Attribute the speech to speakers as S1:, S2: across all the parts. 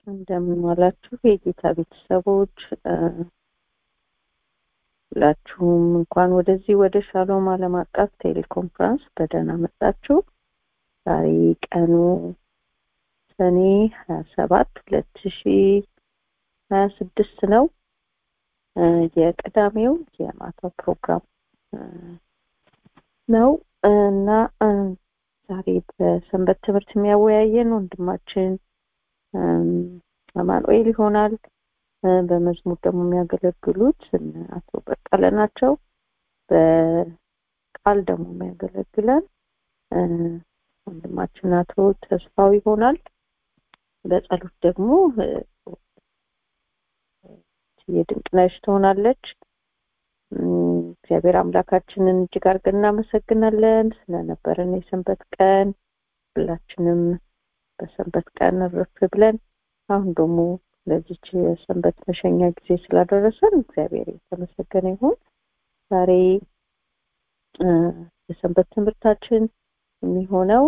S1: እንደምን ዋላችሁ የጌታ ቤተሰቦች ሁላችሁም እንኳን ወደዚህ ወደ ሻሎም ዓለም አቀፍ ቴሌኮንፈረንስ በደህና መጣችሁ ዛሬ ቀኑ ሰኔ ሀያ ሰባት ሁለት ሺ ሀያ ስድስት ነው የቅዳሜው የማታው ፕሮግራም ነው እና ዛሬ በሰንበት ትምህርት የሚያወያየን ወንድማችን አማኑኤል ይሆናል በመዝሙር ደግሞ የሚያገለግሉት አቶ በቀለ ናቸው በቃል ደግሞ የሚያገለግለን ወንድማችን አቶ ተስፋው ይሆናል በጸሎት ደግሞ የድንቅነሽ ትሆናለች እግዚአብሔር አምላካችንን እጅግ አድርገን እናመሰግናለን ስለነበረን የሰንበት ቀን ሁላችንም በሰንበት ቀን እርፍ ብለን አሁን ደግሞ ለዚች የሰንበት መሸኛ ጊዜ ስላደረሰን እግዚአብሔር የተመሰገነ ይሁን ዛሬ የሰንበት ትምህርታችን የሚሆነው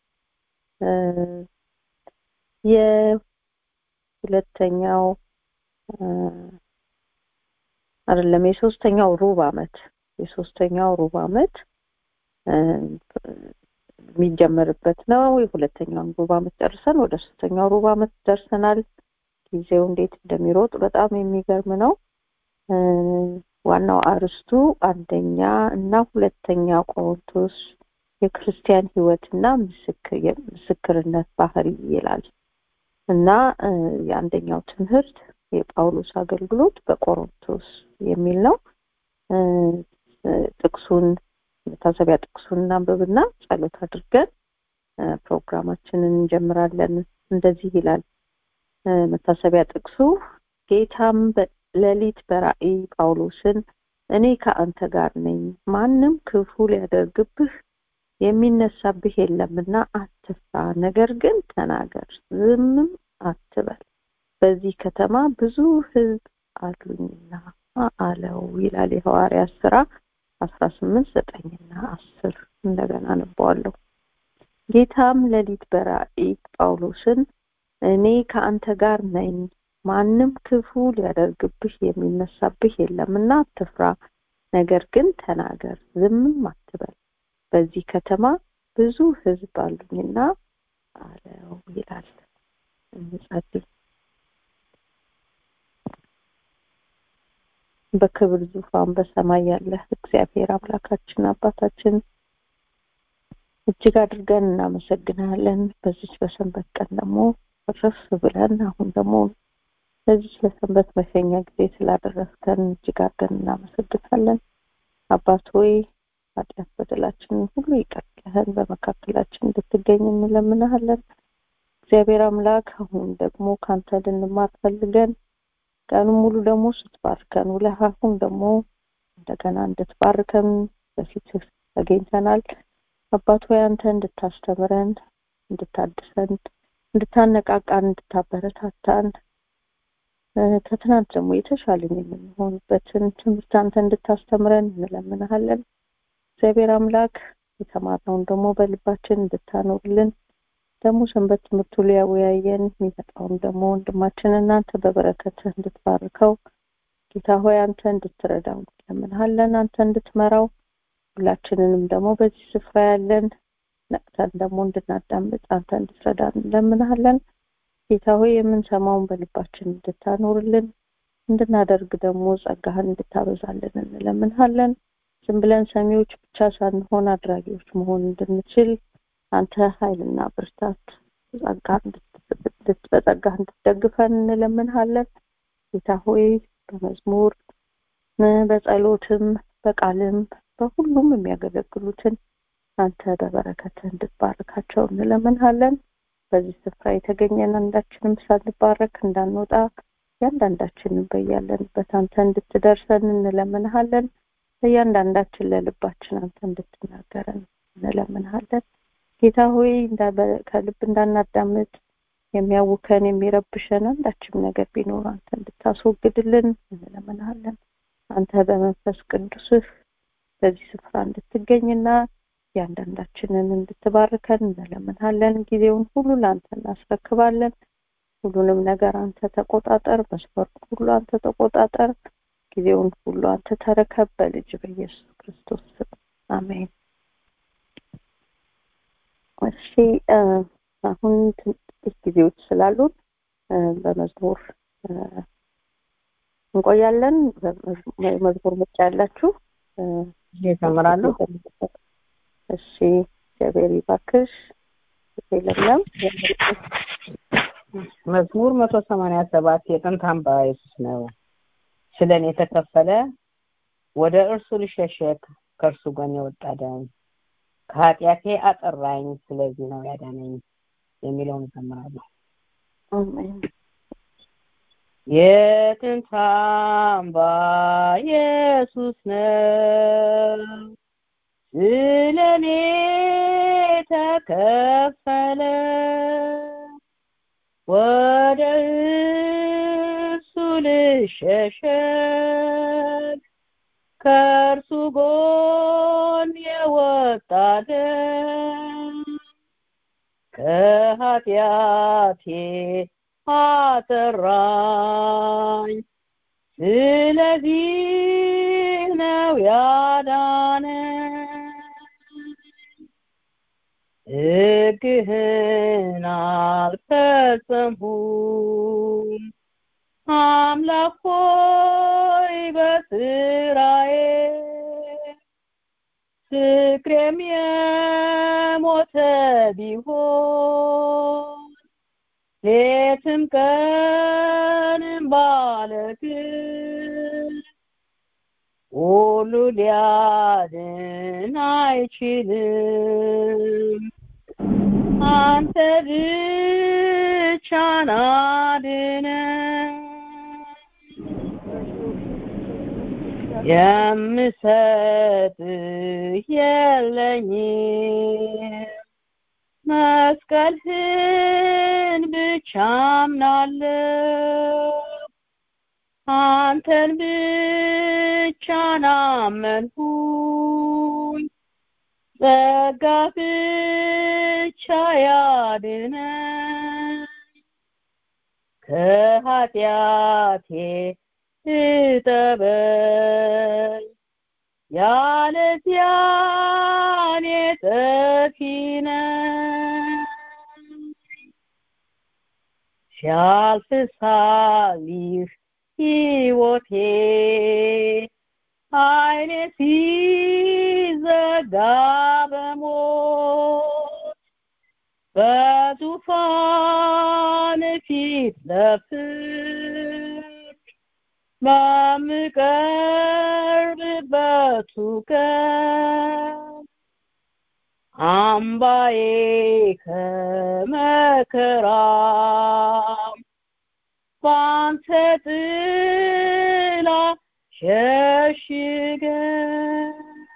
S1: የሁለተኛው አይደለም የሶስተኛው ሩብ አመት የሶስተኛው ሩብ አመት የሚጀመርበት ነው የሁለተኛውን ሩብ አመት ጨርሰን ወደ ሶስተኛው ሩብ አመት ደርሰናል ጊዜው እንዴት እንደሚሮጥ በጣም የሚገርም ነው ዋናው አርስቱ አንደኛ እና ሁለተኛ ቆሮንቶስ የክርስቲያን ህይወትና ምስክርነት ባህሪ ይላል እና የአንደኛው ትምህርት የጳውሎስ አገልግሎት በቆሮንቶስ የሚል ነው ጥቅሱን መታሰቢያ ጥቅሱን እናንብብና ጸሎት አድርገን ፕሮግራማችንን እንጀምራለን እንደዚህ ይላል መታሰቢያ ጥቅሱ ጌታም ሌሊት በራእይ ጳውሎስን እኔ ከአንተ ጋር ነኝ ማንም ክፉ ሊያደርግብህ የሚነሳብህ የለምና አትፍራ ነገር ግን ተናገር ዝምም አትበል በዚህ ከተማ ብዙ ህዝብ አሉኝና አለው ይላል የሐዋርያት ስራ አስራ ስምንት ዘጠኝና አስር እንደገና አነበዋለሁ ጌታም ሌሊት በራእይ ጳውሎስን እኔ ከአንተ ጋር ነኝ ማንም ክፉ ሊያደርግብህ የሚነሳብህ የለምና አትፍራ ነገር ግን ተናገር ዝምም አትበል በዚህ ከተማ ብዙ ህዝብ አሉኝና አለው ይላል እንጸልይ በክብር ዙፋን በሰማይ ያለ እግዚአብሔር አምላካችን አባታችን እጅግ አድርገን እናመሰግናለን በዚች በሰንበት ቀን ደግሞ ረፍ ብለን አሁን ደግሞ ለዚች ለሰንበት መሸኛ ጊዜ ስላደረስከን እጅግ አድርገን እናመሰግናለን አባት ሆይ ኃጢአት በደላችንን ሁሉ ይቀርልህን በመካከላችን እንድትገኝ እንለምናሃለን እግዚአብሔር አምላክ አሁን ደግሞ ካንተ ልንማር ፈልገን ቀኑ ሙሉ ደግሞ ስትባርከን ውለህ አሁን ደግሞ እንደገና እንድትባርከን በፊት ተገኝተናል አባት ሆይ አንተ እንድታስተምረን እንድታድሰን እንድታነቃቃን እንድታበረታታን ከትናንት ደግሞ የተሻለን የምንሆንበትን ትምህርት አንተ እንድታስተምረን እንለምናሃለን እግዚአብሔር አምላክ የተማርነውን ደግሞ በልባችን እንድታኖርልን ደግሞ ሰንበት ትምህርቱ ሊያወያየን የሚመጣውን ደግሞ ወንድማችን እናንተ በበረከትህ እንድትባርከው ጌታ ሆይ አንተ እንድትረዳው እንለምንሃለን አንተ እንድትመራው ሁላችንንም ደግሞ በዚህ ስፍራ ያለን ነቅተን ደግሞ እንድናዳምጥ አንተ እንድትረዳን እንለምንሃለን ጌታ ሆይ የምንሰማውን በልባችን እንድታኖርልን እንድናደርግ ደግሞ ጸጋህን እንድታበዛልን እንለምንሃለን ዝም ብለን ሰሚዎች ብቻ ሳንሆን አድራጊዎች መሆን እንድንችል አንተ ኃይልና ብርታት በጸጋህ እንድትደግፈን እንለምንሃለን ጌታ ሆይ በመዝሙር በጸሎትም በቃልም በሁሉም የሚያገለግሉትን አንተ በበረከትህ እንድትባርካቸው እንለምንሃለን በዚህ ስፍራ የተገኘን አንዳችንም ሳንባረክ እንዳንወጣ እያንዳንዳችንን በያለንበት አንተ እንድትደርሰን እንለምንሃለን በእያንዳንዳችን ለልባችን አንተ እንድትናገረን እንለምንሃለን ጌታ ሆይ ከልብ እንዳናዳምጥ የሚያውከን የሚረብሸን አንዳችም ነገር ቢኖር አንተ እንድታስወግድልን እንለምንሃለን አንተ በመንፈስ ቅዱስህ በዚህ ስፍራ እንድትገኝና እያንዳንዳችንን እንድትባርከን እንለምንሃለን ጊዜውን ሁሉ ለአንተ እናስረክባለን ሁሉንም ነገር አንተ ተቆጣጠር መስፈርቱ ሁሉ አንተ ተቆጣጠር ጊዜውን ሁሉ አንተ ተረከብ በልጅ በኢየሱስ ክርስቶስ ስም አሜን እሺ አሁን ጥቂት ጊዜዎች ስላሉን በመዝሙር እንቆያለን መዝሙር ምርጫ ያላችሁ
S2: ይጀምራለሁ
S1: እሺ እግዚአብሔር ይባርክሽ ለምለም
S2: መዝሙር መቶ ሰማንያ ሰባት የጥንት አምባ ኢየሱስ ነው ስለ እኔ የተከፈለ ወደ እርሱ ልሸሸግ ከእርሱ ጎን የወጣ ደም ከኃጢአቴ አጠራኝ ስለዚህ ነው ያዳነኝ የሚለውን እዘምራለሁ የጥንት አምባ ኢየሱስ ነው ስለ እኔ ተከፈለ ወደ እሱ ልሸሸግ ከእርሱ ጎን የወጣ ደም ከኃጢአቴ አጠራኝ ስለዚህ ነው ያዳነኝ ሕግህን አልፈጸምሁም አምላክ ሆይ በስራዬ ፍቅሬም የሞተ ቢሆን ሌትም ቀንም ባለግን ሁሉ ሊያድን አይችልም አንተ ብቻ ናድነን የምሰጥህ የለኝም መስቀልህን ብቻ አምናለሁ አንተን ብቻ ናመንሁኝ ጸጋ ብቻ ያድነን ከኃጢአቴ እጠበኝ ያለዚያ እኔ ጠፊ ነኝ ሲያልፍ ሳሊህ ሕይወቴ አይኔ ሲዘጋ በሞት በዙፋን ፊት ለፍርድ በምቀርብበቱ ቀን አምባዬ ከመከራም ባንተ ጥላ ሸሽገን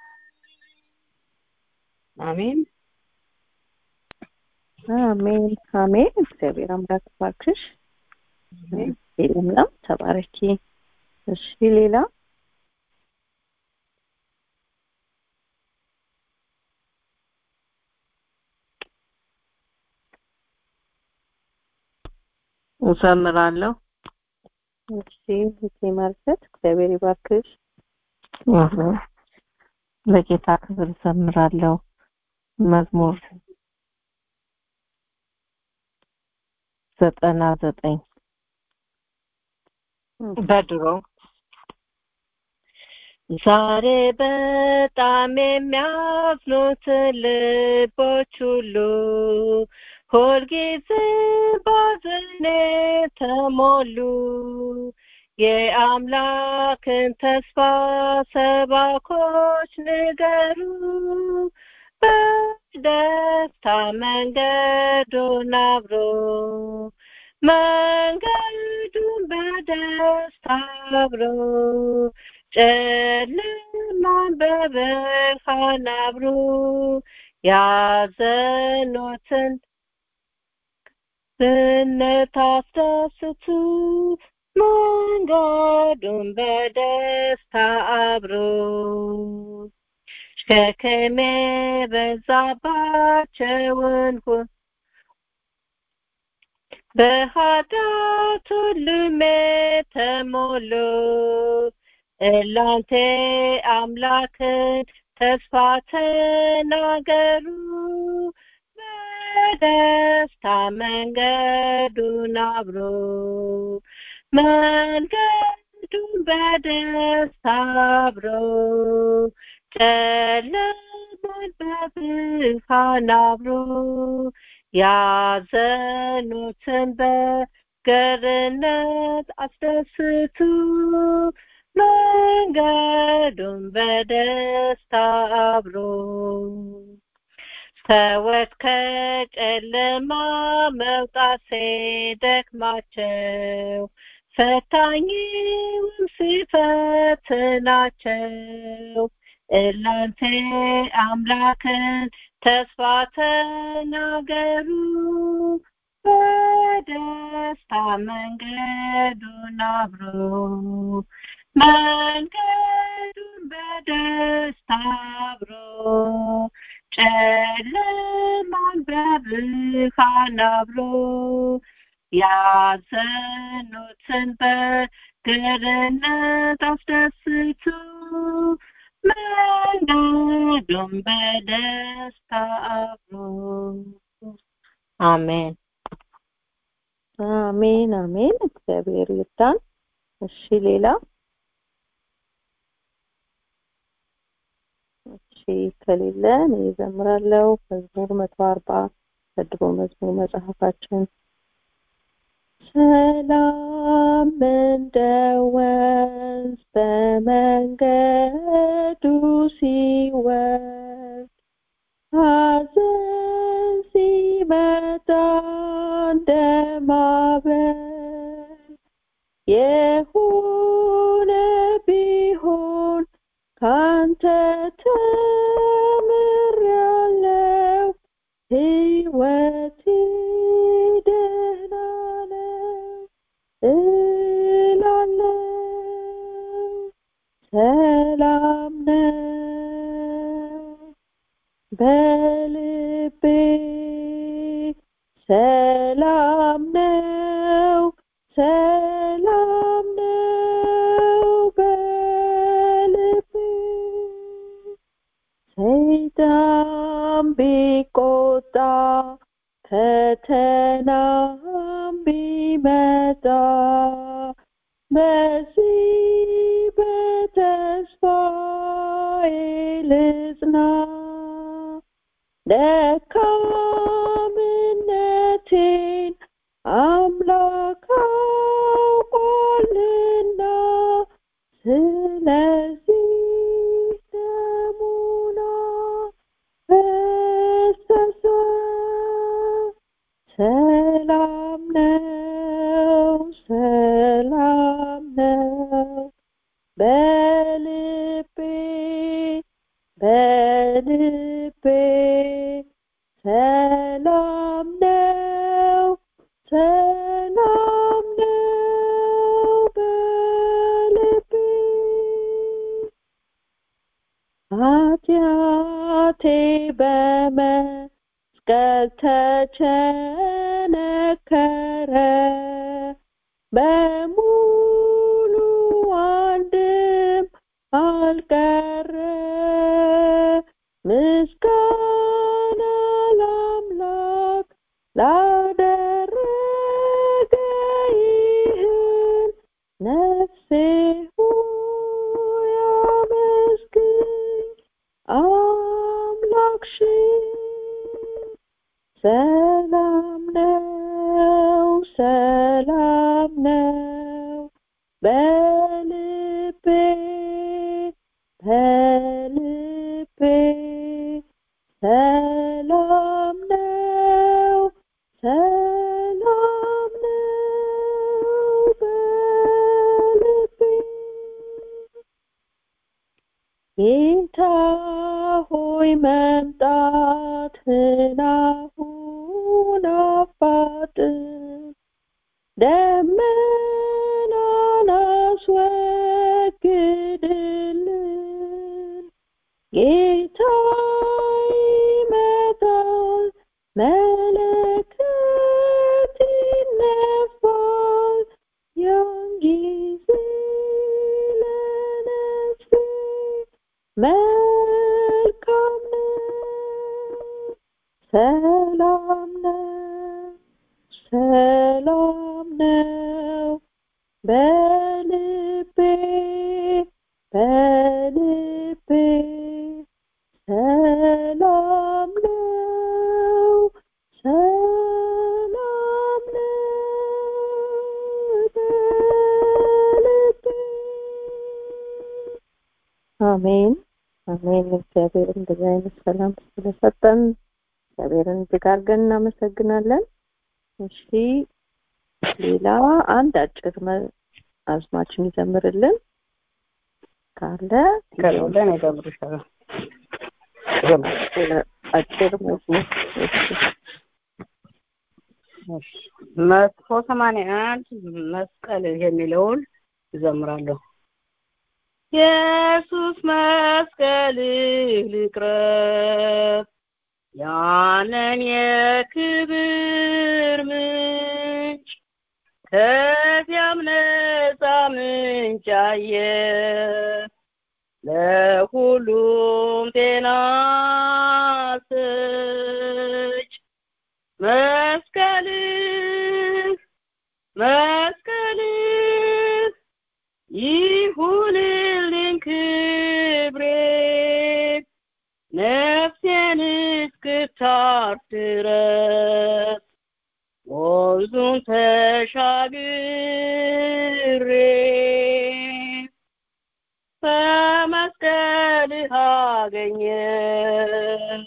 S2: አሜን
S1: አሜን አሜን እግዚአብሔር አምላክ ባርክሽ ለምለም ተባረኪ እሺ ሌላ
S3: እዘምራለሁ
S1: እሺ እቴ ማርሰት እግዚአብሔር ይባርክሽ
S3: ለጌታ ክብር እዘምራለሁ መዝሙር ዘጠና ዘጠኝ በድሮ ዛሬ በጣም የሚያዝኑትን ልቦች ሁሉ ሁልጊዜ ባዘኔ ተሞሉ የአምላክን ተስፋ ሰባኮች ንገሩ በደስታ መንገዱን አብሮ መንገዱን በደስታ አብሮ ጨለማን በብርሃን አብሮ ያዘኑትን ብነት አስደስቱ መንገዱን በደስታ አብሮ ሸክም የበዛባቸውን በኃጢአት ሁሉም የተሞሉ እላንተ አምላክን ተስፋ ተናገሩ በደስታ መንገዱን አብሮ መንገዱን በደስታ አብሮ ጨለማን በብርሃን አብሮ ያዘኑትን በገርነት አስደስቱ መንገዱን በደስታ አብሮ ሰዎች ከጨለማ መውጣት ሲደክማቸው ፈታኝም ሲፈትናቸው እላንተ አምላክን ተስፋ ተናገሩ በደስታ መንገዱን አብሮ መንገዱን በደስታ አብሮ ጨለማን በብርሃን አብሮ ያዘኑትን በገርነት አስደስቱ መንገዱን በደስታ አብሮ አሜን
S1: አሜን አሜን እግዚአብሔር ይርዳን እሺ ሌላ እሺ ከሌለ እኔ እዘምራለሁ መዝሙር መቶ አርባ ከድሮ መዝሙር መጽሐፋችን ሰላም እንደ ወንዝ በመንገዱ ሲወርድ ሐዘን ሲመጣ እንደ ማዕበል የሆነ ቢሆን ካንተ ተምሬአለሁ ሕይወቴ ደህና ነው እላለሁ ሰላም ነው በልቤ ሰላም ነው ሰላም ነው በልቤ ሰይጣን ቢቆጣ ፈተናም ቢመጣ በዚህ በተስፋዬ ልጽና ደካምነቴን አምላክ አውቋልና ስለዚህ ደሙን አፈሰሰ ሰላም ነው ሰላም ነው በልቤ በልቤ ሰላም ነው ሰላም ነው በልቤ ኃጢአቴ በመስቀል ተቸነከረ በሙሉ አንድም አልቀረ ምስጋና ለአምላክ ላደረገ ይህን ነፍሴ ሆይ አመስግኝ አምላክሽን ሰላም ነው ሰላም ነው በልቤ በልቤ ሰላም ነው ሰላም ነው በልቤ ጌታ ሆይ መምጣትህን አሁን አፋጥን ደመናን አስወግድልን ጌታ ይመጣል መለከት ይነፋል ሰላም ነው ሰላም ነው በልቤ በልቤ ሰላም ነው ሰላም ነው በልቤ አሜን አሜን እግዚአብሔር እንደዚህ አይነት ሰላም ስለሰጠን እግዚአብሔርን እጅግ አድርገን እናመሰግናለን እሺ ሌላ አንድ አጭር አዝማችን ይዘምርልን ካለ
S2: ከሌለ እኔ እዘምርልሻለሁ።
S1: አጭር መዝሙር
S2: መቶ ሰማንያ አንድ መስቀል የሚለውን እዘምራለሁ። ኢየሱስ መስቀልህ ልቅረብ ያንን የክብር ምንጭ ከዚያም ነፃ ምንጭ አየ ለሁሉም ጤና ሰጭ መስቀልህ መስቀልህ ይሁንልኝ ክብሬ ነፍሴን እስክታርፍ ድረስ ወንዙን ተሻግሬ በመስቀልህ አገኘው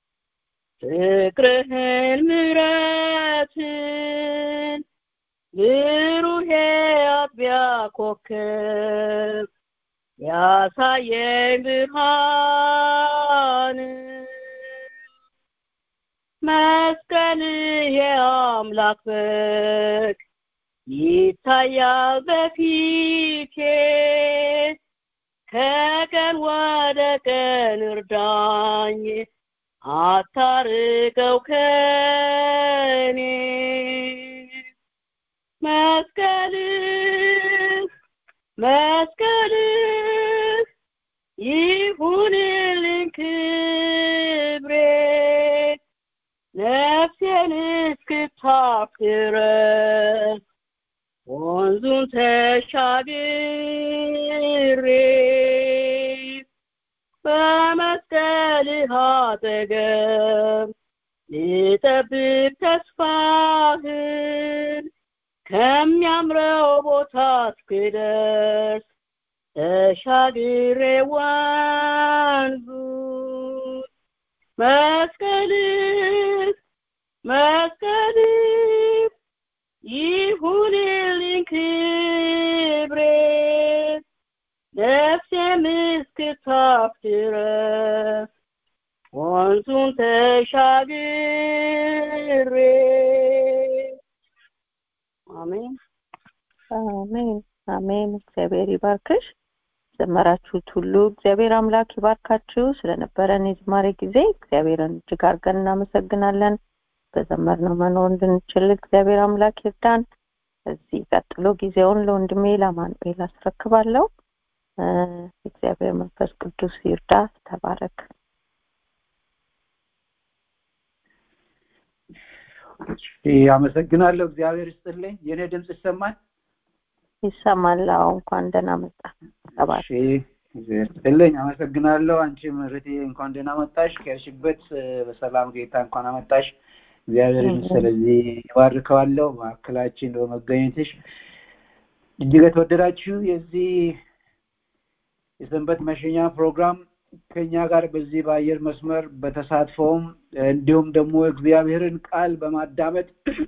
S2: ፍቅርህን ምሕረትን ብሩህ አጥቢያ ኮከብ ያሳየኝ ብርሃን መስቀልህ የአምላክ በግ ይታያል በፊቴ ከቀን ወደ ቀን እርዳኝ አታርቀው ከኔ መስቀልህ መስቀልህ ይሁንልኝ ክብሬ ነፍሴን እስክታርፍ ድረስ ወንዙን ተሻግሬ በመስቀልህ አጠገብ ልጠብቅ ተስፋህን ከሚያምረው ቦታ እስክደርስ ተሻግሬ ወንዙ መስቀልህ መስቀልህ ይሁንልኝ ክብሬ ነፍሴም እስክታርፍ ድረስ ወንዙን ተሻግሬ አሜን
S1: አሜን አሜን እግዚአብሔር ይባርክሽ ዘመራችሁት ሁሉ እግዚአብሔር አምላክ ይባርካችሁ ስለነበረን የዝማሬ ጊዜ እግዚአብሔርን እጅግ አድርገን እናመሰግናለን በዘመርነው መኖር እንድንችል እግዚአብሔር አምላክ ይርዳን እዚህ ቀጥሎ ጊዜውን ለወንድሜ ለማኑኤል አስረክባለሁ እግዚአብሔር መንፈስ ቅዱስ ይርዳ ተባረክ
S4: አመሰግናለሁ እግዚአብሔር ይስጥልኝ የኔ ድምጽ ይሰማል
S1: ይሰማል አዎ እንኳን ደህና መጣ ተባረክ
S4: እግዚአብሔር ይስጥልኝ አመሰግናለሁ አንቺ ምህረቴ እንኳን ደህና መጣሽ ከርሽበት በሰላም ጌታ እንኳን አመጣሽ እግዚአብሔርን ስለዚህ ይባርከዋለሁ ማዕከላችን በመገኘትሽ እጅግ የተወደዳችሁ የዚህ የሰንበት መሸኛ ፕሮግራም ከኛ ጋር በዚህ በአየር መስመር በተሳትፎም እንዲሁም ደግሞ እግዚአብሔርን ቃል በማዳመጥ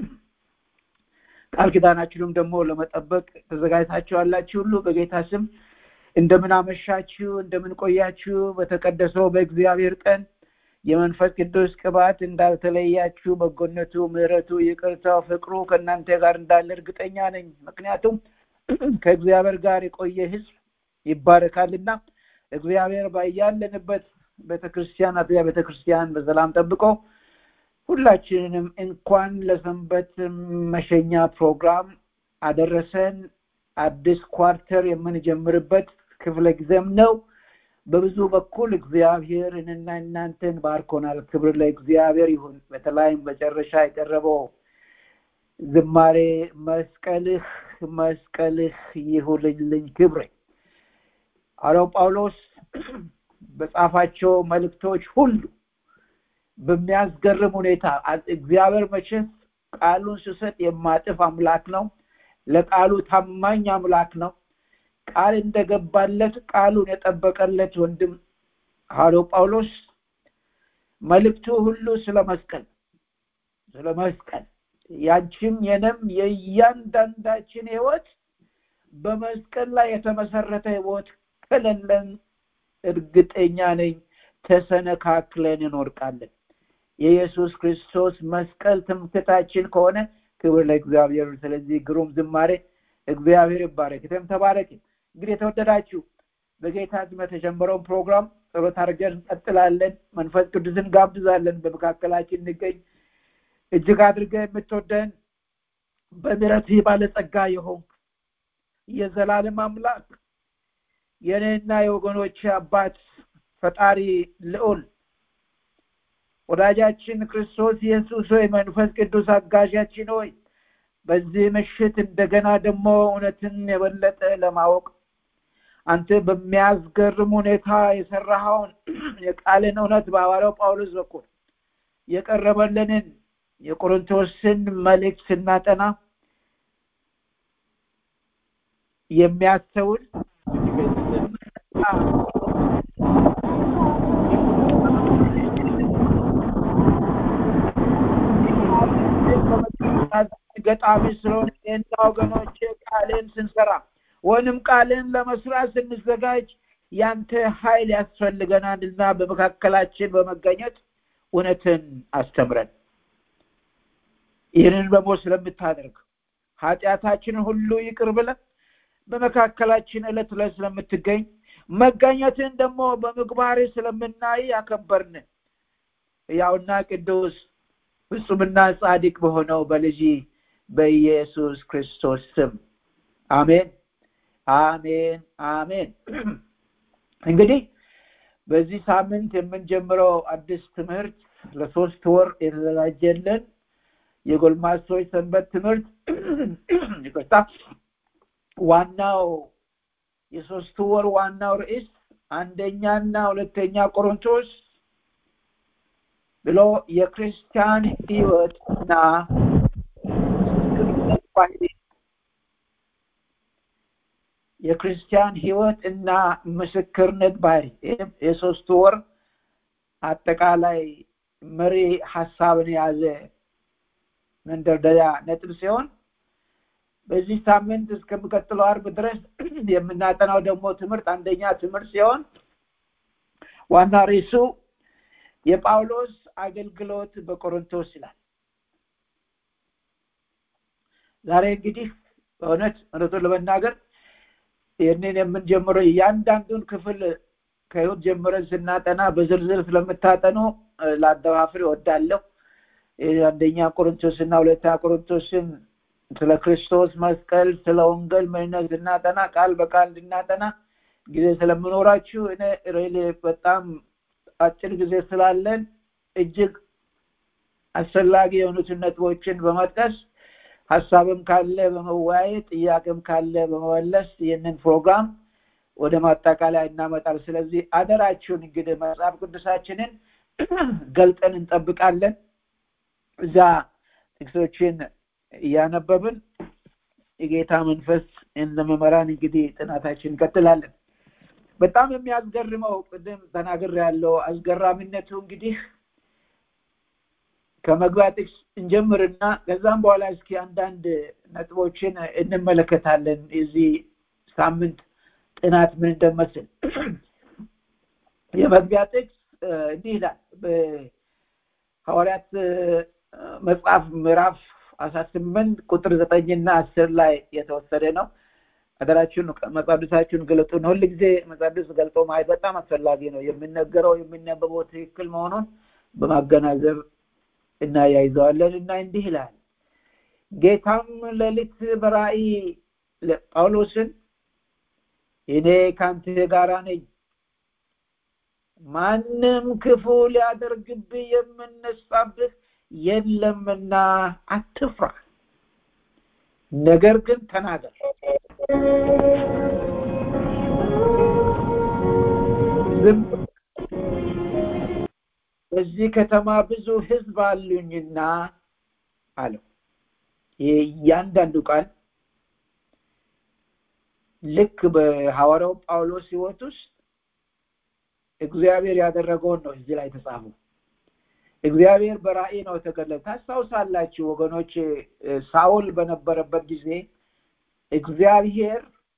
S4: ቃል ኪዳናችሁንም ደግሞ ለመጠበቅ ተዘጋጅታችሁ ያላችሁ ሁሉ በጌታ ስም እንደምን አመሻችሁ እንደምን ቆያችሁ በተቀደሰው በእግዚአብሔር ቀን የመንፈስ ቅዱስ ቅባት እንዳልተለያችሁ በጎነቱ ምሕረቱ ይቅርታው ፍቅሩ ከእናንተ ጋር እንዳለ እርግጠኛ ነኝ ምክንያቱም ከእግዚአብሔር ጋር የቆየ ህዝብ ይባረካልና እግዚአብሔር ባያለንበት ቤተክርስቲያን አጥቢያ ቤተክርስቲያን በሰላም ጠብቆ ሁላችንንም እንኳን ለሰንበት መሸኛ ፕሮግራም አደረሰን አዲስ ኳርተር የምንጀምርበት ክፍለ ጊዜም ነው በብዙ በኩል እግዚአብሔር እኔና እናንተን ባርኮናል። ክብር ለእግዚአብሔር ይሁን። በተለይም መጨረሻ የቀረበው ዝማሬ መስቀልህ መስቀልህ ይሁንልኝ ክብሬ ሐዋርያው ጳውሎስ በጻፋቸው መልእክቶች ሁሉ በሚያስገርም ሁኔታ እግዚአብሔር መቼስ ቃሉን ስሰጥ የማጥፍ አምላክ ነው። ለቃሉ ታማኝ አምላክ ነው። ቃል እንደገባለት ቃሉን የጠበቀለት ወንድም ሐዋርያው ጳውሎስ መልእክቱ ሁሉ ስለ መስቀል ስለ መስቀል ያንቺም የነም የእያንዳንዳችን ህይወት በመስቀል ላይ የተመሰረተ ህይወት ከሌለን እርግጠኛ ነኝ ተሰነካክለን እንወድቃለን። የኢየሱስ ክርስቶስ መስቀል ትምክህታችን ከሆነ ክብር ለእግዚአብሔር። ስለዚህ ግሩም ዝማሬ እግዚአብሔር ይባረክ። እቴም ተባረክ። እንግዲህ የተወደዳችሁ በጌታ ስም የተጀመረውን ፕሮግራም ጸሎት አድርገን እንቀጥላለን። መንፈስ ቅዱስን ጋብዛለን። በመካከላችን እንገኝ። እጅግ አድርገህ የምትወደን በምሕረትህ ባለጸጋ የሆንክ የዘላለም አምላክ የእኔና የወገኖች አባት ፈጣሪ ልዑል ወዳጃችን ክርስቶስ ኢየሱስ ሆይ መንፈስ ቅዱስ አጋዣችን ሆይ በዚህ ምሽት እንደገና ደግሞ እውነትን የበለጠ ለማወቅ አንተ በሚያስገርም ሁኔታ የሰራኸውን የቃልን እውነት በሐዋርያው ጳውሎስ በኩል የቀረበልንን የቆሮንቶስን መልእክት ስናጠና የሚያስተውል ገጣሚ ስለሆነ እና ወገኖች ቃልን ስንሰራ ወይንም ቃልን ለመስራት ስንዘጋጅ ያንተ ኃይል ያስፈልገናል እና በመካከላችን በመገኘት እውነትን አስተምረን ይህንን ደግሞ ስለምታደርግ ኃጢአታችንን ሁሉ ይቅር ብለን በመካከላችን ዕለት ዕለት ስለምትገኝ መገኘትን ደግሞ በምግባር ስለምናይ ያከበርን ያውና ቅዱስ ፍጹምና ጻድቅ በሆነው በልጅ በኢየሱስ ክርስቶስ ስም አሜን አሜን አሜን እንግዲህ በዚህ ሳምንት የምንጀምረው አዲስ ትምህርት ለሶስት ወር የተዘጋጀልን የጎልማሶች ሰንበት ትምህርት ይቅርታ ዋናው የሶስቱ ወር ዋናው ርዕስ አንደኛና ሁለተኛ ቆሮንቶስ ብሎ የክርስቲያን ህይወትና የክርስቲያን ህይወት እና ምስክርነት ባህሪ የሶስቱ ወር አጠቃላይ መሪ ሀሳብን የያዘ መንደርደሪያ ነጥብ ሲሆን በዚህ ሳምንት እስከሚቀጥለው አርብ ድረስ የምናጠናው ደግሞ ትምህርት አንደኛ ትምህርት ሲሆን ዋና ርዕሱ የጳውሎስ አገልግሎት በቆሮንቶስ ይላል ዛሬ እንግዲህ በእውነት እውነቱን ለመናገር ይህንን የምንጀምረው እያንዳንዱን ክፍል ከህይወት ጀምረን ስናጠና በዝርዝር ስለምታጠኑ ለአደፋፍር እወዳለሁ አንደኛ ቆሮንቶስ እና ሁለተኛ ቆሮንቶስን ስለ ክርስቶስ መስቀል ስለ ወንጌል ምንነት እንድናጠና ቃል በቃል እንድናጠና ጊዜ ስለምኖራችሁ እኔ ሬሌ በጣም አጭር ጊዜ ስላለን እጅግ አስፈላጊ የሆኑትን ነጥቦችን በመጥቀስ ሀሳብም ካለ በመወያየት ጥያቄም ካለ በመመለስ ይህንን ፕሮግራም ወደ ማጠቃለያ እናመጣል ስለዚህ አደራችሁን እንግዲህ መጽሐፍ ቅዱሳችንን ገልጠን እንጠብቃለን እዛ ጥቅሶችን እያነበብን የጌታ መንፈስ እንደመመራን እንግዲህ ጥናታችን እንቀጥላለን በጣም የሚያስገርመው ቅድም ተናግር ያለው አስገራሚነቱ እንግዲህ ከመግቢያ ጥቅስ እንጀምርና ከዛም በኋላ እስኪ አንዳንድ ነጥቦችን እንመለከታለን የዚህ ሳምንት ጥናት ምን እንደመስል የመግቢያ ጥቅስ እንዲህ ይላል በሐዋርያት መጽሐፍ ምዕራፍ አስራ ስምንት ቁጥር ዘጠኝና አስር ላይ የተወሰደ ነው አደራችሁን መጻዱሳችሁን ገለጡ ነው ሁል ጊዜ መጻዱስ ገልጦ ማየት በጣም አስፈላጊ ነው የሚነገረው የሚነበበው ትክክል መሆኑን በማገናዘብ እናያይዘዋለን እና እንዲህ ይላል ጌታም ሌሊት በራእይ ጳውሎስን እኔ ከአንተ ጋራ ነኝ ማንም ክፉ ሊያደርግብህ የምነሳብህ የለምና አትፍራ ነገር ግን ተናገር ዝም በዚህ ከተማ ብዙ ህዝብ አሉኝና አለው ይህ እያንዳንዱ ቃል ልክ በሐዋርያው ጳውሎስ ህይወት ውስጥ እግዚአብሔር ያደረገውን ነው እዚህ ላይ ተጻፉ እግዚአብሔር በራእይ ነው የተገለጠ ታስታውሳላችሁ ወገኖች ሳውል በነበረበት ጊዜ እግዚአብሔር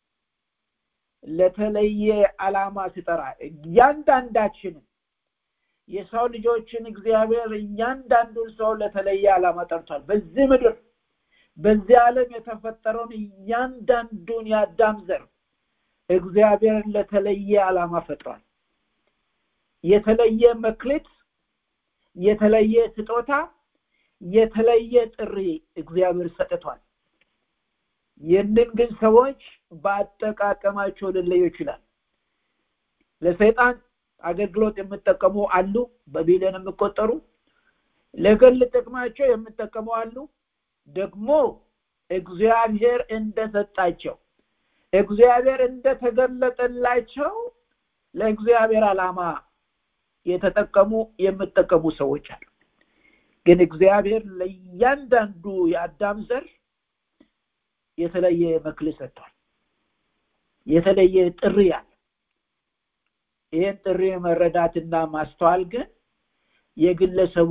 S4: ለተለየ አላማ ሲጠራ እያንዳንዳችንን የሰው ልጆችን እግዚአብሔር እያንዳንዱን ሰው ለተለየ አላማ ጠርቷል በዚህ ምድር በዚህ ዓለም የተፈጠረውን እያንዳንዱን የአዳም ዘር እግዚአብሔር ለተለየ አላማ ፈጥሯል የተለየ መክሊት የተለየ ስጦታ የተለየ ጥሪ እግዚአብሔር ሰጥቷል ይህንን ግን ሰዎች በአጠቃቀማቸው ልለዩ ይችላል ለሰይጣን አገልግሎት የምጠቀሙ አሉ በቢሊዮን የሚቆጠሩ ለግል ጥቅማቸው የምጠቀሙ አሉ ደግሞ እግዚአብሔር እንደሰጣቸው እግዚአብሔር እንደተገለጠላቸው ለእግዚአብሔር አላማ የተጠቀሙ የምጠቀሙ ሰዎች አሉ ግን እግዚአብሔር ለእያንዳንዱ የአዳም ዘር የተለየ መክል ሰጥቷል የተለየ ጥሪ አለ ይህን ጥሪ መረዳትና ማስተዋል ግን የግለሰቡ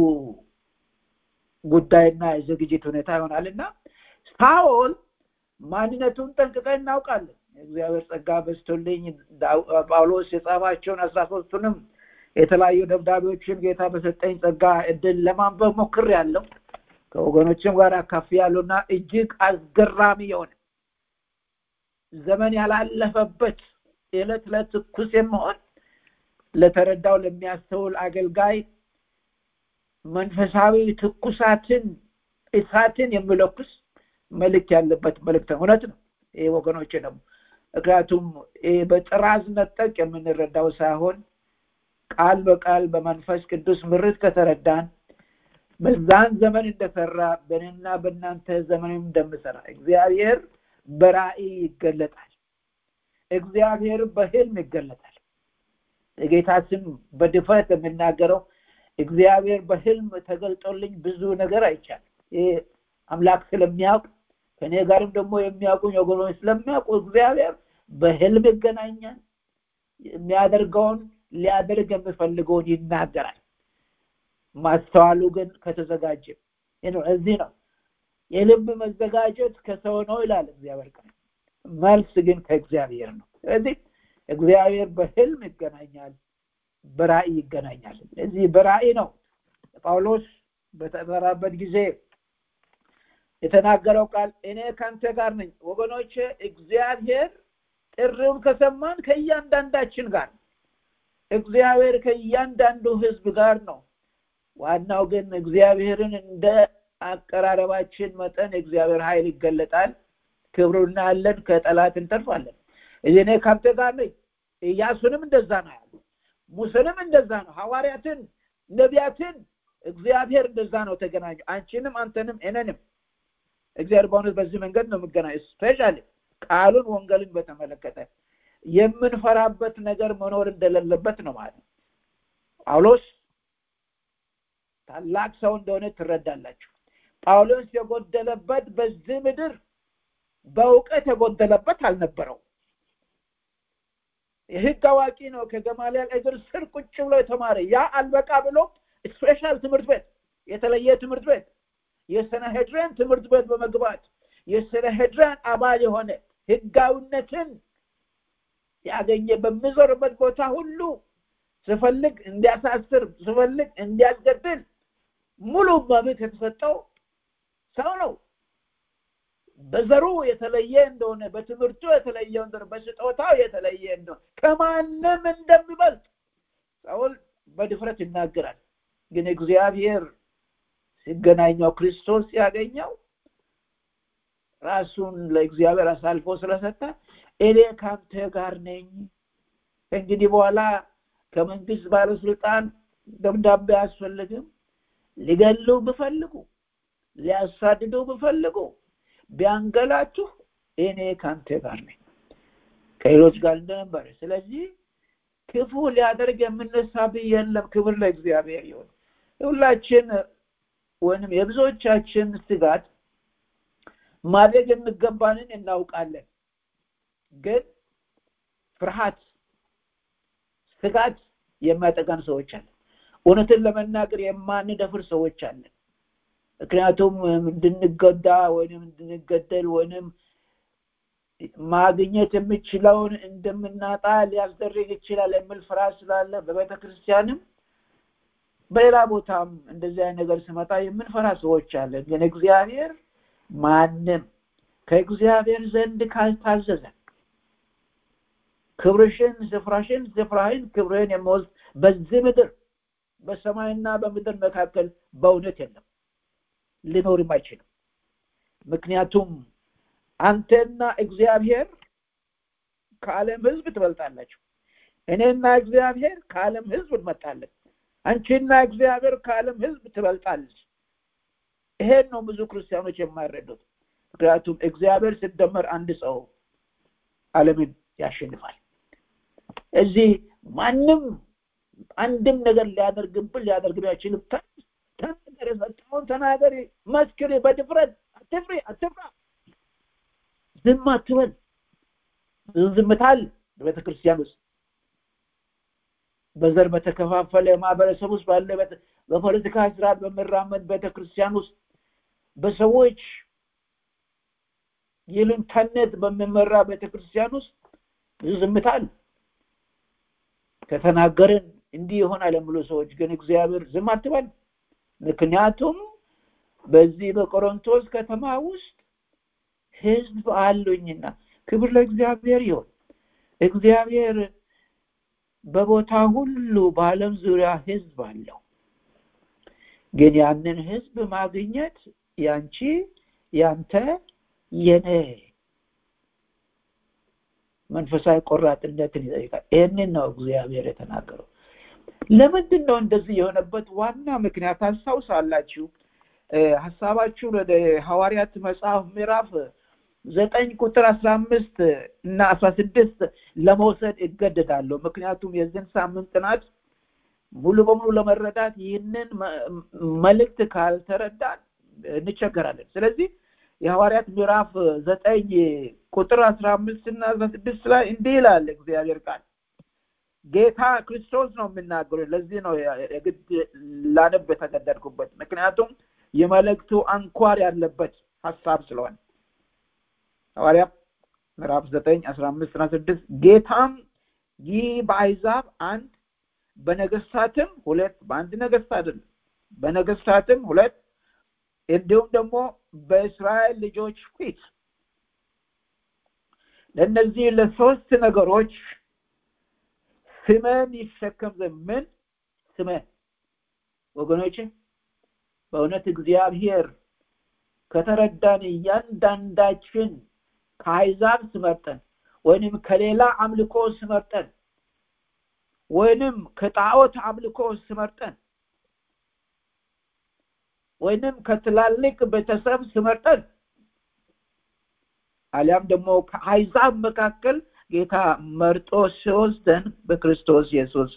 S4: ጉዳይና የዝግጅት ሁኔታ ይሆናልና ሳኦል ማንነቱን ጠንቅቀን እናውቃለን እግዚአብሔር ጸጋ በስቶልኝ ጳውሎስ የጻፋቸውን አስራ ሶስቱንም የተለያዩ ደብዳቤዎችን ጌታ በሰጠኝ ጸጋ እድል ለማንበብ ሞክር ያለው ከወገኖችም ጋር አካፊ ያሉና እጅግ አስገራሚ የሆነ ዘመን ያላለፈበት የዕለት ዕለት ትኩስ የመሆን ለተረዳው ለሚያስተውል አገልጋይ መንፈሳዊ ትኩሳትን እሳትን የሚለኩስ መልክ ያለበት መልእክት እውነት ነው ይህ ወገኖች ደግሞ ምክንያቱም በጥራዝ ነጠቅ የምንረዳው ሳይሆን ቃል በቃል በመንፈስ ቅዱስ ምርት ከተረዳን በዛን ዘመን እንደሰራ በእኔና በእናንተ ዘመንም እንደምሰራ እግዚአብሔር በራእይ ይገለጣል እግዚአብሔር በህልም ይገለጣል የጌታ ስም በድፈት የምናገረው እግዚአብሔር በህልም ተገልጦልኝ ብዙ ነገር አይቻል ይህ አምላክ ስለሚያውቅ ከእኔ ጋርም ደግሞ የሚያውቁኝ ወገኖች ስለሚያውቁ እግዚአብሔር በህልም ይገናኛል የሚያደርገውን ሊያደርግ የሚፈልገውን ይናገራል ማስተዋሉ ግን ከተዘጋጀ እዚህ ነው የልብ መዘጋጀት ከሰው ነው ይላል እግዚአብሔር ቃል መልስ ግን ከእግዚአብሔር ነው ስለዚህ እግዚአብሔር በህልም ይገናኛል በራእይ ይገናኛል እዚህ በራእይ ነው ጳውሎስ በተጠራበት ጊዜ የተናገረው ቃል እኔ ከአንተ ጋር ነኝ ወገኖች እግዚአብሔር ጥሪውን ከሰማን ከእያንዳንዳችን ጋር እግዚአብሔር ከእያንዳንዱ ህዝብ ጋር ነው ዋናው ግን እግዚአብሔርን እንደ አቀራረባችን መጠን እግዚአብሔር ኃይል ይገለጣል ክብሩ እናያለን ከጠላት እንተርፋለን እኔ ከአንተ ጋር ነኝ ኢያሱንም እንደዛ ነው ያሉ ሙሴንም እንደዛ ነው ሐዋርያትን ነቢያትን እግዚአብሔር እንደዛ ነው ተገናኙ አንቺንም አንተንም እነንም እግዚአብሔር በእውነት በዚህ መንገድ ነው የምገናኝ ስፔሻሊ ቃሉን ወንጌልን በተመለከተ የምንፈራበት ነገር መኖር እንደሌለበት ነው ማለት ነው ጳውሎስ ታላቅ ሰው እንደሆነ ትረዳላችሁ ጳውሎስ የጎደለበት በዚህ ምድር በእውቀት የጎደለበት አልነበረው የህግ አዋቂ ነው ከገማሊያል እግር ስር ቁጭ ብሎ የተማረ ያ አልበቃ ብሎ ስፔሻል ትምህርት ቤት የተለየ ትምህርት ቤት የሰነሄድረን ትምህርት ቤት በመግባት የሰነሄድረን አባል የሆነ ህጋዊነትን ያገኘ በሚዞርበት ቦታ ሁሉ ስፈልግ እንዲያሳስር ስፈልግ እንዲያስገድል ሙሉ መብት የተሰጠው ሰው ነው በዘሩ የተለየ እንደሆነ በትምህርቱ የተለየ እንደሆነ በስጦታው የተለየ እንደሆነ ከማንም እንደሚበልጥ ሳውል በድፍረት ይናገራል ግን እግዚአብሔር ሲገናኘው ክርስቶስ ሲያገኘው ራሱን ለእግዚአብሔር አሳልፎ ስለሰጠ እኔ ካንተ ጋር ነኝ እንግዲህ በኋላ ከመንግስት ባለስልጣን ደብዳቤ አያስፈልግም ሊገሉ ብፈልጉ ሊያሳድዱ ብፈልጉ ቢያንገላችሁ እኔ ከአንተ ጋር ነኝ ከሌሎች ጋር እንደነበረ ስለዚህ ክፉ ሊያደርግ የምነሳብህ የለም ክብር ለእግዚአብሔር ይሁን ሁላችን ወይም የብዙዎቻችን ስጋት ማድረግ የሚገባንን እናውቃለን ግን ፍርሃት ስጋት የሚያጠቃን ሰዎች አለን እውነትን ለመናገር የማንደፍር ሰዎች አለን ምክንያቱም እንድንገዳ ወይም እንድንገደል ወይም ማግኘት የምችለውን እንደምናጣ ሊያስደርግ ይችላል የሚል ፍርሃት ስላለ በቤተ ክርስቲያንም በሌላ ቦታም እንደዚህ አይነት ነገር ስመጣ የምንፈራ ሰዎች አለን ግን እግዚአብሔር ማንም ከእግዚአብሔር ዘንድ ካልታዘዘ ክብርሽን ስፍራሽን ስፍራህን ክብርህን የመወስድ በዚህ ምድር በሰማይና በምድር መካከል በእውነት የለም ሊኖርም አይችልም ምክንያቱም አንተና እግዚአብሔር ከዓለም ህዝብ ትበልጣላችሁ እኔና እግዚአብሔር ከዓለም ህዝብ እንመጣለን አንቺና እግዚአብሔር ከዓለም ህዝብ ትበልጣለች ይሄን ነው ብዙ ክርስቲያኖች የማይረዱት ምክንያቱም እግዚአብሔር ሲደመር አንድ ሰው ዓለምን ያሸንፋል እዚህ ማንም አንድም ነገር ሊያደርግብን ሊያደርግብን አይችልም ተናገር የሰጠውን ተናገር መስክር በድፍረት አትፍሪ አትፍራ ዝም አትበል ዝምታል በቤተ ክርስቲያን ውስጥ በዘር በተከፋፈለ ማህበረሰብ ውስጥ ባለ በፖለቲካ ስርዓት በሚራመድ ቤተክርስቲያን ውስጥ በሰዎች ይሉኝታነት በሚመራ ቤተክርስቲያን ውስጥ ብዙ ዝምታል ከተናገርን እንዲህ ይሆናል የሚሉ ሰዎች ግን እግዚአብሔር ዝም አትበል ምክንያቱም በዚህ በቆሮንቶስ ከተማ ውስጥ ህዝብ አሉኝና ክብር ለእግዚአብሔር ይሆን እግዚአብሔር በቦታ ሁሉ በአለም ዙሪያ ህዝብ አለው ግን ያንን ህዝብ ማግኘት ያንቺ ያንተ የኔ መንፈሳዊ ቆራጥነትን ይጠይቃል ይህንን ነው እግዚአብሔር የተናገረው ለምንድን ነው እንደዚህ የሆነበት ዋና ምክንያት አስታውሳላችሁ ሀሳባችሁን ወደ ሐዋርያት መጽሐፍ ምዕራፍ ዘጠኝ ቁጥር አስራ አምስት እና አስራ ስድስት ለመውሰድ እገደዳለሁ ምክንያቱም የዚህን ሳምንት ጥናት ሙሉ በሙሉ ለመረዳት ይህንን መልእክት ካልተረዳን እንቸገራለን ስለዚህ የሐዋርያት ምዕራፍ ዘጠኝ ቁጥር አስራ አምስት እና አስራ ስድስት ላይ እንዲህ ይላል እግዚአብሔር ቃል ጌታ ክርስቶስ ነው የምናገረው ለዚህ ነው የግድ ላነብ የተገደድኩበት ምክንያቱም የመልእክቱ አንኳር ያለበት ሀሳብ ስለሆነ ሐዋርያ ምዕራፍ ዘጠኝ አስራ አምስት እና ስድስት ጌታም ይህ በአይዛብ አንድ በነገስታትም ሁለት በአንድ ነገስት አይደለም በነገስታትም ሁለት እንዲሁም ደግሞ በእስራኤል ልጆች ፊት ለእነዚህ ለሶስት ነገሮች ስመን ይሸከም ዘንድ ምን ስመን ወገኖች በእውነት እግዚአብሔር ከተረዳን እያንዳንዳችን ከአይዛብ ስመርጠን ወይንም ከሌላ አምልኮ ስመርጠን ወይንም ከጣዖት አምልኮ ስመርጠን ወይንም ከትላልቅ ቤተሰብ ስመርጠን አሊያም ደግሞ ከአይዛብ መካከል ጌታ መርጦ ሲወስደን በክርስቶስ ኢየሱስ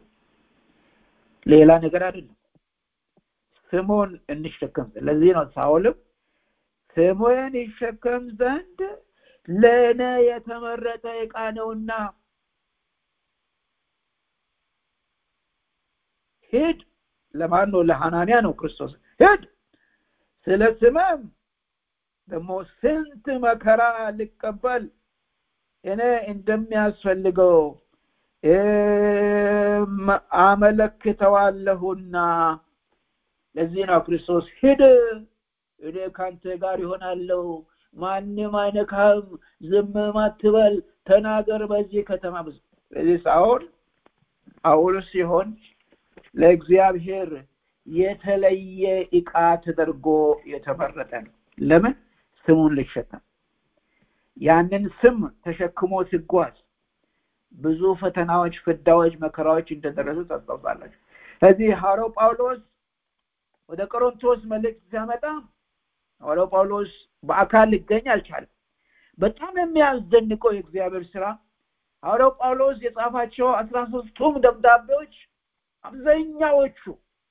S4: ሌላ ነገር አይደለም ስሙን እንሸከም ለዚህ ነው ሳውልም ስሙን ይሸከም ዘንድ ለእኔ የተመረጠ ዕቃ ነውና ሂድ ለማን ነው ለሐናንያ ነው ክርስቶስ ሂድ ስለ ስመም ደግሞ ስንት መከራ ልቀበል እኔ እንደሚያስፈልገው አመለክተዋለሁና ለዚህ ነው ክርስቶስ ሂድ እኔ ካንተ ጋር ይሆናለሁ ማንም አይነካም ዝም አትበል ተናገር በዚህ ከተማ ብዙ ስለዚህ ሳኦል አውል ሲሆን ለእግዚአብሔር የተለየ እቃ ተደርጎ የተመረጠ ነው ለምን ስሙን ልሸከም ያንን ስም ተሸክሞ ሲጓዝ ብዙ ፈተናዎች፣ ፍዳዎች፣ መከራዎች እንደደረሱ ታስታውሳላችሁ። ስለዚህ ሐዋርያው ጳውሎስ ወደ ቆሮንቶስ መልእክት ሲያመጣ ሐዋርያው ጳውሎስ በአካል ሊገኝ አልቻለም። በጣም የሚያስደንቀው የእግዚአብሔር ስራ ሐዋርያው ጳውሎስ የጻፋቸው አስራ ሶስቱም ደብዳቤዎች አብዛኛዎቹ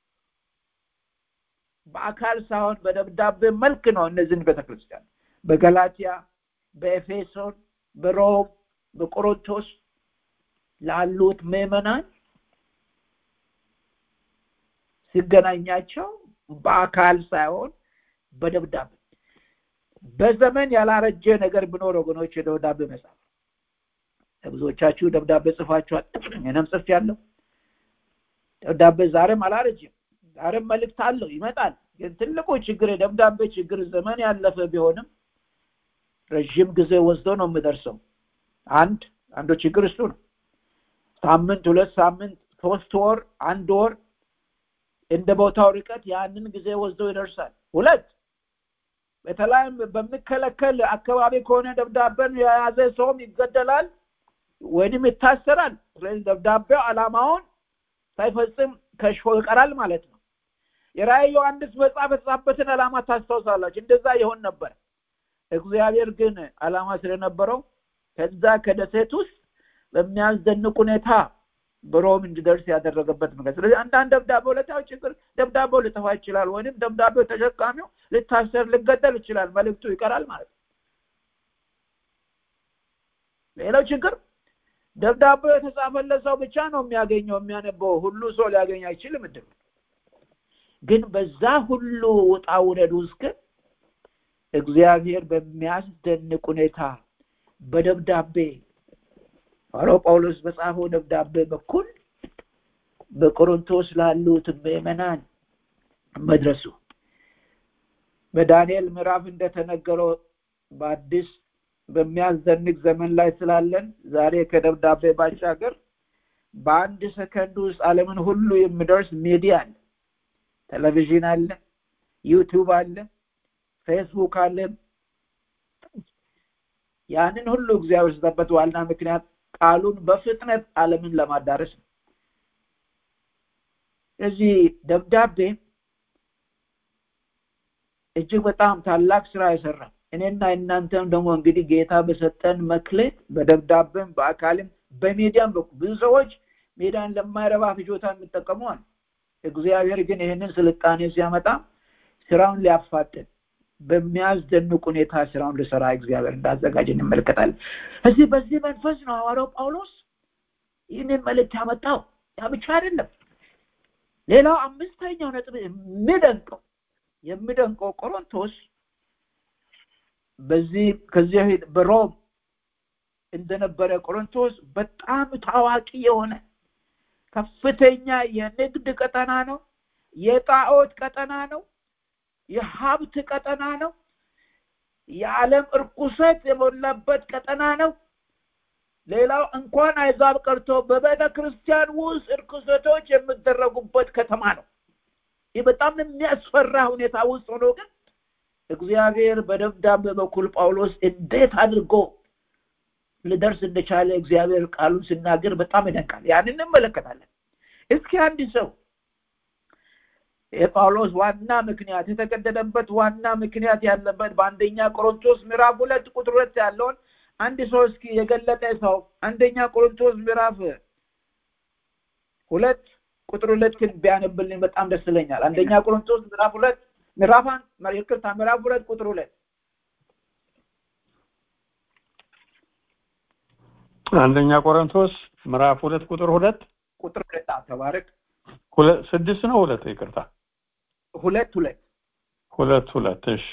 S4: በአካል ሳይሆን በደብዳቤ መልክ ነው እነዚህን ቤተክርስቲያን በገላትያ፣ በኤፌሶን፣ በሮም፣ በቆሮንቶስ ላሉት ምዕመናን ሲገናኛቸው በአካል ሳይሆን በደብዳቤ በዘመን ያላረጀ ነገር ቢኖር ወገኖች የደብዳቤ መጽሐፍ ብዙዎቻችሁ ደብዳቤ ጽፋችኋል እኔም ጽፌያለሁ ደብዳቤ ዛሬም አላረጅም ዛሬም መልእክት አለው ይመጣል ግን ትልቁ ችግር የደብዳቤ ችግር ዘመን ያለፈ ቢሆንም ረዥም ጊዜ ወስዶ ነው የምደርሰው አንድ አንዱ ችግር እሱ ነው ሳምንት ሁለት ሳምንት ሶስት ወር አንድ ወር እንደ ቦታው ርቀት ያንን ጊዜ ወስዶ ይደርሳል ሁለት በተለይም በሚከለከል አካባቢ ከሆነ ደብዳቤን የያዘ ሰውም ይገደላል ወይንም ይታሰራል ስለዚህ ደብዳቤው አላማውን ሳይፈጽም ከሽፎ ይቀራል ማለት ነው የራእይ ዮሐንስ መጽሐፍ የተጻፈበትን አላማ ታስታውሳላችሁ እንደዛ ይሆን ነበር እግዚአብሔር ግን አላማ ስለነበረው ከዛ ከደሴት ውስጥ በሚያስደንቅ ሁኔታ በሮም እንዲደርስ ያደረገበት ምክንያት ስለዚህ አንዳንድ ደብዳቤ ሁለታዊ ችግር ደብዳቤው ሊጠፋ ይችላል ወይም ደብዳቤው ተሸካሚው ልታሰር ልገደል ይችላል መልእክቱ ይቀራል ማለት ነው ሌላው ችግር ደብዳቤው የተጻፈለት ሰው ብቻ ነው የሚያገኘው የሚያነበው ሁሉ ሰው ሊያገኝ አይችልም እድል ግን በዛ ሁሉ ውጣ ውረድ ውስጥ ግን እግዚአብሔር በሚያስደንቅ ሁኔታ በደብዳቤ ሐዋርያው ጳውሎስ በጻፈው ደብዳቤ በኩል በቆሮንቶስ ላሉት ምዕመናን መድረሱ በዳንኤል ምዕራፍ እንደተነገረው በአዲስ በሚያስደንቅ ዘመን ላይ ስላለን ዛሬ ከደብዳቤ ባሻገር በአንድ ሰከንድ ውስጥ ዓለምን ሁሉ የሚደርስ ሚዲያ አለ ቴሌቪዥን አለ ዩቱብ አለ ፌስቡክ አለ ያንን ሁሉ እግዚአብሔር ስጠበት ዋና ምክንያት ቃሉን በፍጥነት ዓለምን ለማዳረስ ነው እዚህ ደብዳቤ እጅግ በጣም ታላቅ ስራ የሰራ እኔና እናንተም ደግሞ እንግዲህ ጌታ በሰጠን መክሌት በደብዳቤም በአካልም በሚዲያም በኩል ብዙ ሰዎች ሜዳን ለማይረባ ፍጆታ የሚጠቀመዋል እግዚአብሔር ግን ይህንን ስልጣኔ ሲያመጣ ስራውን ሊያፋጥን በሚያስደንቅ ሁኔታ ስራውን ልሰራ እግዚአብሔር እንዳዘጋጅ እንመለከታለን እዚህ በዚህ መንፈስ ነው ሐዋርያው ጳውሎስ ይህንን መልእክት ያመጣው ያ ብቻ አይደለም ሌላው አምስተኛው ነጥብ የሚደንቀው የሚደንቀው ቆሮንቶስ በዚህ ከዚህ በፊት በሮም እንደነበረ ቆሮንቶስ በጣም ታዋቂ የሆነ ከፍተኛ የንግድ ቀጠና ነው የጣዖት ቀጠና ነው የሀብት ቀጠና ነው የዓለም እርኩሰት የሞላበት ቀጠና ነው ሌላው እንኳን አይዛብ ቀርቶ በቤተ ክርስቲያን ውስጥ እርኩሰቶች የሚደረጉበት ከተማ ነው ይህ በጣም የሚያስፈራ ሁኔታ ውስጥ ሆኖ ግን እግዚአብሔር በደብዳቤ በኩል ጳውሎስ እንዴት አድርጎ ልደርስ እንደቻለ እግዚአብሔር ቃሉን ሲናገር በጣም ይደንቃል ያንን እንመለከታለን እስኪ አንድ ሰው የጳውሎስ ዋና ምክንያት የተገደደበት ዋና ምክንያት ያለበት በአንደኛ ቆሮንቶስ ምዕራፍ ሁለት ቁጥር ሁለት ያለውን አንድ ሰው እስኪ የገለጠ ሰው አንደኛ ቆሮንቶስ ምዕራፍ ሁለት ቁጥር ሁለትን ቢያነብልኝ በጣም ደስ ይለኛል አንደኛ ቆሮንቶስ ምዕራፍ ሁለት ምዕራፍ ይቅርታ ምዕራፍ ሁለት ቁጥር ሁለት
S5: አንደኛ ቆሮንቶስ ምዕራፍ ሁለት ቁጥር ሁለት
S4: ቁጥር ሁለት ተባረክ
S5: ስድስት ነው ሁለት ይቅርታ
S4: ሁለት ሁለት
S5: ሁለት ሁለት እሺ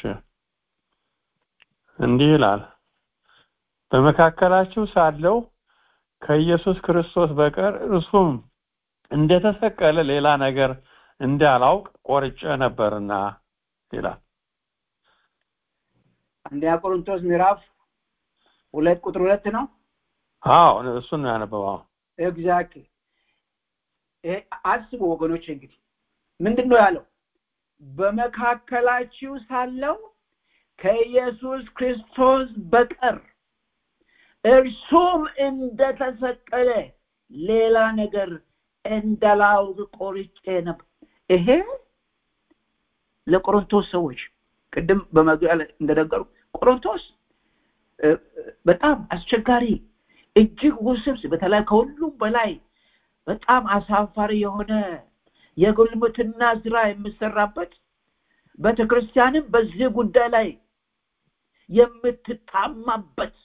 S5: እንዲህ ይላል በመካከላችሁ ሳለው ከኢየሱስ ክርስቶስ በቀር እርሱም እንደተሰቀለ ሌላ ነገር እንዳላውቅ ቆርጬ ነበርና ይላል
S4: አንደኛ ቆሮንቶስ ምዕራፍ ሁለት ቁጥር ሁለት ነው
S5: አዎ እሱን ነው ያነበበው
S4: ኤግዛክትሊ አስቡ ወገኖች እንግዲህ ምንድን ነው ያለው በመካከላችሁ ሳለው ከኢየሱስ ክርስቶስ በቀር እርሱም እንደተሰቀለ ሌላ ነገር እንዳላውቅ ቆርጬ ነበር ይሄ ለቆሮንቶስ ሰዎች ቅድም በመግቢያ ላይ እንደነገሩ ቆሮንቶስ በጣም አስቸጋሪ እጅግ ውስብስብ በተለይ ከሁሉም በላይ በጣም አሳፋሪ የሆነ የጉልምትና ስራ የምሰራበት ቤተክርስቲያንም በዚህ ጉዳይ ላይ የምትታማበት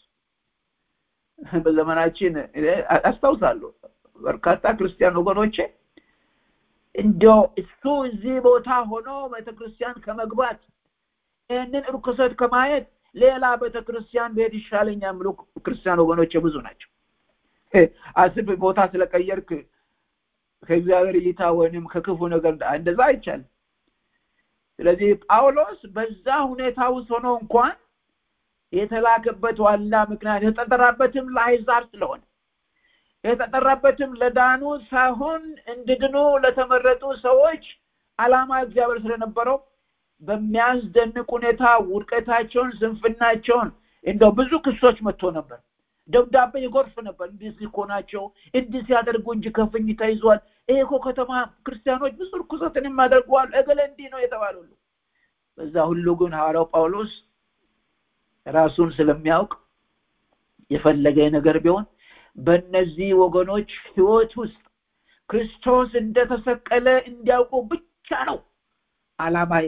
S4: በዘመናችን አስታውሳለሁ በርካታ ክርስቲያን ወገኖቼ እንዲያው እሱ እዚህ ቦታ ሆኖ ቤተክርስቲያን ከመግባት ይህንን እርኩሰት ከማየት ሌላ ቤተክርስቲያን ብሄድ ይሻለኛል የሚሉ ክርስቲያን ወገኖች ብዙ ናቸው አስብ ቦታ ስለቀየርክ ከእግዚአብሔር እይታ ወይም ከክፉ ነገር እንደዛ አይቻልም ስለዚህ ጳውሎስ በዛ ሁኔታ ውስጥ ሆኖ እንኳን የተላከበት ዋና ምክንያት የተጠራበትም ለአይዛብ ስለሆነ የተጠራበትም ለዳኑ ሳይሆን እንድድኑ ለተመረጡ ሰዎች አላማ እግዚአብሔር ስለነበረው በሚያስደንቅ ሁኔታ ውድቀታቸውን ስንፍናቸውን እንደው ብዙ ክሶች መጥቶ ነበር ደብዳቤ ይጎርፍ ነበር እንዲህ ሲኮናቸው እንዲህ ሲያደርጉ እንጂ ከፍኝ ተይዟል ይሄ እኮ ከተማ ክርስቲያኖች ብዙ ርኩሰትን የማደርገዋል እገለ እንዲህ ነው የተባሉ በዛ ሁሉ ግን ሐዋርያው ጳውሎስ ራሱን ስለሚያውቅ የፈለገ ነገር ቢሆን በእነዚህ ወገኖች ህይወት ውስጥ ክርስቶስ እንደተሰቀለ እንዲያውቁ ብቻ ነው አላማዬ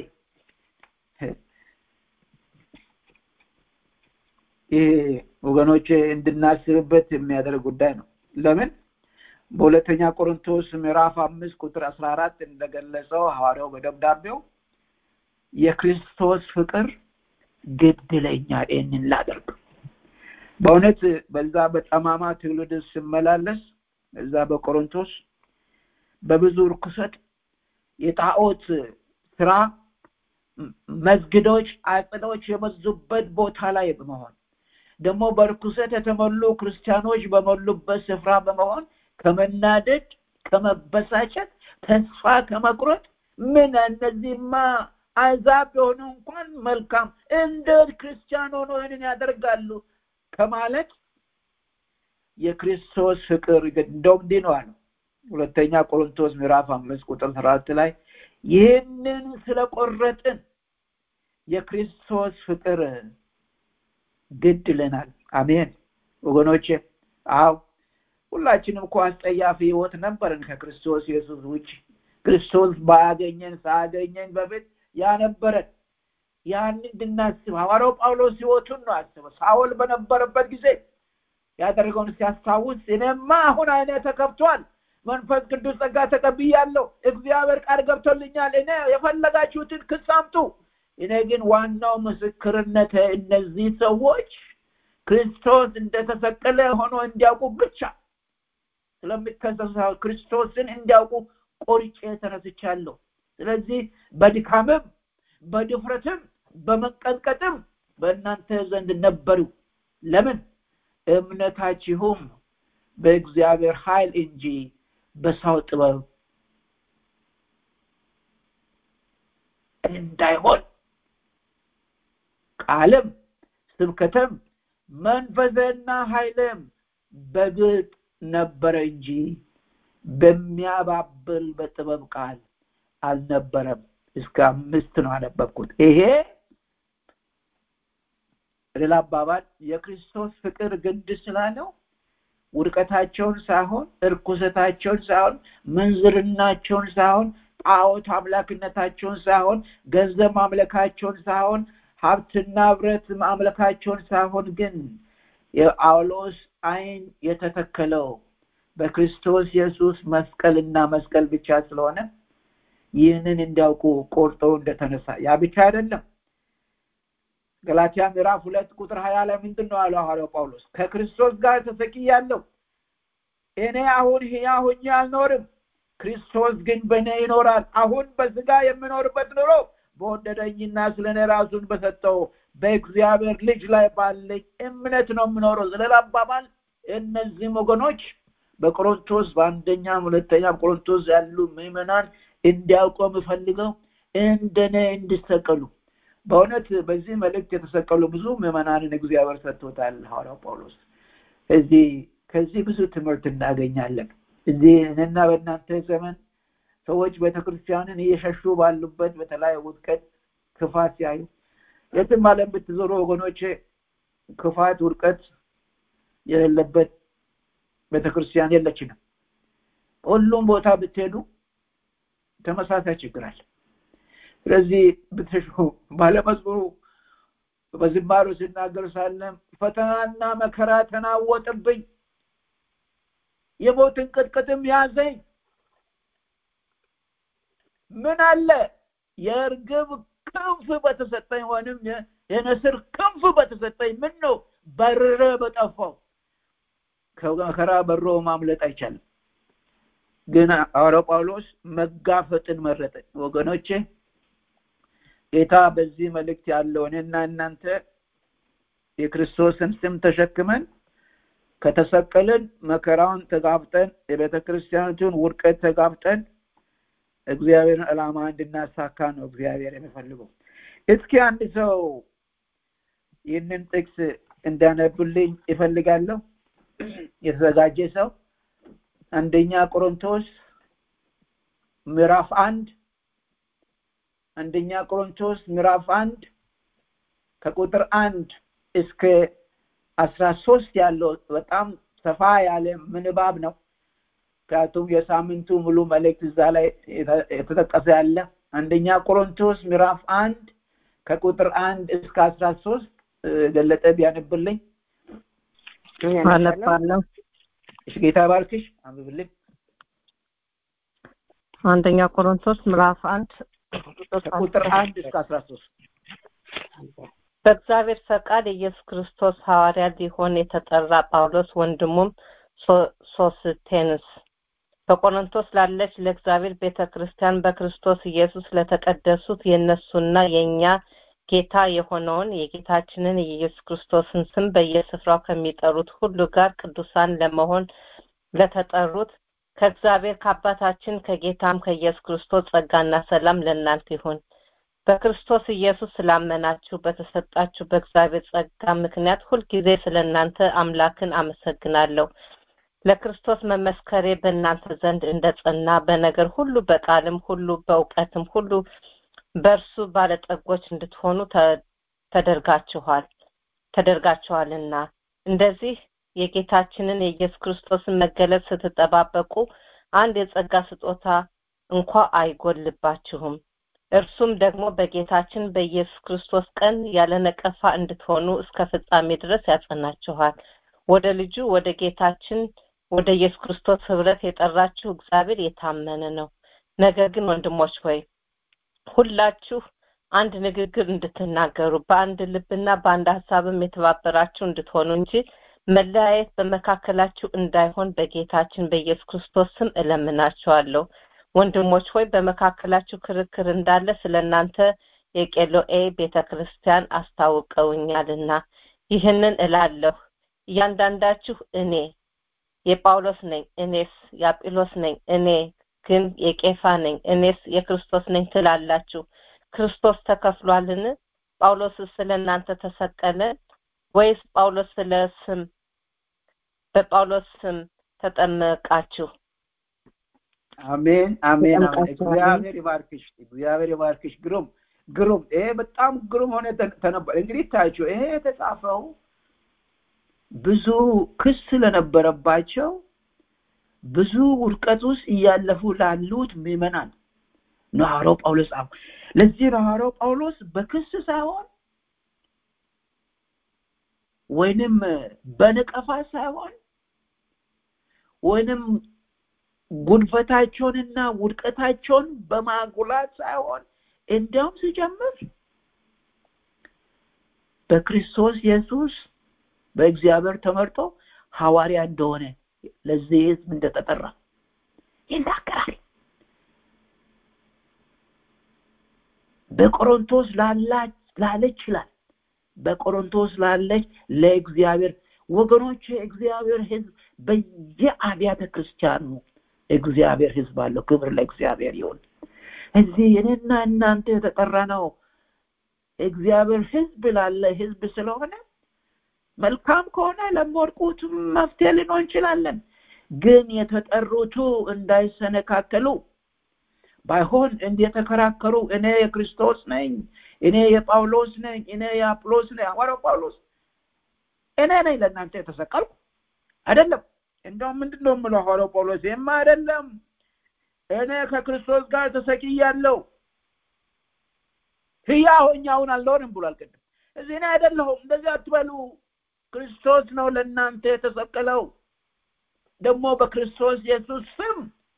S4: ይሄ ወገኖች እንድናስብበት የሚያደርግ ጉዳይ ነው ለምን በሁለተኛ ቆሮንቶስ ምዕራፍ አምስት ቁጥር አስራ አራት እንደገለጸው ሐዋርያው በደብዳቤው የክርስቶስ ፍቅር ግድ ይለኛል ይህንን ላደርግ በእውነት በዛ በጠማማ ትውልድ ስመላለስ እዛ በቆሮንቶስ በብዙ ርኩሰት የጣዖት ስራ መስግዶች አጥዶች የበዙበት ቦታ ላይ በመሆን ደግሞ በርኩሰት የተሞሉ ክርስቲያኖች በሞሉበት ስፍራ በመሆን ከመናደድ ከመበሳጨት ተስፋ ከመቁረጥ ምን እነዚህማ አዛብ የሆኑ እንኳን መልካም እንደ ክርስቲያን ሆኖ ይህንን ያደርጋሉ ከማለት የክርስቶስ ፍቅር እንደውም እንዲህ ነው አለው ሁለተኛ ቆሮንቶስ ምዕራፍ አምስት ቁጥር አራት ላይ ይህንን ስለቆረጥን የክርስቶስ ፍቅር ግድ ይለናል አሜን ወገኖቼ አው ሁላችንም እኮ አስጠያፊ ህይወት ነበረን ከክርስቶስ ኢየሱስ ውጭ ክርስቶስ ባያገኘን ሳያገኘን በፊት ያነበረን ያን እንድናስብ ሐዋርያው ጳውሎስ ህይወቱን ነው አስበው ሳውል በነበረበት ጊዜ ያደረገውን ሲያስታውስ እኔማ አሁን አይነ ተከፍቷል መንፈስ ቅዱስ ጸጋ ተቀብያለሁ እግዚአብሔር ቃል ገብቶልኛል እኔ የፈለጋችሁትን ክስ አምጡ እኔ ግን ዋናው ምስክርነት እነዚህ ሰዎች ክርስቶስ እንደተሰቀለ ሆኖ እንዲያውቁ ብቻ ስለሚከሰሱ ክርስቶስን እንዲያውቁ ቆርጬ ተነስቻለሁ ስለዚህ በድካምም በድፍረትም በመቀጥቀጥም በእናንተ ዘንድ ነበሩ ለምን እምነታችሁም በእግዚአብሔር ኃይል እንጂ በሰው ጥበብ እንዳይሆን ቃልም ስብከትም መንፈስና ኃይልም በግጥ ነበረ እንጂ በሚያባብል በጥበብ ቃል አልነበረም እስከ አምስት ነው አነበብኩት ይሄ ሌላ አባባል የክርስቶስ ፍቅር ግድ ስላለው ውድቀታቸውን ሳይሆን እርኩሰታቸውን ሳይሆን ምንዝርናቸውን ሳይሆን ጣዖት አምላክነታቸውን ሳይሆን ገንዘብ ማምለካቸውን ሳይሆን ሀብትና ብረት ማምለካቸውን ሳይሆን ግን የጳውሎስ አይን የተተከለው በክርስቶስ ኢየሱስ መስቀልና መስቀል ብቻ ስለሆነ ይህንን እንዲያውቁ ቆርጦ እንደተነሳ ያ ብቻ አይደለም ገላትያ ምዕራፍ ሁለት ቁጥር ሀያ ላይ ምንድን ነው ያለው ሐዋርያው ጳውሎስ ከክርስቶስ ጋር ተሰቅያለሁ እኔ አሁን ህያ ሁኜ አልኖርም ክርስቶስ ግን በእኔ ይኖራል አሁን በስጋ የምኖርበት ኑሮ በወደደኝና ስለ እኔ ራሱን በሰጠው በእግዚአብሔር ልጅ ላይ ባለኝ እምነት ነው የምኖረው ስለላ አባባል እነዚህም ወገኖች በቆሮንቶስ በአንደኛ ሁለተኛ ቆሮንቶስ ያሉ ምዕመናን እንዲያውቁ የምፈልገው እንደነ እንዲሰቀሉ በእውነት በዚህ መልእክት የተሰቀሉ ብዙ ምዕመናንን እግዚአብሔር ሰጥቶታል ሐዋርያው ጳውሎስ እዚህ ከዚህ ብዙ ትምህርት እናገኛለን እዚህ እኔና በእናንተ ዘመን ሰዎች ቤተክርስቲያንን እየሸሹ ባሉበት በተለያየ ውድቀት ክፋት ሲያዩ የትም ዓለም ብትዞሩ ወገኖች ክፋት ውድቀት የሌለበት ቤተክርስቲያን የለችንም ሁሉም ቦታ ብትሄዱ ተመሳሳይ ችግር አለ ስለዚህ ብትሹ ባለመዝሙሩ በዝማሬ ሲናገር ሳለም ፈተናና መከራ ተናወጥብኝ የሞትን ቅጥቅጥም ያዘኝ ምን አለ የእርግብ ክንፍ በተሰጠኝ ወይንም የነስር ክንፍ በተሰጠኝ ምን ነው በርረ በጠፋው ከመከራ በሮ ማምለጥ አይቻልም ግን ሐዋርያው ጳውሎስ መጋፈጥን መረጠ ወገኖቼ ጌታ በዚህ መልእክት ያለው እኔና እናንተ የክርስቶስን ስም ተሸክመን ከተሰቀልን መከራውን ተጋፍጠን የቤተ ክርስቲያኒቱን ውድቀት ተጋፍጠን እግዚአብሔርን ዕላማ እንድናሳካ ነው እግዚአብሔር የሚፈልገው እስኪ አንድ ሰው ይህንን ጥቅስ እንዳነብልኝ ይፈልጋለሁ የተዘጋጀ ሰው አንደኛ ቆሮንቶስ ምዕራፍ አንድ አንደኛ ቆሮንቶስ ምዕራፍ አንድ ከቁጥር አንድ እስከ አስራ ሶስት ያለው በጣም ሰፋ ያለ ምንባብ ነው ምክንያቱም የሳምንቱ ሙሉ መልእክት እዛ ላይ የተጠቀሰ ያለ አንደኛ ቆሮንቶስ ምዕራፍ አንድ ከቁጥር አንድ እስከ አስራ ሶስት ገለጠ ቢያነብልኝ
S2: አነባለሁ
S4: እሺ ጌታ ባርክሽ አንብብልኝ
S2: አንደኛ ቆሮንቶስ ምዕራፍ አንድ
S4: ከቁጥር አንድ እስከ አስራ ሶስት
S2: በእግዚአብሔር ፈቃድ ኢየሱስ ክርስቶስ ሐዋርያ ሊሆን የተጠራ ጳውሎስ ወንድሙም ሶስቴንስ በቆሮንቶስ ላለች ለእግዚአብሔር ቤተ ክርስቲያን በክርስቶስ ኢየሱስ ለተቀደሱት የእነሱና የእኛ ጌታ የሆነውን የጌታችንን የኢየሱስ ክርስቶስን ስም በየስፍራው ከሚጠሩት ሁሉ ጋር ቅዱሳን ለመሆን ለተጠሩት ከእግዚአብሔር ከአባታችን ከጌታም ከኢየሱስ ክርስቶስ ጸጋና ሰላም ለእናንተ ይሁን በክርስቶስ ኢየሱስ ስላመናችሁ በተሰጣችሁ በእግዚአብሔር ጸጋ ምክንያት ሁልጊዜ ስለ እናንተ አምላክን አመሰግናለሁ ለክርስቶስ መመስከሬ በእናንተ ዘንድ እንደ ጸና በነገር ሁሉ በቃልም ሁሉ በእውቀትም ሁሉ በእርሱ ባለጠጎች እንድትሆኑ ተደርጋችኋል ተደርጋችኋልና እንደዚህ የጌታችንን የኢየሱስ ክርስቶስን መገለጥ ስትጠባበቁ አንድ የጸጋ ስጦታ እንኳ አይጎልባችሁም እርሱም ደግሞ በጌታችን በኢየሱስ ክርስቶስ ቀን ያለ ነቀፋ እንድትሆኑ እስከ ፍጻሜ ድረስ ያጸናችኋል ወደ ልጁ ወደ ጌታችን ወደ ኢየሱስ ክርስቶስ ህብረት የጠራችሁ እግዚአብሔር የታመነ ነው ነገር ግን ወንድሞች ሆይ ሁላችሁ አንድ ንግግር እንድትናገሩ በአንድ ልብና በአንድ ሀሳብም የተባበራችሁ እንድትሆኑ እንጂ መለያየት በመካከላችሁ እንዳይሆን በጌታችን በኢየሱስ ክርስቶስ ስም እለምናችኋለሁ ወንድሞች ሆይ በመካከላችሁ ክርክር እንዳለ ስለ እናንተ የቄሎኤ ቤተ ክርስቲያን አስታውቀውኛልና ይህንን እላለሁ እያንዳንዳችሁ እኔ የጳውሎስ ነኝ እኔስ የአጵሎስ ነኝ እኔ ግን የቄፋ ነኝ እኔስ የክርስቶስ ነኝ ትላላችሁ ክርስቶስ ተከፍሏልን ጳውሎስ ስለ እናንተ ተሰቀለ ወይስ ጳውሎስ ስለ ስም በጳውሎስ ስም ተጠመቃችሁ
S4: አሜን አሜን አሜን እግዚአብሔር ይባርክሽ እግዚአብሔር ይባርክሽ ግሩም ግሩም ይሄ በጣም ግሩም ሆነ ተነበር እንግዲህ ታያቸው ይሄ የተጻፈው ብዙ ክስ ስለነበረባቸው ብዙ ውድቀት ውስጥ እያለፉ ላሉት ምዕመናን ነው ሐዋርያው ጳውሎስ ጻፉ ለዚህ ነው ሐዋርያው ጳውሎስ በክስ ሳይሆን ወይንም በንቀፋ ሳይሆን ወይንም ጉድፈታቸውንና ውድቀታቸውን በማጉላት ሳይሆን እንዲያውም ሲጀምር በክርስቶስ ኢየሱስ በእግዚአብሔር ተመርጦ ሐዋርያ እንደሆነ ለዚህ ህዝብ እንደተጠራ ይናገራል በቆሮንቶስ ላለች ይላል በቆሮንቶስ ላለች ለእግዚአብሔር ወገኖች እግዚአብሔር ህዝብ በየአብያተ ክርስቲያኑ እግዚአብሔር ህዝብ አለው ክብር ለእግዚአብሔር ይሁን እዚህ እኔና እናንተ የተጠራ ነው እግዚአብሔር ህዝብ ላለ ህዝብ ስለሆነ መልካም ከሆነ ለሚወድቁት መፍትሄ ልንሆን እንችላለን ግን የተጠሩቱ እንዳይሰነካከሉ ባይሆን እንደተከራከሩ እኔ የክርስቶስ ነኝ እኔ የጳውሎስ ነኝ እኔ የአጵሎስ ነኝ ሐዋርያው ጳውሎስ እኔ ነኝ ለእናንተ የተሰቀልኩ አይደለም እንደውም ምንድን ነው የምለው ሐዋርያው ጳውሎስ ይህማ አይደለም እኔ ከክርስቶስ ጋር ተሰቅያለሁ ህያ ሆኜ አሁን አልኖርም ብሏል ቅድም እዚህ እኔ አይደለሁም እንደዚህ አትበሉ ክርስቶስ ነው ለእናንተ የተሰቀለው ደግሞ በክርስቶስ ኢየሱስ ስም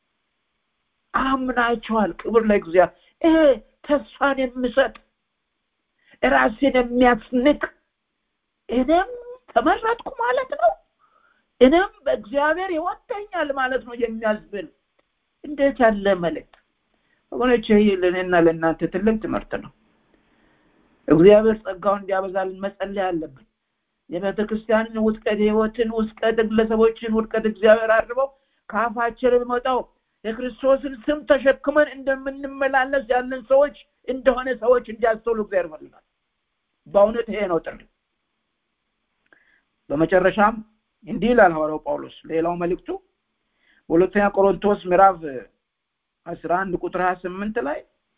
S4: አምናችኋል ክብር ለእግዚአብሔር ይሄ ተስፋን የሚሰጥ ራሴን የሚያስንቅ እኔም ተመረጥኩ ማለት ነው እኔም በእግዚአብሔር ይወደኛል ማለት ነው የሚያስብል እንዴት ያለ መልእክት ወገኖች ይህ ለእኔና ለእናንተ ትልቅ ትምህርት ነው እግዚአብሔር ጸጋውን እንዲያበዛልን መጸለይ አለብን የቤተ ክርስቲያንን ውጥቀት የህይወትን ውጥቀት ግለሰቦችን ውድቀት እግዚአብሔር አድርበው ከአፋችን የሚወጣው የክርስቶስን ስም ተሸክመን እንደምንመላለስ ያለን ሰዎች እንደሆነ ሰዎች እንዲያስተውሉ እግዚአብሔር ይፈልጋል በእውነት ይሄ ነው ጥሪ በመጨረሻም እንዲህ ይላል ሐዋርያው ጳውሎስ ሌላው መልእክቱ በሁለተኛ ቆሮንቶስ ምዕራፍ አስራ አንድ ቁጥር ሀያ ስምንት ላይ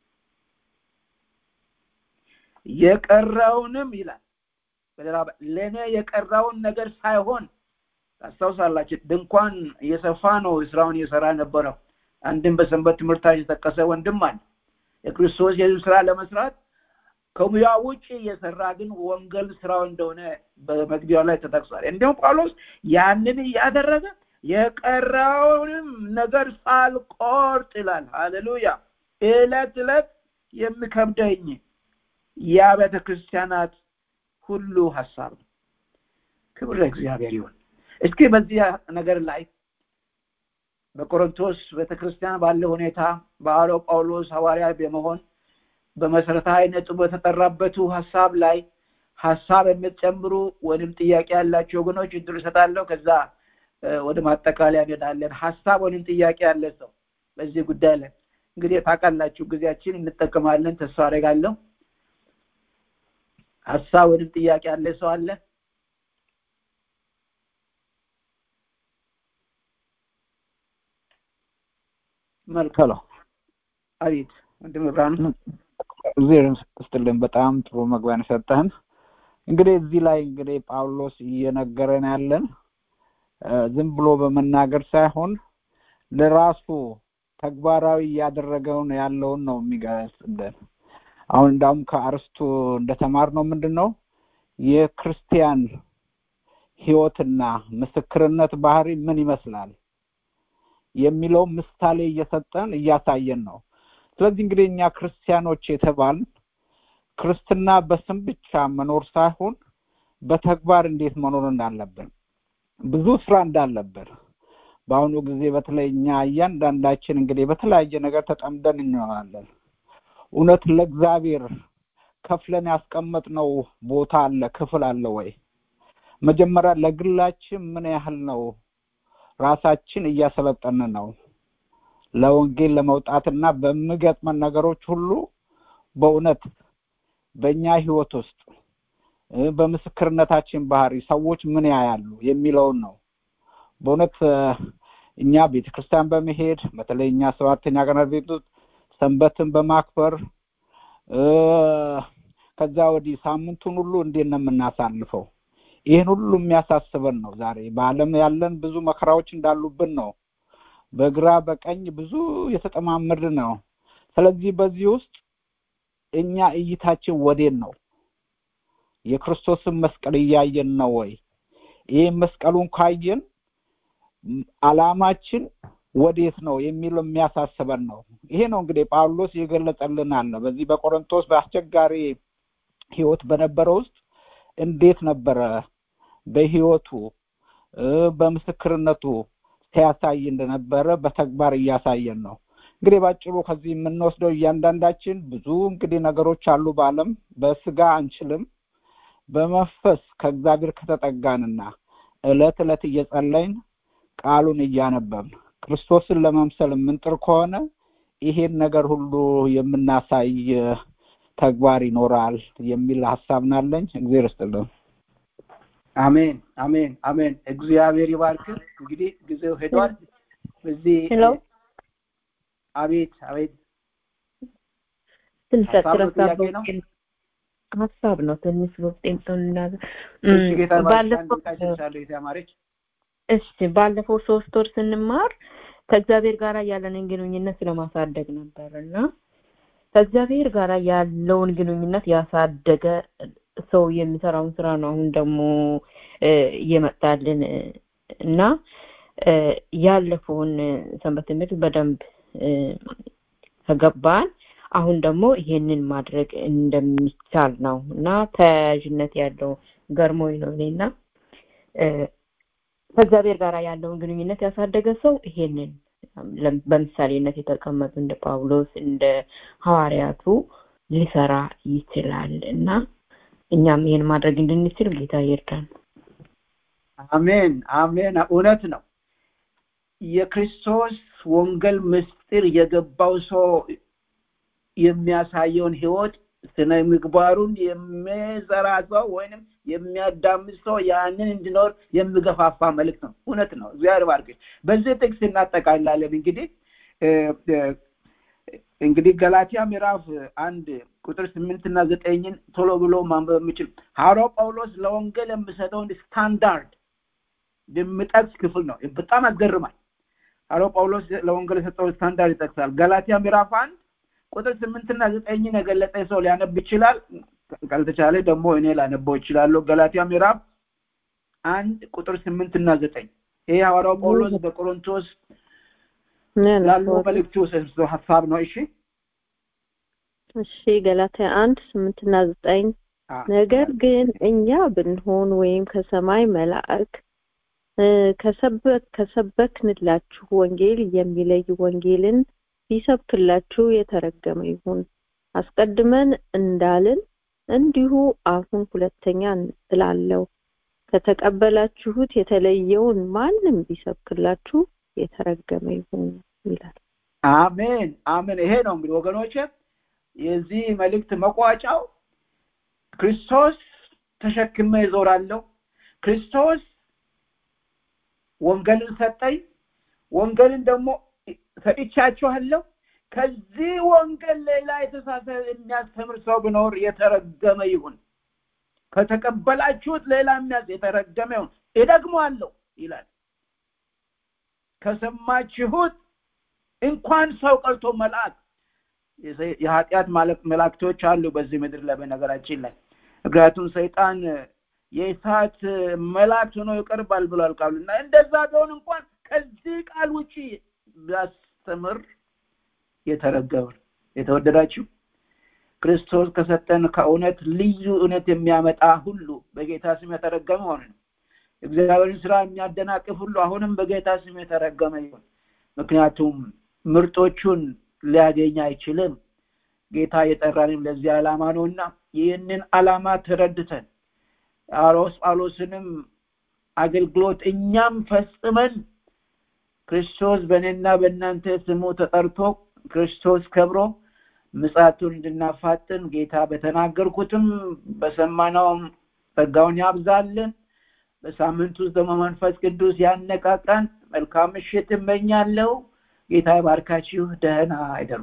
S4: የቀረውንም ይላል በሌላ ለእኔ የቀረውን ነገር ሳይሆን ታስታውሳላችሁ ድንኳን እየሰፋ ነው ስራውን እየሰራ ነበረው አንድም በሰንበት ትምህርታችን የጠቀሰ ወንድም አለ የክርስቶስ የህዝብ ስራ ለመስራት ከሙያ ውጭ እየሰራ ግን ወንጌል ስራው እንደሆነ በመግቢያው ላይ ተጠቅሷል እንዲሁም ጳውሎስ ያንን እያደረገ የቀረውንም ነገር ሳልቆርጥ ይላል ሃሌሉያ እለት እለት የሚከብደኝ የአብያተ ክርስቲያናት ሁሉ ሀሳብ ነው ክብር ለእግዚአብሔር ይሁን እስኪ በዚህ ነገር ላይ በቆሮንቶስ ቤተክርስቲያን ባለ ሁኔታ በአለው ጳውሎስ ሐዋርያ በመሆን በመሰረታዊ ነጥቡ በተጠራበቱ ሀሳብ ላይ ሀሳብ የምትጨምሩ ወይም ጥያቄ ያላቸው ወገኖች እድል እሰጣለሁ ከዛ ወደ ማጠቃለያ እንሄዳለን ሀሳብ ወይም ጥያቄ ያለ ሰው በዚህ ጉዳይ ላይ እንግዲህ ታውቃላችሁ ጊዜያችን እንጠቀማለን ተስፋ አደርጋለሁ ሀሳብ ወይም ጥያቄ ያለ ሰው አለ መልካም አቤት ወንድም ብርሃኑ
S6: እዚህ ስትልን በጣም ጥሩ መግቢያን ሰጠህን እንግዲህ እዚህ ላይ እንግዲህ ጳውሎስ እየነገረን ያለን ዝም ብሎ በመናገር ሳይሆን ለራሱ ተግባራዊ እያደረገውን ያለውን ነው የሚገልጽልን አሁን እንዳውም ከአርስቱ እንደተማር ነው ምንድን ነው የክርስቲያን ህይወትና ምስክርነት ባህሪ ምን ይመስላል የሚለው ምሳሌ እየሰጠን እያሳየን ነው ስለዚህ እንግዲህ እኛ ክርስቲያኖች የተባል ክርስትና በስም ብቻ መኖር ሳይሆን በተግባር እንዴት መኖር እንዳለብን ብዙ ስራ እንዳለብን በአሁኑ ጊዜ በተለይ እኛ እያንዳንዳችን እንግዲህ በተለያየ ነገር ተጠምደን እንሆናለን እውነት ለእግዚአብሔር ከፍለን ያስቀመጥነው ቦታ አለ ክፍል አለ ወይ መጀመሪያ ለግላችን ምን ያህል ነው ራሳችን እያሰለጠን ነው ለወንጌል ለመውጣትና በሚገጥመን ነገሮች ሁሉ በእውነት በእኛ ህይወት ውስጥ በምስክርነታችን ባህሪ ሰዎች ምን ያያሉ የሚለውን ነው በእውነት እኛ ቤተ ክርስቲያን በመሄድ በተለይ እኛ ሰባተኛ ቀን ቤት ውስጥ ሰንበትን በማክበር ከዛ ወዲህ ሳምንቱን ሁሉ እንዴት ነው የምናሳልፈው ይህን ሁሉ የሚያሳስበን ነው ዛሬ በአለም ያለን ብዙ መከራዎች እንዳሉብን ነው በግራ በቀኝ ብዙ የተጠማመድ ነው ስለዚህ በዚህ ውስጥ እኛ እይታችን ወዴን ነው የክርስቶስን መስቀል እያየን ነው ወይ ይህ መስቀሉን ካየን አላማችን ወዴት ነው የሚለው የሚያሳስበን ነው ይሄ ነው እንግዲህ ጳውሎስ የገለጸልን አለ በዚህ በቆሮንቶስ በአስቸጋሪ ህይወት በነበረ ውስጥ እንዴት ነበረ በህይወቱ በምስክርነቱ ሲያሳይ እንደነበረ በተግባር እያሳየን ነው እንግዲህ ባጭሩ ከዚህ የምንወስደው እያንዳንዳችን ብዙ እንግዲህ ነገሮች አሉ በአለም በስጋ አንችልም በመንፈስ ከእግዚአብሔር ከተጠጋንና እለት እለት እየጸለይን ቃሉን እያነበብን ክርስቶስን ለመምሰል የምንጥር ከሆነ ይሄን ነገር ሁሉ የምናሳይ ተግባር ይኖራል የሚል ሀሳብ ናለኝ እግዚአብሔር ይስጥልን
S4: አሜን አሜን አሜን እግዚአብሔር ይባርክ እንግዲህ ጊዜው ሄዷል በዚህ
S7: ሄሎ
S4: አቤት አቤት
S7: ትንሽ
S4: ሀሳብ ነው
S7: ሀሳብ
S4: ጥያቄ ነው?
S7: ሀሳብ ነው ትንሽ በውስጤም ተናገ
S4: እሺ ጌታ ይባርክሽ። አንድ
S7: ባለፈው
S4: ደቂቃ ይሰጥሻለሁ የተማረች
S7: እሺ ባለፈው ሶስት ወር ስንማር ከእግዚአብሔር ጋር ያለንን ግንኙነት ስለማሳደግ ነበር እና ከእግዚአብሔር ጋር ያለውን ግንኙነት ያሳደገ ሰው የሚሰራውን ስራ ነው አሁን ደግሞ እ፣ እየመጣልን እ፣ እና እ፣ ያለፈውን እ፣ ሰንበት ትምህርት በደንብ እ፣ ከገባን አሁን ደግሞ ይሄንን ማድረግ እንደሚቻል ነው እና ተያያዥነት ያለው ገርሞኝ ነው እኔና እ፣ ከእግዚአብሔር ጋር ያለውን ግንኙነት ያሳደገ ሰው ይሄንን ለም- በምሳሌነት የተቀመጡ እንደ ጳውሎስ እንደ ሐዋርያቱ ሊሰራ ይችላል እና እኛም ይሄን ማድረግ እንድንችል ጌታ ይርዳን።
S4: አሜን አሜን እውነት ነው የክርስቶስ ወንጌል ምስጢር የገባው ሰው የሚያሳየውን ህይወት ስነ ምግባሩን የሚዘራ ሰው ወይንም የሚያዳምጥ ሰው ያንን እንዲኖር የሚገፋፋ መልእክት ነው እውነት ነው እግዚአብሔር ባርክሽ በዚህ ጥቅስ እናጠቃላለን እንግዲህ እ፣ እ፣ እንግዲህ ገላትያ ምዕራፍ አንድ ቁጥር ስምንት እና ዘጠኝን ቶሎ ብሎ ማንበብ የምችል ሐዋርያው ጳውሎስ ለወንጌል የሚሰጠውን ስታንዳርድ የሚጠቅስ ክፍል ነው በጣም ያስገርማል ሐዋርያው ጳውሎስ ለወንጌል የሰጠውን ስታንዳርድ ይጠቅሳል ገላትያ ምዕራፍ አንድ ቁጥር ስምንትና ዘጠኝን የገለጸ ሰው ሊያነብ ይችላል ካልተቻለ ደግሞ እኔ ላነበው ይችላለሁ ገላትያ ምዕራፍ አንድ ቁጥር ስምንትና ዘጠኝ ይሄ ሐዋርያው ጳውሎስ በቆሮንቶስ ላለው መልእክቱ የሰጠው ሀሳብ ነው እሺ
S1: እሺ ገላትያ አንድ ስምንትና ዘጠኝ
S4: አ፣
S1: ነገር ግን እኛ ብንሆን ወይም ከሰማይ መላእክ እ፣ ከሰበክ ከሰበክንላችሁ ወንጌል የሚለይ ወንጌልን ቢሰብክላችሁ የተረገመ ይሁን አስቀድመን እንዳልን እንዲሁ አሁን ሁለተኛ እላለሁ ከተቀበላችሁት የተለየውን ማንም ቢሰብክላችሁ የተረገመ ይሁን ይላል
S4: አሜን አሜን ይሄ ነው እንግዲህ ወገኖች የዚህ መልእክት መቋጫው ክርስቶስ ተሸክመ ይዞራለሁ ክርስቶስ ወንጌልን ሰጠኝ ወንጌልን ደግሞ ሰጥቻችኋለሁ ከዚህ ወንጌል ሌላ የተሳሳተ የሚያስተምር ሰው ቢኖር የተረገመ ይሁን ከተቀበላችሁት ሌላ የሚያስ የተረገመ ይሁን እደግመዋለሁ ይላል ከሰማችሁት እንኳን ሰው ቀርቶ መልአክ የሰ- የኃጢአት ማለቅ መላእክቶች አሉ በዚህ ምድር ላይ በነገራችን ላይ ምክንያቱም ሰይጣን የእሳት መላእክት ሆኖ ይቀርባል ብሏል ቃሉ እና እንደዛ ቢሆን እንኳን ከዚህ ቃል ውጪ ቢያስተምር የተረገመ ነው። የተወደዳችሁ ክርስቶስ ከሰጠን ከእውነት ልዩ እውነት የሚያመጣ ሁሉ በጌታ ስም የተረገመ ሆነ ነው እግዚአብሔርን ስራ የሚያደናቅፍ ሁሉ አሁንም በጌታ ስም የተረገመ ይሁን ምክንያቱም ምርጦቹን ሊያገኝ አይችልም ጌታ የጠራንም ለዚህ ዓላማ ነውና ይህንን ዓላማ ተረድተን ጳውሎስ ጳውሎስንም አገልግሎት እኛም ፈጽመን ክርስቶስ በእኔና በእናንተ ስሙ ተጠርቶ ክርስቶስ ከብሮ ምጻቱን እንድናፋጥን ጌታ በተናገርኩትም በሰማነውም ጸጋውን ያብዛልን በሳምንት ውስጥ ደግሞ መንፈስ ቅዱስ ያነቃቃን መልካም ምሽት እመኛለሁ ጌታ ይባርካችሁ ደህና አይደሩ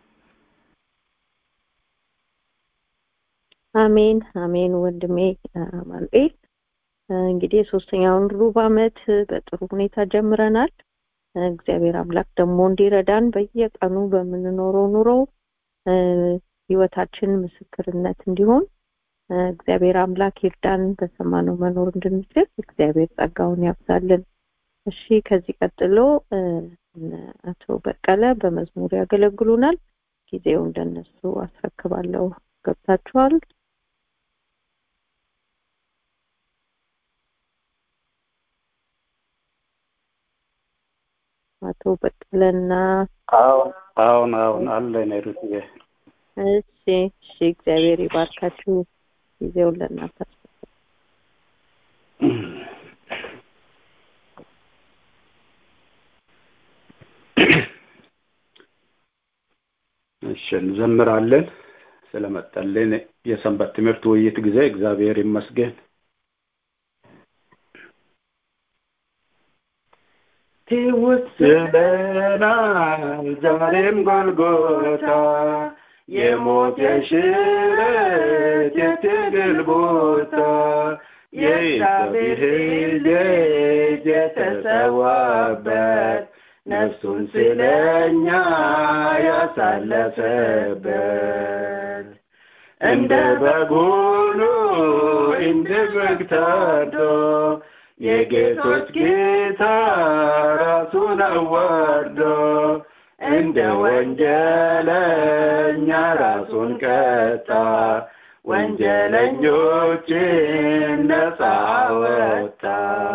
S1: አሜን አሜን ወንድሜ አማኑኤል እንግዲህ የሶስተኛውን ሩብ አመት በጥሩ ሁኔታ ጀምረናል እግዚአብሔር አምላክ ደግሞ እንዲረዳን በየቀኑ በምንኖረው ኑሮ እ፣ ህይወታችን ምስክርነት እንዲሆን እ፣ እግዚአብሔር አምላክ ይርዳን በሰማነው መኖር እንድንችል እግዚአብሔር ጸጋውን ያብዛልን እሺ ከዚህ ቀጥሎ እ፣ እነ አቶ በቀለ በመዝሙር ያገለግሉናል ጊዜውን ለነሱ አስረክባለሁ ገብታችኋል አቶ በቀለና
S5: አሁን አሁን አሁን አለ ሩትዬ
S1: እሺ እሺ እግዚአብሔር ይባርካችሁ ጊዜውን ለእናንተ
S5: እሺ እንዘምራለን ስለመጣልን የሰንበት ትምህርት ውይይት ጊዜ እግዚአብሔር ይመስገን
S8: ይውስለናል ዛሬም ጎልጎታ የሞት የሽረት የትግል ቦታ የእግዚአብሔር ልጅ የተሰዋበት ነፍሱን ስለኛ ያሳለፈበት እንደ በግ ሆኖ እንደ በግ ታርዶ የጌቶች ጌታ ራሱን አዋርዶ እንደ ወንጀለኛ ራሱን ቀጣ ወንጀለኞችን ነፃ ወጣ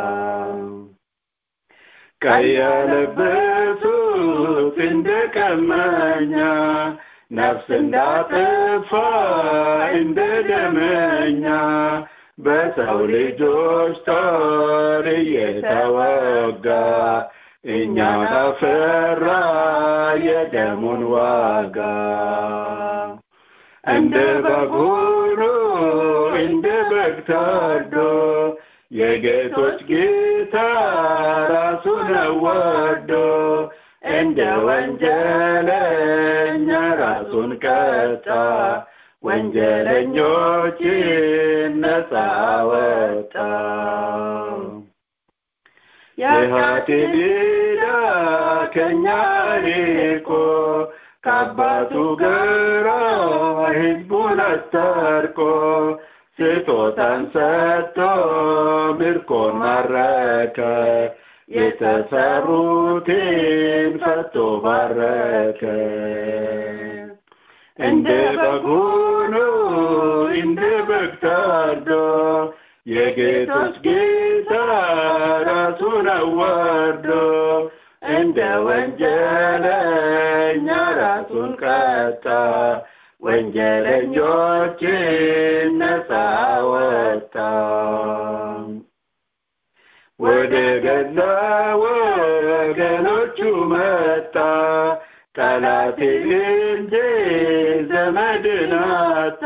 S8: ቀይ ያለበሱት እንደ ቀማኛ ነፍስ እንዳጠፋ እንደ ደመኛ በሰው ልጆች ጦር እየተወጋ እኛን አፈራ የደሙን ዋጋ እንደ በግ ሆኖ እንደ በግ ታርዶ የጌቶች ጌታ ራሱን አዋርዶ እንደ ወንጀለኛ ራሱን ቀጣ ወንጀለኞችን ነፃ ወጣ የኃጢአት ዕዳ ከእኛ ርቆ ከአባቱ ጋራ ሕዝቡን አስታርቆ ስጦታን ሰጥቶ ምርኮን ማረከ የተሰሩትን ፈቶ ባረከ እንደ በግ ሆኖ እንደ በግ ታርዶ የጌቶች ጌታ ራሱን አዋርዶ እንደ ወንጀለኛ ራሱን ቀጣ ወንጀለኞችን ነፃ ወጣ ወደ ገዛ ወገኖቹ መጣ ጠላት እንጂ ዘመድን አጣ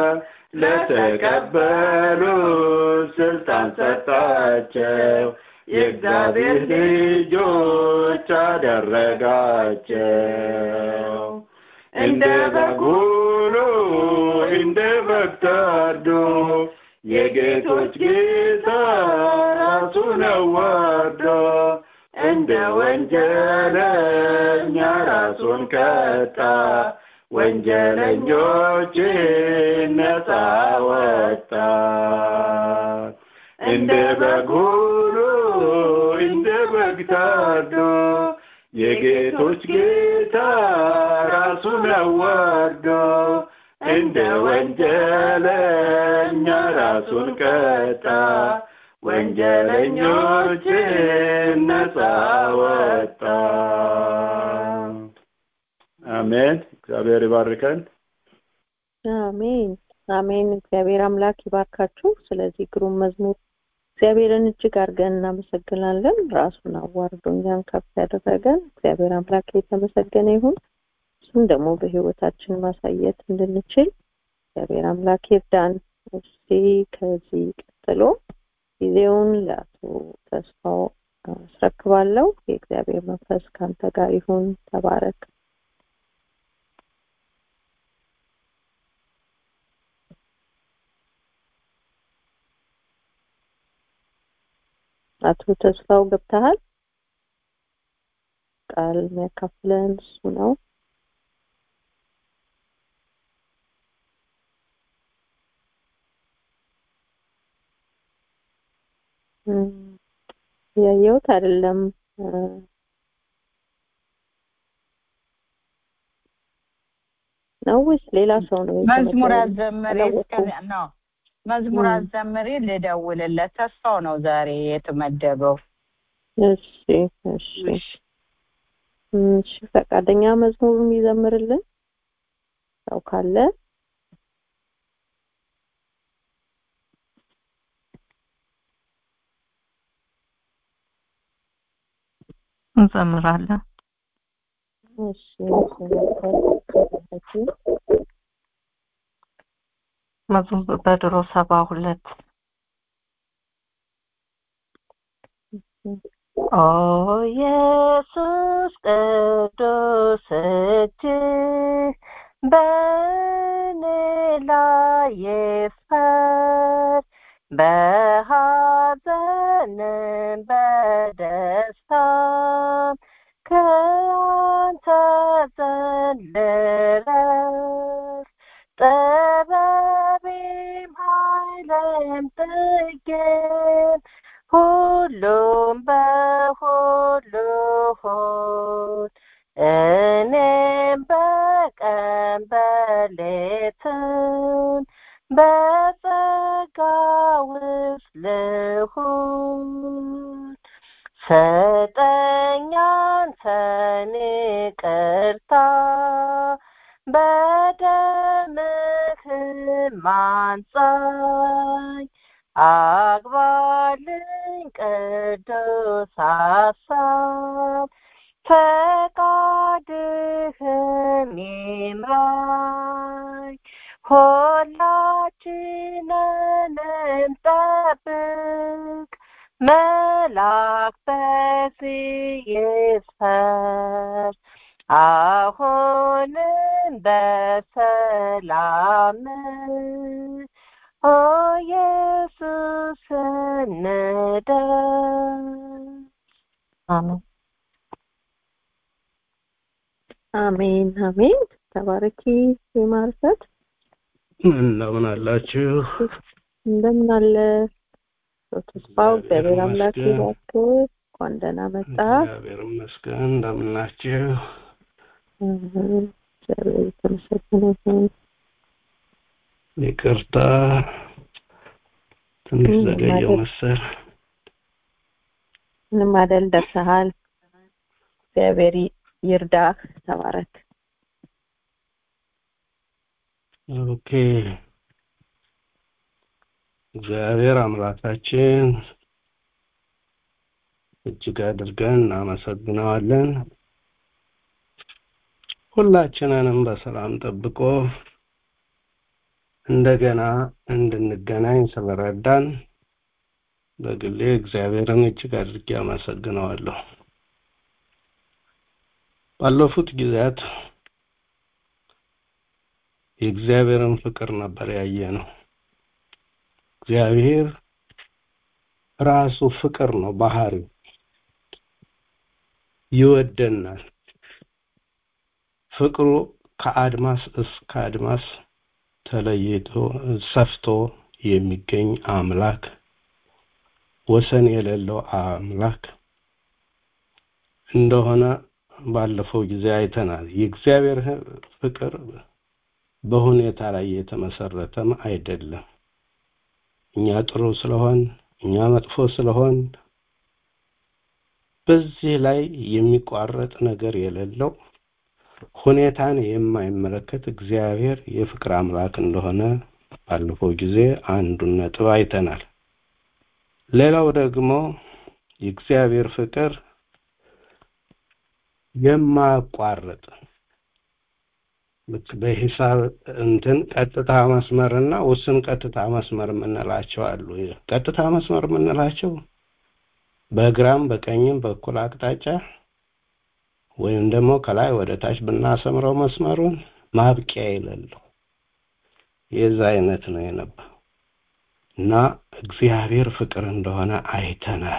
S8: ለተቀበሉ ስልጣን ሰጣቸው የእግዚአብሔር ልጆች አደረጋቸው እንደ በግ ሆኖ እንደ በግ ታርዶ የጌቶች ጌታ ራሱን አዋርዶ እንደ ወንጀለኛ ራሱን ቀጣ ወንጀለኞችን ነፃ ወጣ እንደ በግ ሆኖ እንደ በግ ታርዶ የጌቶች ጌታ ራሱን አዋርዶ እንደ ወንጀለኛ ራሱን ቀጣ ወንጀለኞችን ነፃ ወጣ አሜን እግዚአብሔር ይባርከን
S1: አሜን አሜን እግዚአብሔር አምላክ ይባርካችሁ ስለዚህ ግሩም መዝሙር እግዚአብሔርን እጅግ አድርገን እናመሰግናለን ራሱን አዋርዶ እኛን ከፍ ያደረገን እግዚአብሔር አምላክ የተመሰገነ ይሁን እሱም ደግሞ በህይወታችን ማሳየት እንድንችል እግዚአብሔር አምላክ ይርዳን እስቲ ከዚህ ቀጥሎ ጊዜውን ለአቶ ተስፋው አስረክባለሁ የእግዚአብሔር መንፈስ ከአንተ ጋር ይሁን ተባረክ አቶ ተስፋው ገብተሃል ቃል የሚያካፍለን እሱ ነው ያየሁት አይደለም ነው ወይስ ሌላ ሰው ነው
S9: መዝሙር አዘምሪ ነው መዝሙር አዘምሪ ልደውልለት ተስፋው ነው ዛሬ የተመደበው
S1: እሺ እሺ እሺ ፈቃደኛ መዝሙር የሚዘምርልን ሰው ካለ
S7: እንዘምራለን
S1: እሺ
S7: መዝሙር በድሮ ሰባ ሁለት
S10: ኦ ኢየሱስ ቅዱስ እጅህ በእኔ ላይ ይፍጠር በሐዘንም በደስታም ከአንተ ዘንድ ልረፍ ጥበቤም ኃይሌም ጥጌም ሁሉም በሁሉ ሆን እኔም በቀን በሌትም በጸጋ ውስጥ ልሁን ስጠኝ አንተን ይቅርታ በደምህም አንጻኝ አግባልኝ ቅዱስ ሐሳብ ፈቃድህም ይምራኝ ሁላችንንም ጠብቅ መልአክ በዚህ ይስፈር አሁንም በሰላም ኦ ኢየሱስ እንደር አሜን
S1: አሜን አሜን ተባረኪ የማርሰት
S11: እንደምን አላችሁ?
S1: እንደምን አለ ተስፋው እግዚአብሔር አምላክ
S11: ይመስገን።
S1: ይባርክ እንኳን ደህና መጣ
S11: እግዚአብሔር ይመስገን። እንደምን ናችሁ?
S1: እግዚአብሔር የተመሰገነ ይሁን
S11: ይቅርታ ትንሽ
S1: ምንም
S11: ዘገየው
S1: አይደል።
S11: መሰል።
S1: ምንም አይደል ደርሰሃል እግዚአብሔር ይ- ይርዳህ ተባረክ
S11: ኦኬ እግዚአብሔር አምላካችን እጅግ አድርገን እናመሰግነዋለን። ሁላችንንም በሰላም ጠብቆ እንደገና እንድንገናኝ ስለረዳን በግሌ እግዚአብሔርን እጅግ አድርጌ አመሰግነዋለሁ። ባለፉት ጊዜያት የእግዚአብሔርን ፍቅር ነበር ያየ ነው። እግዚአብሔር ራሱ ፍቅር ነው ባህሪው። ይወደናል። ፍቅሩ ከአድማስ እስከ አድማስ ተለይቶ ሰፍቶ የሚገኝ አምላክ ወሰን የሌለው አምላክ እንደሆነ ባለፈው ጊዜ አይተናል። የእግዚአብሔር ፍቅር በሁኔታ ላይ የተመሰረተም አይደለም። እኛ ጥሩ ስለሆን እኛ መጥፎ ስለሆን በዚህ ላይ የሚቋረጥ ነገር የሌለው ሁኔታን የማይመለከት እግዚአብሔር የፍቅር አምላክ እንደሆነ ባለፈው ጊዜ አንዱን ነጥብ አይተናል። ሌላው ደግሞ የእግዚአብሔር ፍቅር የማያቋርጥ ልክ በሂሳብ እንትን ቀጥታ መስመርና ውስን ቀጥታ መስመር የምንላቸው አሉ። ቀጥታ መስመር የምንላቸው በግራም በቀኝም በኩል አቅጣጫ ወይም ደግሞ ከላይ ወደ ታች ብናሰምረው መስመሩን ማብቂያ የሌለው የዛ አይነት ነው የነበረው እና እግዚአብሔር ፍቅር እንደሆነ አይተናል።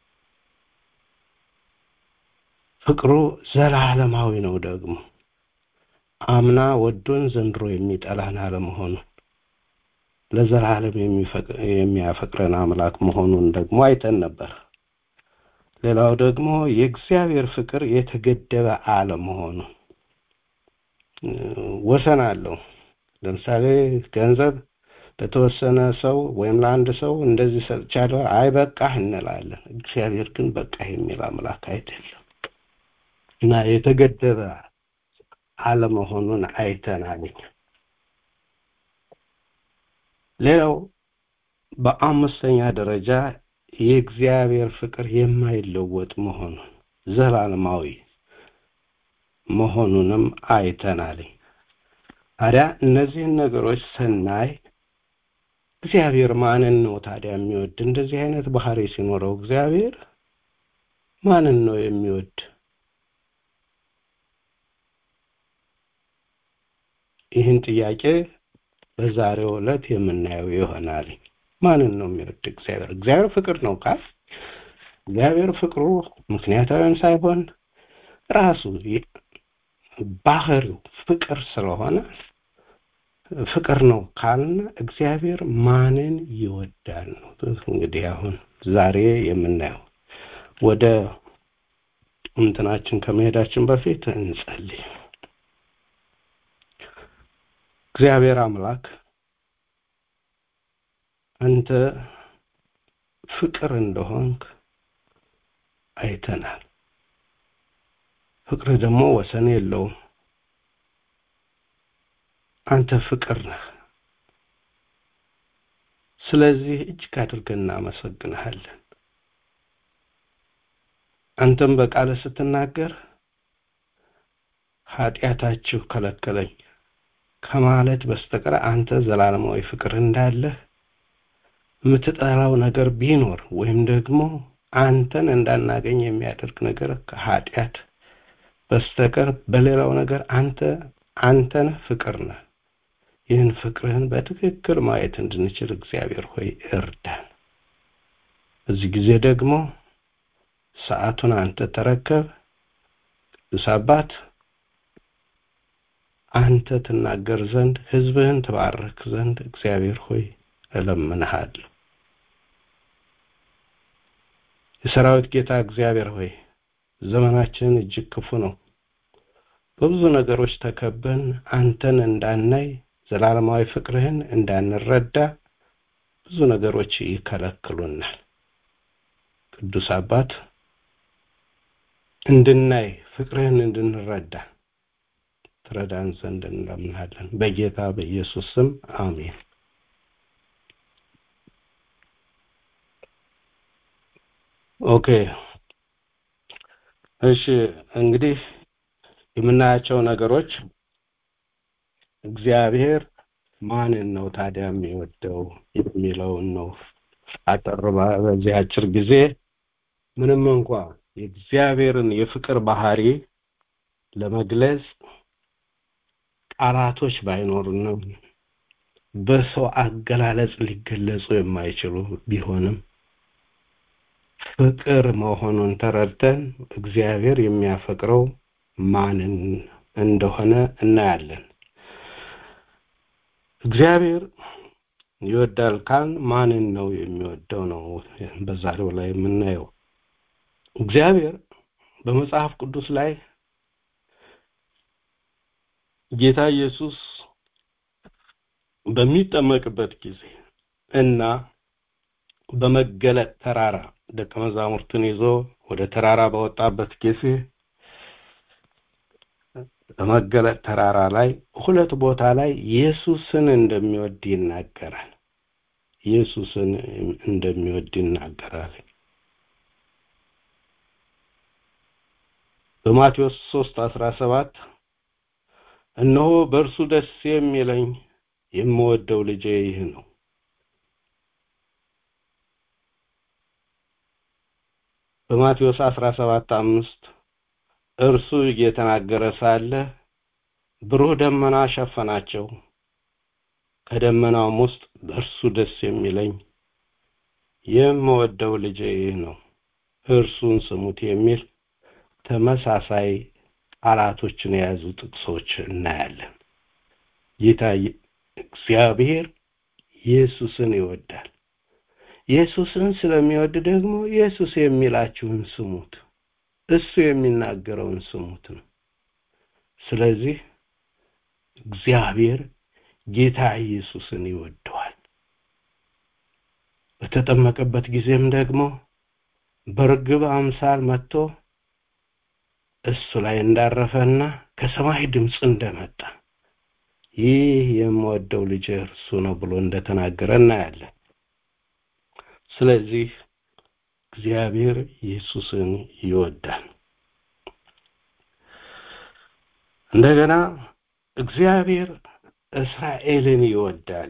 S11: ፍቅሩ ዘላለማዊ ነው ደግሞ አምና ወዶን ዘንድሮ የሚጠላን አለመሆኑ ለዘላለም የሚፈቅ- የሚያፈቅረን አምላክ መሆኑን ደግሞ አይተን ነበር። ሌላው ደግሞ የእግዚአብሔር ፍቅር የተገደበ አለመሆኑ እ፣ ወሰን አለው። ለምሳሌ ገንዘብ ለተወሰነ ሰው ወይም ለአንድ ሰው እንደዚህ ሰጥቻለሁ፣ አይ በቃህ እንላለን። እግዚአብሔር ግን በቃህ የሚል አምላክ አይደለም እና የተገደበ አለመሆኑን አይተናል። ሌላው በአምስተኛ ደረጃ የእግዚአብሔር ፍቅር የማይለወጥ መሆኑን ዘላለማዊ መሆኑንም አይተናል። ታዲያ እነዚህን ነገሮች ስናይ እግዚአብሔር ማንን ነው ታዲያ የሚወድ? እንደዚህ አይነት ባህሪ ሲኖረው እግዚአብሔር ማንን ነው የሚወድ? ይህን ጥያቄ በዛሬው ዕለት የምናየው ይሆናል። ማንን ነው የሚወድ እግዚአብሔር? እግዚአብሔር ፍቅር ነው ካል እግዚአብሔር ፍቅሩ ምክንያታዊም ሳይሆን ራሱ ባህሪው ፍቅር ስለሆነ ፍቅር ነው ካልን እግዚአብሔር ማንን ይወዳል ነው እንግዲህ አሁን ዛሬ የምናየው። ወደ እንትናችን ከመሄዳችን በፊት እንጸልይ። እግዚአብሔር አምላክ አንተ ፍቅር እንደሆንክ አይተናል። ፍቅር ደግሞ ወሰን የለውም። አንተ ፍቅር ነህ። ስለዚህ እጅግ አድርገን እናመሰግንሃለን። አንተም በቃለ ስትናገር ኃጢአታችሁ ከለከለኝ ከማለት በስተቀር አንተ ዘላለማዊ ፍቅር እንዳለህ የምትጠላው ነገር ቢኖር ወይም ደግሞ አንተን እንዳናገኝ የሚያደርግ ነገር ከኃጢአት በስተቀር በሌላው ነገር አንተ አንተን ፍቅር ነህ። ይህን ፍቅርህን በትክክል ማየት እንድንችል እግዚአብሔር ሆይ እርዳን። በዚህ ጊዜ ደግሞ ሰዓቱን አንተ ተረከብ። ቅዱስ አባት አንተ ትናገር ዘንድ ሕዝብህን ትባርክ ዘንድ እግዚአብሔር ሆይ እለምንሃለሁ። የሰራዊት ጌታ እግዚአብሔር ሆይ ዘመናችን እጅግ ክፉ ነው። በብዙ ነገሮች ተከበን አንተን እንዳናይ ዘላለማዊ ፍቅርህን እንዳንረዳ ብዙ ነገሮች ይከለክሉናል። ቅዱስ አባት እንድናይ ፍቅርህን እንድንረዳ ትረዳን ዘንድ እንለምናለን። በጌታ በኢየሱስ ስም አሜን። ኦኬ እሺ እንግዲህ የምናያቸው ነገሮች እግዚአብሔር ማንን ነው ታዲያ የሚወደው የሚለውን ነው። አጠር በዚህ አጭር ጊዜ ምንም እንኳ የእግዚአብሔርን የፍቅር ባህሪ ለመግለጽ ቃላቶች ባይኖሩንም በሰው አገላለጽ ሊገለጹ የማይችሉ ቢሆንም ፍቅር መሆኑን ተረድተን እግዚአብሔር የሚያፈቅረው ማንን እንደሆነ እናያለን። እግዚአብሔር ይወዳል ካል ማንን ነው የሚወደው ነው በዛሬው ላይ የምናየው። እግዚአብሔር በመጽሐፍ ቅዱስ ላይ ጌታ ኢየሱስ በሚጠመቅበት ጊዜ እና በመገለጥ ተራራ ደቀ መዛሙርትን ይዞ ወደ ተራራ በወጣበት ጊዜ በመገለጥ ተራራ ላይ ሁለት ቦታ ላይ ኢየሱስን እንደሚወድ ይናገራል። ኢየሱስን እንደሚወድ ይናገራል። በማቴዎስ 3 17 እነሆ በእርሱ ደስ የሚለኝ የምወደው ልጄ ይህ ነው በማቴዎስ 17 አምስት እርሱ እየተናገረ ሳለ ብሩህ ደመና ሸፈናቸው ከደመናውም ውስጥ በእርሱ ደስ የሚለኝ የምወደው ልጄ ይህ ነው እርሱን ስሙት የሚል ተመሳሳይ ቃላቶችን የያዙ ጥቅሶች እናያለን ጌታ እግዚአብሔር ኢየሱስን ይወዳል ኢየሱስን ስለሚወድ ደግሞ ኢየሱስ የሚላችሁን ስሙት እሱ የሚናገረውን ስሙት ነው ስለዚህ እግዚአብሔር ጌታ ኢየሱስን ይወደዋል በተጠመቀበት ጊዜም ደግሞ በርግብ አምሳል መጥቶ እሱ ላይ እንዳረፈና ከሰማይ ድምፅ እንደመጣ ይህ የምወደው ልጅ እርሱ ነው ብሎ እንደተናገረ እናያለን ስለዚህ እግዚአብሔር ኢየሱስን ይወዳል እንደገና እግዚአብሔር እስራኤልን ይወዳል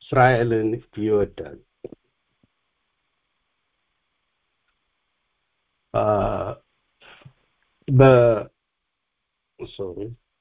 S11: እስራኤልን ይወዳል። አ፣ በ ሶሪ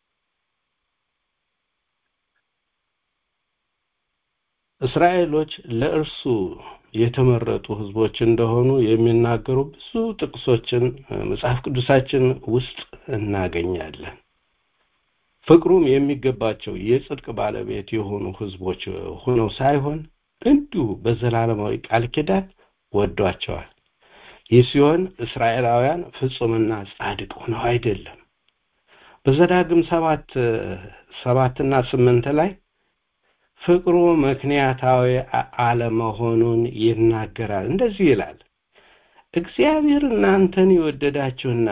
S11: እስራኤሎች ለእርሱ የተመረጡ ህዝቦች እንደሆኑ የሚናገሩ ብዙ ጥቅሶችን እ፣ መጽሐፍ ቅዱሳችን ውስጥ እናገኛለን። ፍቅሩም የሚገባቸው የጽድቅ ባለቤት የሆኑ ህዝቦች ሆነው ሳይሆን እንዲሁ በዘላለማዊ ቃል ኪዳን ወዷቸዋል። ይህ ሲሆን እስራኤላውያን ፍጹምና ጻድቅ ሆነው አይደለም። በዘዳግም ሰባት ሰባትና ስምንት ላይ ፍቅሩ ምክንያታዊ አ- አለመሆኑን ይናገራል። እንደዚህ ይላል፣ እግዚአብሔር እናንተን የወደዳችሁና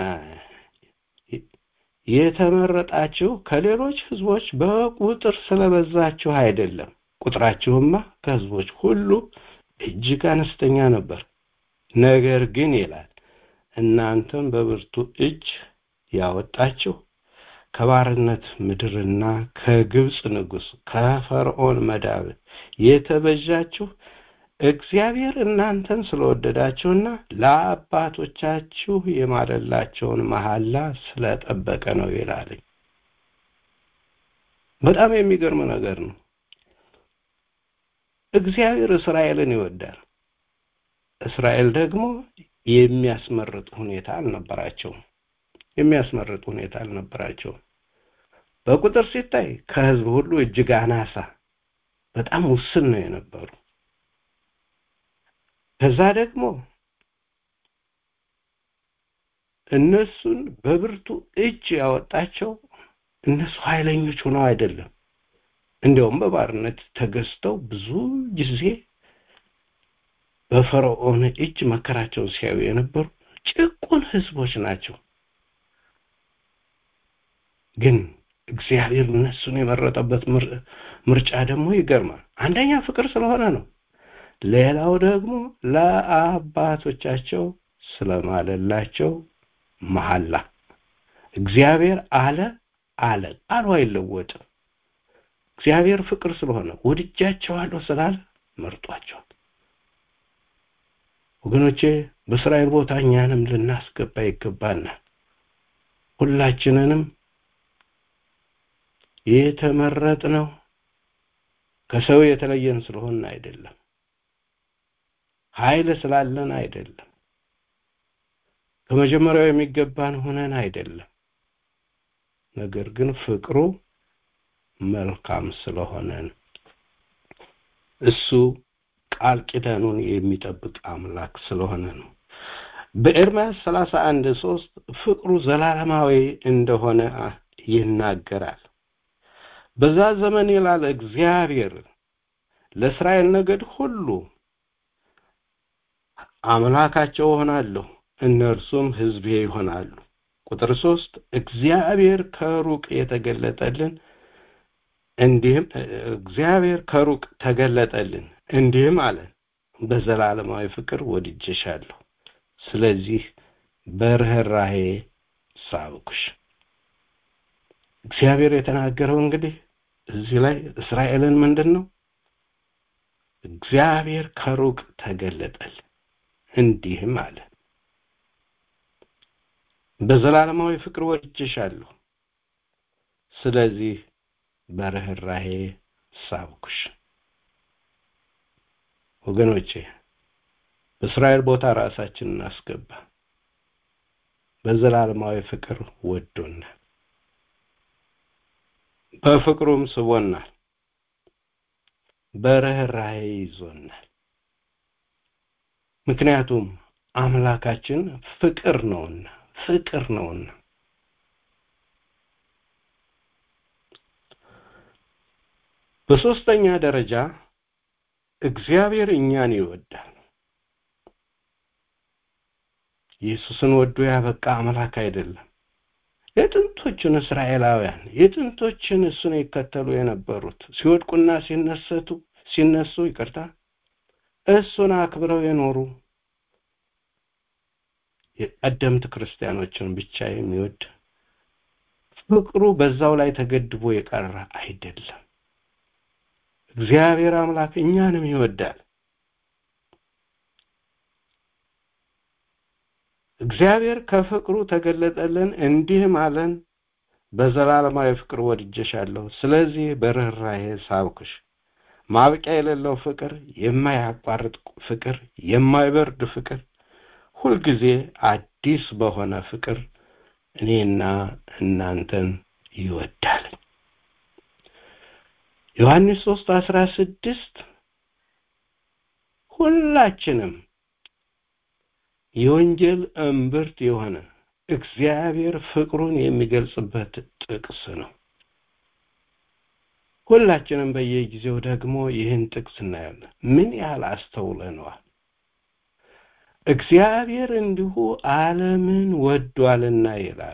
S11: የተመረጣችሁ ከሌሎች ህዝቦች በቁጥር ስለበዛችሁ አይደለም። ቁጥራችሁማ ከህዝቦች ሁሉ እጅግ አነስተኛ ነበር። ነገር ግን ይላል እናንተም በብርቱ እጅ ያወጣችሁ ከባርነት ምድርና ከግብፅ ንጉሥ ከፈርዖን መዳብ የተበዣችሁ እግዚአብሔር እናንተን ስለወደዳችሁና ለአባቶቻችሁ የማለላቸውን መሐላ ስለጠበቀ ነው ይላል። በጣም የሚገርም ነገር ነው። እግዚአብሔር እስራኤልን ይወዳል። እስራኤል ደግሞ የሚያስመርጥ ሁኔታ አልነበራቸውም። የሚያስመርጥ ሁኔታ አልነበራቸውም። በቁጥር ሲታይ ከህዝብ ሁሉ እጅግ አናሳ፣ በጣም ውስን ነው የነበሩ። ከዛ ደግሞ እነሱን በብርቱ እጅ ያወጣቸው እነሱ ኃይለኞች ሆነው አይደለም። እንዲያውም በባርነት ተገዝተው ብዙ ጊዜ በፈርዖን እጅ መከራቸውን ሲያዩ የነበሩ ጭቁን ህዝቦች ናቸው። ግን እግዚአብሔር እነሱን የመረጠበት ምር- ምርጫ ደግሞ ይገርማል። አንደኛ ፍቅር ስለሆነ ነው። ሌላው ደግሞ ለአባቶቻቸው ስለማለላቸው መሐላ እግዚአብሔር አለ አለ ቃሉ አይለወጥም። እግዚአብሔር ፍቅር ስለሆነ ወድጃቸዋለሁ ስላለ መርጧቸዋል። ወገኖቼ በእስራኤል ቦታ እኛንም ልናስገባ ይገባናል። ሁላችንንም የተመረጥነው ከሰው የተለየን ስለሆን አይደለም። ኃይል ስላለን አይደለም። ከመጀመሪያው የሚገባን ሆነን አይደለም። ነገር ግን ፍቅሩ መልካም ስለሆነ ነው። እሱ ቃል ኪዳኑን የሚጠብቅ አምላክ ስለሆነ ነው። በኤርምያስ ሰላሳ አንድ ሶስት ፍቅሩ ዘላለማዊ እንደሆነ ይናገራል። በዛ ዘመን ይላል እግዚአብሔር ለእስራኤል ነገድ ሁሉ አምላካቸው እሆናለሁ፣ እነርሱም ሕዝቤ ይሆናሉ። ቁጥር ሶስት እግዚአብሔር ከሩቅ የተገለጠልን እንዲህም እግዚአብሔር ከሩቅ ተገለጠልን እንዲህም አለን በዘላለማዊ ፍቅር ወድጄሻለሁ፣ ስለዚህ በርኅራሄ ሳብኩሽ። እግዚአብሔር የተናገረው እንግዲህ እዚህ ላይ እስራኤልን ምንድን ነው? እግዚአብሔር ከሩቅ ተገለጠል እንዲህም አለ በዘላለማዊ ፍቅር ወድጄሻለሁ፣ ስለዚህ በርኅራሄ ሳብኩሽ። ወገኖቼ በእስራኤል ቦታ ራሳችንን እናስገባ። በዘላለማዊ ፍቅር ወዶናል፣ በፍቅሩም ስቦናል፣ በርኅራሄ ይዞናል። ምክንያቱም አምላካችን ፍቅር ነውና ፍቅር ነውና በሶስተኛ ደረጃ እግዚአብሔር እኛን ይወዳል። ኢየሱስን ወዶ ያበቃ አምላክ አይደለም። የጥንቶችን እስራኤላውያን የጥንቶችን እሱን ይከተሉ የነበሩት ሲወድቁና ሲነሰቱ ሲነሱ ይቅርታ እሱን አክብረው የኖሩ የቀደምት ክርስቲያኖችን ብቻ የሚወድ ፍቅሩ በዛው ላይ ተገድቦ የቀረ አይደለም። እግዚአብሔር አምላክ እኛንም ይወዳል። እግዚአብሔር ከፍቅሩ ተገለጠልን፣ እንዲህም አለን፣ በዘላለማዊ ፍቅር ወድጀሻለሁ፣ ስለዚህ በርኅራኄ ሳብኩሽ። ማብቂያ የሌለው ፍቅር፣ የማያቋርጥ ፍቅር፣ የማይበርድ ፍቅር፣ ሁልጊዜ አዲስ በሆነ ፍቅር እኔና እናንተን ይወዳል። ዮሐንስ ሶስት አስራ ስድስት ሁላችንም የወንጌል እምብርት የሆነ እግዚአብሔር ፍቅሩን የሚገልጽበት ጥቅስ ነው። ሁላችንም በየጊዜው ደግሞ ይህን ጥቅስ እናያለን። ምን ያህል አስተውለነዋል? እግዚአብሔር እንዲሁ ዓለምን ወዷልና ይላል።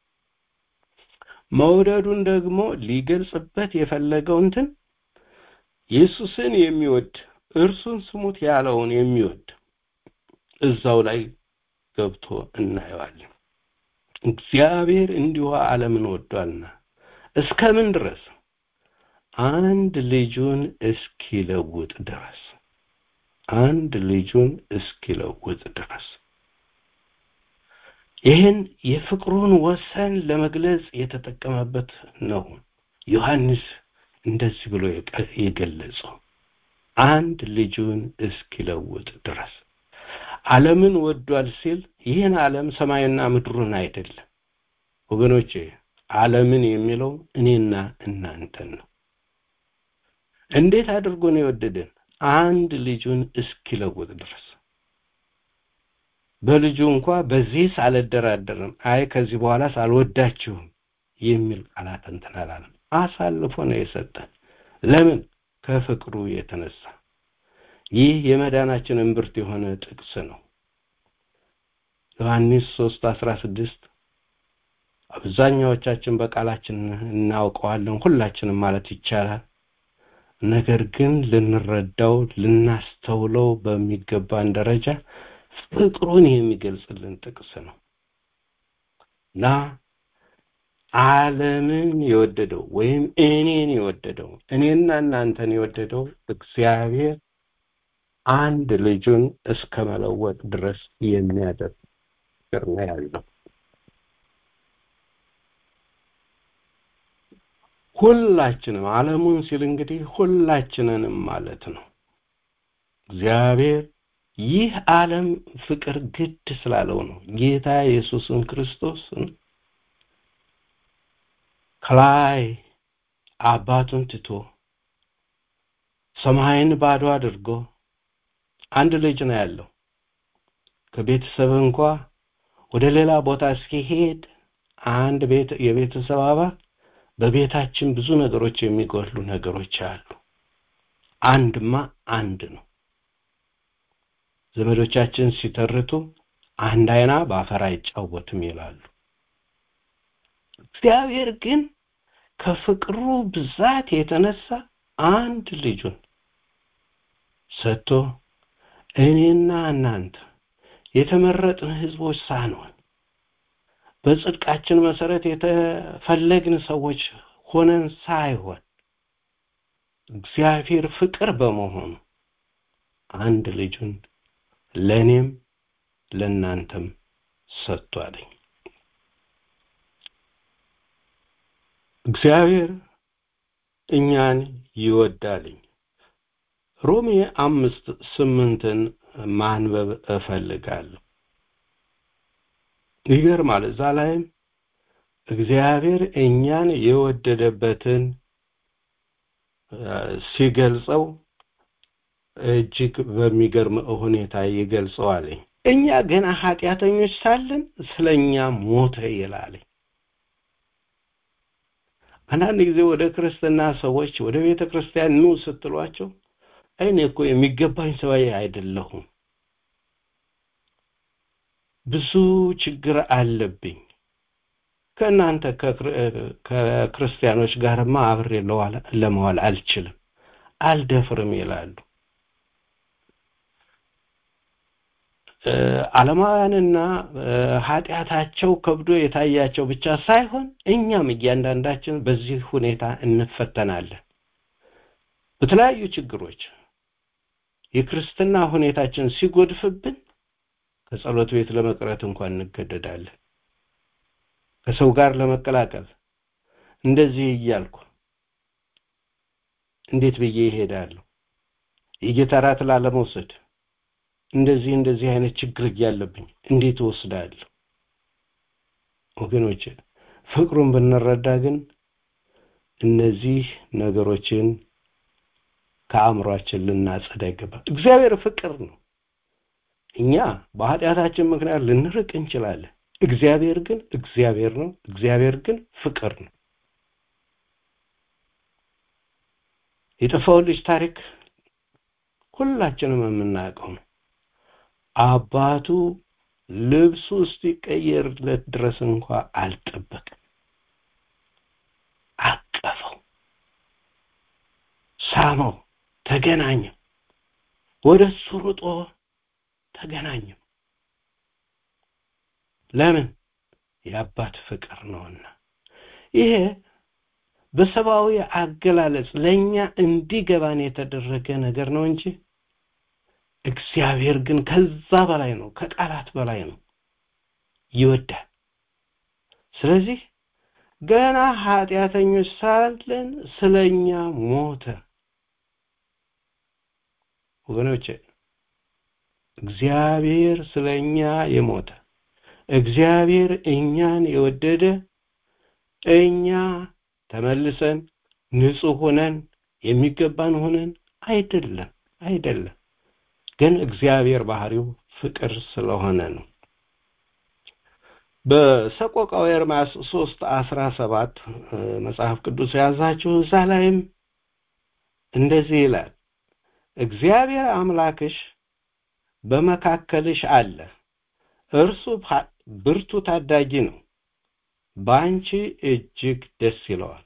S11: መውደዱን ደግሞ ሊገልጽበት የፈለገው እንትን ኢየሱስን የሚወድ እርሱን ስሙት ያለውን የሚወድ እዛው ላይ ገብቶ እናየዋለን። እግዚአብሔር እንዲሁ ዓለምን ወዷልና እስከምን ድረስ አንድ ልጁን እስኪለውጥ ድረስ አንድ ልጁን እስኪለውጥ ድረስ ይህን የፍቅሩን ወሰን ለመግለጽ የተጠቀመበት ነው ዮሐንስ እንደዚህ ብሎ የገለጸው አንድ ልጁን እስኪለውጥ ድረስ ዓለምን ወዷል ሲል ይህን ዓለም ሰማይና ምድሩን አይደለም ወገኖቼ ዓለምን የሚለው እኔና እናንተን ነው እንዴት አድርጎ ነው የወደደን አንድ ልጁን እስኪለውጥ ድረስ በልጁ እንኳ በዚህ ሳልደራደርም አይ ከዚህ በኋላ ሳልወዳችሁም የሚል ቃላት እንትን አላለም አሳልፎ ነው የሰጠን ለምን ከፍቅሩ የተነሳ ይህ የመዳናችን እምብርት የሆነ ጥቅስ ነው ዮሐንስ 3 16 አብዛኛዎቻችን በቃላችን እናውቀዋለን ሁላችንም ማለት ይቻላል ነገር ግን ልንረዳው ልናስተውለው በሚገባን ደረጃ ፍቅሩን የሚገልጽልን ጥቅስ ነው እና ዓለምን የወደደው ወይም እኔን የወደደው እኔና እናንተን የወደደው እግዚአብሔር አንድ ልጁን እስከ መለወጥ ድረስ የሚያደርግ ፍቅር ነው ያለው ሁላችንም ዓለሙን ሲል እንግዲህ ሁላችንንም ማለት ነው እግዚአብሔር ይህ ዓለም ፍቅር ግድ ስላለው ነው ጌታ ኢየሱስን ክርስቶስን ከላይ አባቱን ትቶ ሰማይን ባዶ አድርጎ አንድ ልጅ ነው ያለው ከቤተሰብ እንኳ ወደ ሌላ ቦታ እስኪሄድ አንድ ቤት የቤተሰብ አባል በቤታችን ብዙ ነገሮች የሚጎሉ ነገሮች አሉ አንድማ አንድ ነው ዘመዶቻችን ሲተርቱ አንድ አይና በአፈር አይጫወትም ይላሉ እግዚአብሔር ግን ከፍቅሩ ብዛት የተነሳ አንድ ልጁን ሰጥቶ እኔና እናንተ የተመረጥን ህዝቦች ሳንሆን በጽድቃችን መሰረት የተፈለግን ሰዎች ሆነን ሳይሆን እግዚአብሔር ፍቅር በመሆኑ አንድ ልጁን ለእኔም ለእናንተም ሰጥቷለኝ እግዚአብሔር እኛን ይወዳልኝ ሮሜ አምስት ስምንትን ማንበብ እፈልጋለሁ ይገርማል እዛ ላይም እግዚአብሔር እኛን የወደደበትን ሲገልጸው እጅግ በሚገርም ሁኔታ ይገልጸዋልኝ እኛ ገና ኃጢአተኞች ሳለን ስለኛ ሞተ ይላለኝ አንዳንድ ጊዜ ወደ ክርስትና ሰዎች ወደ ቤተ ክርስቲያን ኑ ስትሏቸው እኔ እኮ የሚገባኝ ሰው አይደለሁም ብዙ ችግር አለብኝ ከእናንተ ከክርስቲያኖች ጋርማ አብሬ ለመዋል አልችልም አልደፍርም ይላሉ ዓለማውያንና ኃጢአታቸው ከብዶ የታያቸው ብቻ ሳይሆን እኛም እያንዳንዳችን በዚህ ሁኔታ እንፈተናለን በተለያዩ ችግሮች የክርስትና ሁኔታችን ሲጎድፍብን ከጸሎት ቤት ለመቅረት እንኳን እንገደዳለን። ከሰው ጋር ለመቀላቀል እንደዚህ እያልኩ እንዴት ብዬ ይሄዳለሁ? የጌታ እራት ላለመውሰድ እንደዚህ እንደዚህ አይነት ችግር እያለብኝ እንዴት እወስዳለሁ? ወገኖች ፍቅሩን ብንረዳ ግን እነዚህ ነገሮችን ከአእምሯችን ልናጸዳ ይገባል። እግዚአብሔር ፍቅር ነው። እኛ በኃጢአታችን ምክንያት ልንርቅ እንችላለን። እግዚአብሔር ግን እግዚአብሔር ነው። እግዚአብሔር ግን ፍቅር ነው። የጠፋውን ልጅ ታሪክ ሁላችንም የምናውቀው ነው። አባቱ ልብሱ እስኪቀየርለት ድረስ እንኳ አልጠበቅም። አቀፈው፣ ሳመው፣ ተገናኘው። ወደ እሱ ሩጦ ተገናኘው። ለምን? የአባት ፍቅር ነውና። ይሄ በሰብአዊ አገላለጽ ለእኛ እንዲገባን የተደረገ ነገር ነው እንጂ እግዚአብሔር ግን ከዛ በላይ ነው፣ ከቃላት በላይ ነው፣ ይወዳል። ስለዚህ ገና ኃጢአተኞች ሳለን ስለኛ ሞተ። ወገኖቼ እግዚአብሔር ስለኛ የሞተ እግዚአብሔር እኛን የወደደ እኛ ተመልሰን ንጹህ ሆነን የሚገባን ሆነን አይደለም አይደለም ግን እግዚአብሔር ባህሪው ፍቅር ስለሆነ ነው በሰቆቃው ኤርምያስ ሶስት አስራ ሰባት መጽሐፍ ቅዱስ የያዛችሁ እዛ ላይም እንደዚህ ይላል እግዚአብሔር አምላክሽ በመካከልሽ አለ እርሱ ብርቱ ታዳጊ ነው በአንቺ እጅግ ደስ ይለዋል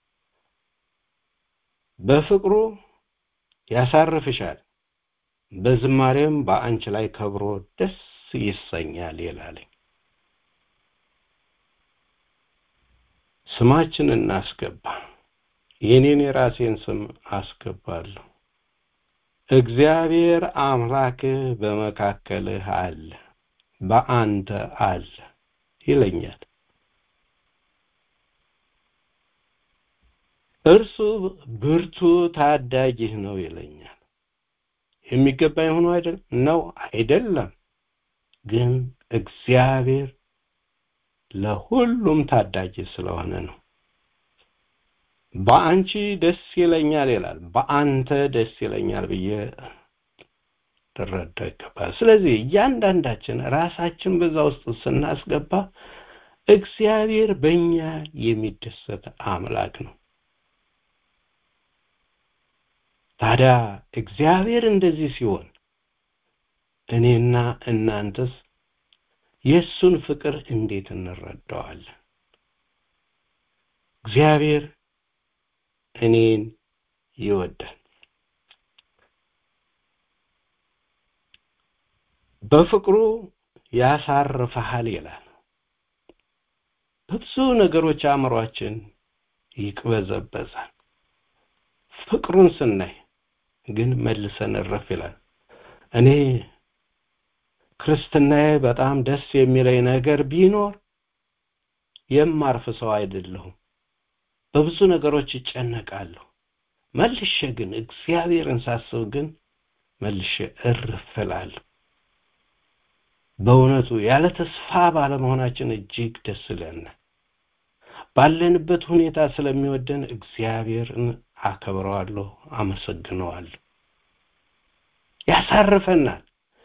S11: በፍቅሩ ያሳርፍሻል በዝማሬም በአንቺ ላይ ከብሮ ደስ ይሰኛል ይላለኝ ስማችን እናስገባ የኔን የራሴን ስም አስገባለሁ እግዚአብሔር አምላክህ በመካከልህ አለ በአንተ አለ ይለኛል እርሱ ብርቱ ታዳጊህ ነው ይለኛል የሚገባኝ ሆኖ አይደል ነው አይደለም ግን እግዚአብሔር ለሁሉም ታዳጊ ስለሆነ ነው በአንቺ ደስ ይለኛል ይላል በአንተ ደስ ይለኛል ብዬ ልረዳ ይገባል ስለዚህ እያንዳንዳችን ራሳችን በዛ ውስጥ ስናስገባ እግዚአብሔር በእኛ የሚደሰት አምላክ ነው ታዲያ እግዚአብሔር እንደዚህ ሲሆን እኔና እናንተስ የእሱን ፍቅር እንዴት እንረዳዋለን እግዚአብሔር እኔን ይወዳል በፍቅሩ ያሳርፈሃል ይላል በብዙ ነገሮች አእምሯችን ይቅበዘበዛል ፍቅሩን ስናይ ግን መልሰን እረፍ ይላል እኔ ክርስትናዬ በጣም ደስ የሚለኝ ነገር ቢኖር የማርፍ ሰው አይደለሁም በብዙ ነገሮች ይጨነቃለሁ መልሼ ግን እግዚአብሔርን ሳስብ ግን መልሼ እርፍ እላለሁ በእውነቱ ያለ ተስፋ ባለመሆናችን እጅግ ደስ ይለናል ባለንበት ሁኔታ ስለሚወደን እግዚአብሔርን አከብረዋለሁ አመሰግነዋለሁ ያሳርፈናል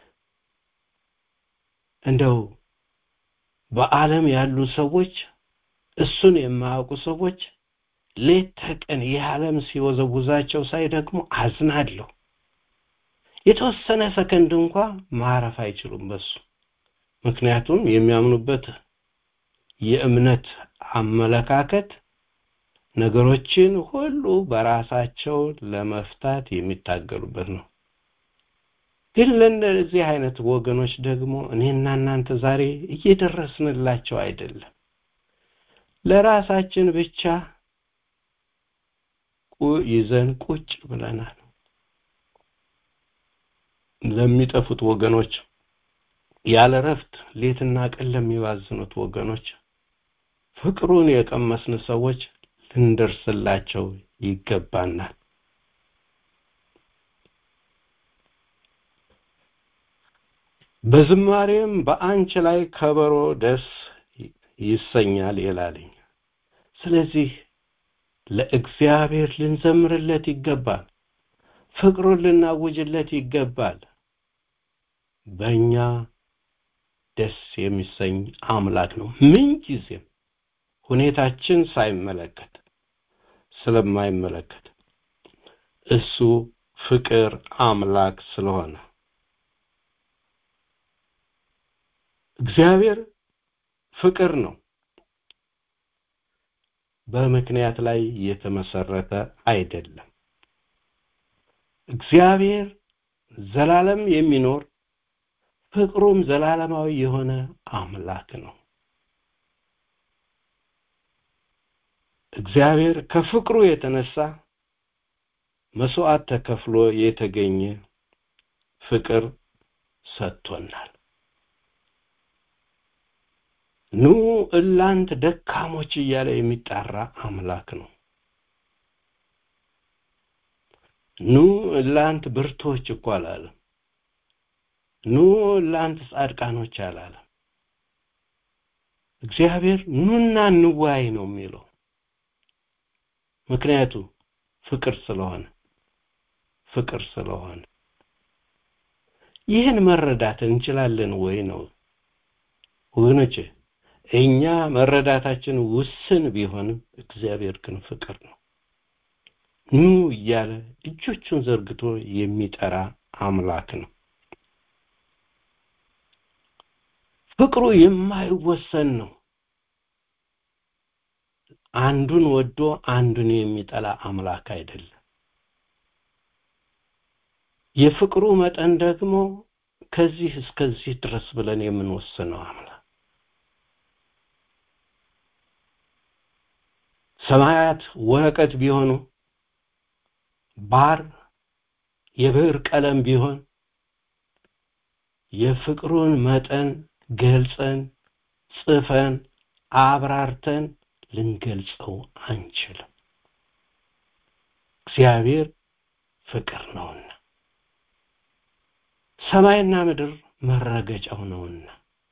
S11: እንደው በዓለም ያሉ ሰዎች እሱን የማያውቁ ሰዎች ሌት ተቀን ይህ ዓለም ሲወዘውዛቸው ሳይ ደግሞ አዝናለሁ የተወሰነ ሰከንድ እንኳ ማረፍ አይችሉም በሱ ምክንያቱም የሚያምኑበት የእምነት አመለካከት ነገሮችን ሁሉ በራሳቸው ለመፍታት የሚታገሉበት ነው ግን ለእነዚህ አይነት ወገኖች ደግሞ እኔና እናንተ ዛሬ እየደረስንላቸው አይደለም ለራሳችን ብቻ ይዘን ቁጭ ብለናል። ለሚጠፉት ወገኖች ያለ ረፍት ሌትና ቀን ለሚባዝኑት ወገኖች ፍቅሩን የቀመስን ሰዎች ልንደርስላቸው ይገባናል። በዝማሬም በአንቺ ላይ ከበሮ ደስ ይሰኛል ይላልኝ። ስለዚህ ለእግዚአብሔር ልንዘምርለት ይገባል። ፍቅሩን ልናውጅለት ይገባል። በእኛ ደስ የሚሰኝ አምላክ ነው። ምን ጊዜም ሁኔታችን ሳይመለከት ስለማይመለከት እሱ ፍቅር አምላክ ስለሆነ እግዚአብሔር ፍቅር ነው። በምክንያት ላይ የተመሰረተ አይደለም። እግዚአብሔር ዘላለም የሚኖር ፍቅሩም ዘላለማዊ የሆነ አምላክ ነው። እግዚአብሔር ከፍቅሩ የተነሳ መስዋዕት ተከፍሎ የተገኘ ፍቅር ሰጥቶናል። ኑ እላንት ደካሞች እያለ የሚጣራ አምላክ ነው። ኑ እላንት ብርቶች እኮ አላለም። ኑ እላንት ጻድቃኖች አላለም። እግዚአብሔር ኑና እንዋይ ነው የሚለው። ምክንያቱ ፍቅር ስለሆነ ፍቅር ስለሆነ ይህን መረዳት እንችላለን ወይ ነው ወገኖቼ? እኛ መረዳታችን ውስን ቢሆንም እግዚአብሔር ግን ፍቅር ነው። ኑ እያለ እጆቹን ዘርግቶ የሚጠራ አምላክ ነው። ፍቅሩ የማይወሰን ነው። አንዱን ወዶ አንዱን የሚጠላ አምላክ አይደለም። የፍቅሩ መጠን ደግሞ ከዚህ እስከዚህ ድረስ ብለን የምንወስነው አምላክ ሰማያት ወረቀት ቢሆኑ ባር የብዕር ቀለም ቢሆን የፍቅሩን መጠን ገልጸን ጽፈን አብራርተን ልንገልጸው አንችልም። እግዚአብሔር ፍቅር ነውና ሰማይና ምድር መረገጫው ነውና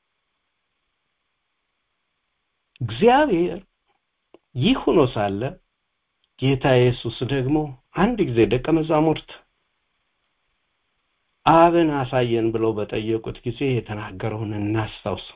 S11: እግዚአብሔር ይህ ሆኖ ሳለ ጌታ ኢየሱስ ደግሞ አንድ ጊዜ ደቀ መዛሙርት አብን አሳየን ብለው በጠየቁት ጊዜ የተናገረውን እናስታውስ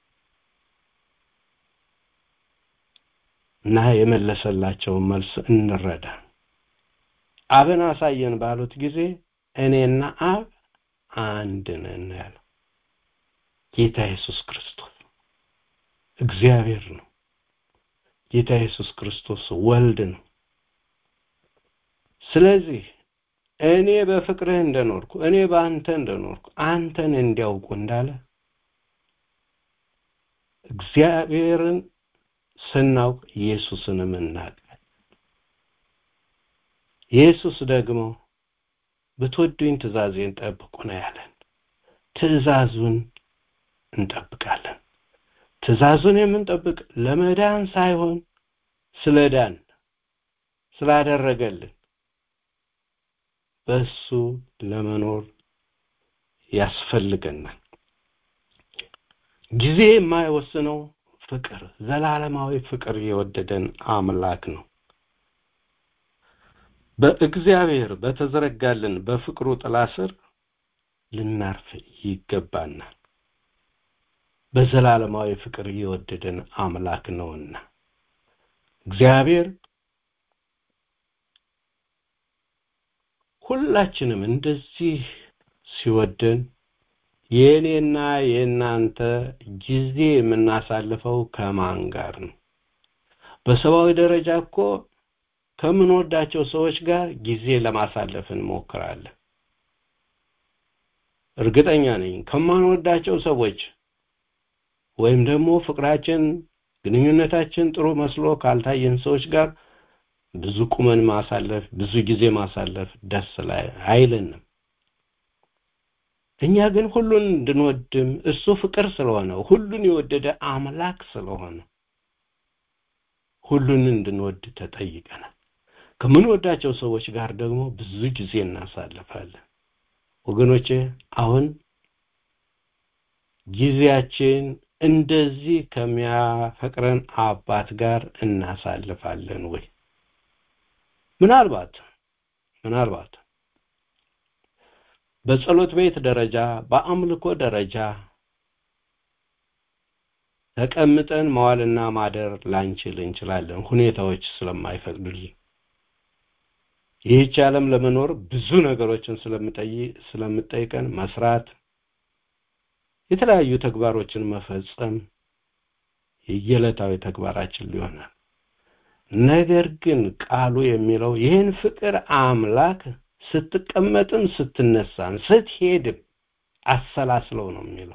S11: እና የመለሰላቸውን መልስ እንረዳ። አብን አሳየን ባሉት ጊዜ እኔና አብ አንድ ነን ያለው ጌታ ኢየሱስ ክርስቶስ እግዚአብሔር ነው። ጌታ ኢየሱስ ክርስቶስ ወልድ ነው። ስለዚህ እኔ በፍቅርህ እንደኖርኩ እኔ በአንተ እንደኖርኩ አንተን እንዲያውቁ እንዳለ እግዚአብሔርን ስናውቅ ኢየሱስንም እናውቃለን። ኢየሱስ ደግሞ ብትወዱኝ ትእዛዜን ጠብቁ ነው ያለን። ትእዛዙን እንጠብቃለን። ትእዛዙን የምንጠብቅ ለመዳን ሳይሆን ስለ ዳን ስላደረገልን በሱ ለመኖር ያስፈልገናል። ጊዜ የማይወስነው ፍቅር ዘላለማዊ ፍቅር የወደደን አምላክ ነው። በእግዚአብሔር በተዘረጋልን በፍቅሩ ጥላ ስር ልናርፍ ይገባናል። በዘላለማዊ ፍቅር የወደደን አምላክ ነውና እግዚአብሔር ሁላችንም እንደዚህ ሲወደን የእኔና የእናንተ ጊዜ የምናሳልፈው ከማን ጋር ነው? በሰብአዊ ደረጃ እኮ ከምንወዳቸው ሰዎች ጋር ጊዜ ለማሳለፍ እንሞክራለን። እርግጠኛ ነኝ ከማንወዳቸው ሰዎች ወይም ደግሞ ፍቅራችን፣ ግንኙነታችን ጥሩ መስሎ ካልታየን ሰዎች ጋር ብዙ ቁመን ማሳለፍ ብዙ ጊዜ ማሳለፍ ደስ ላይ አይለንም እኛ ግን ሁሉን እንድንወድም እሱ ፍቅር ስለሆነ ሁሉን የወደደ አምላክ ስለሆነ ሁሉን እንድንወድ ተጠይቀናል ከምንወዳቸው ሰዎች ጋር ደግሞ ብዙ ጊዜ እናሳልፋለን ወገኖቼ አሁን ጊዜያችን እንደዚህ ከሚያፈቅረን አባት ጋር እናሳልፋለን ወይ ምናልባት ምናልባት በጸሎት ቤት ደረጃ በአምልኮ ደረጃ ተቀምጠን መዋልና ማደር ላንችል እንችላለን ሁኔታዎች ስለማይፈቅዱልን ይህች ዓለም ለመኖር ብዙ ነገሮችን ስለምጠይቀን መስራት የተለያዩ ተግባሮችን መፈጸም የየዕለታዊ ተግባራችን ሊሆናል ነገር ግን ቃሉ የሚለው ይህን ፍቅር አምላክ ስትቀመጥም ስትነሳም ስትሄድም አሰላስለው ነው የሚለው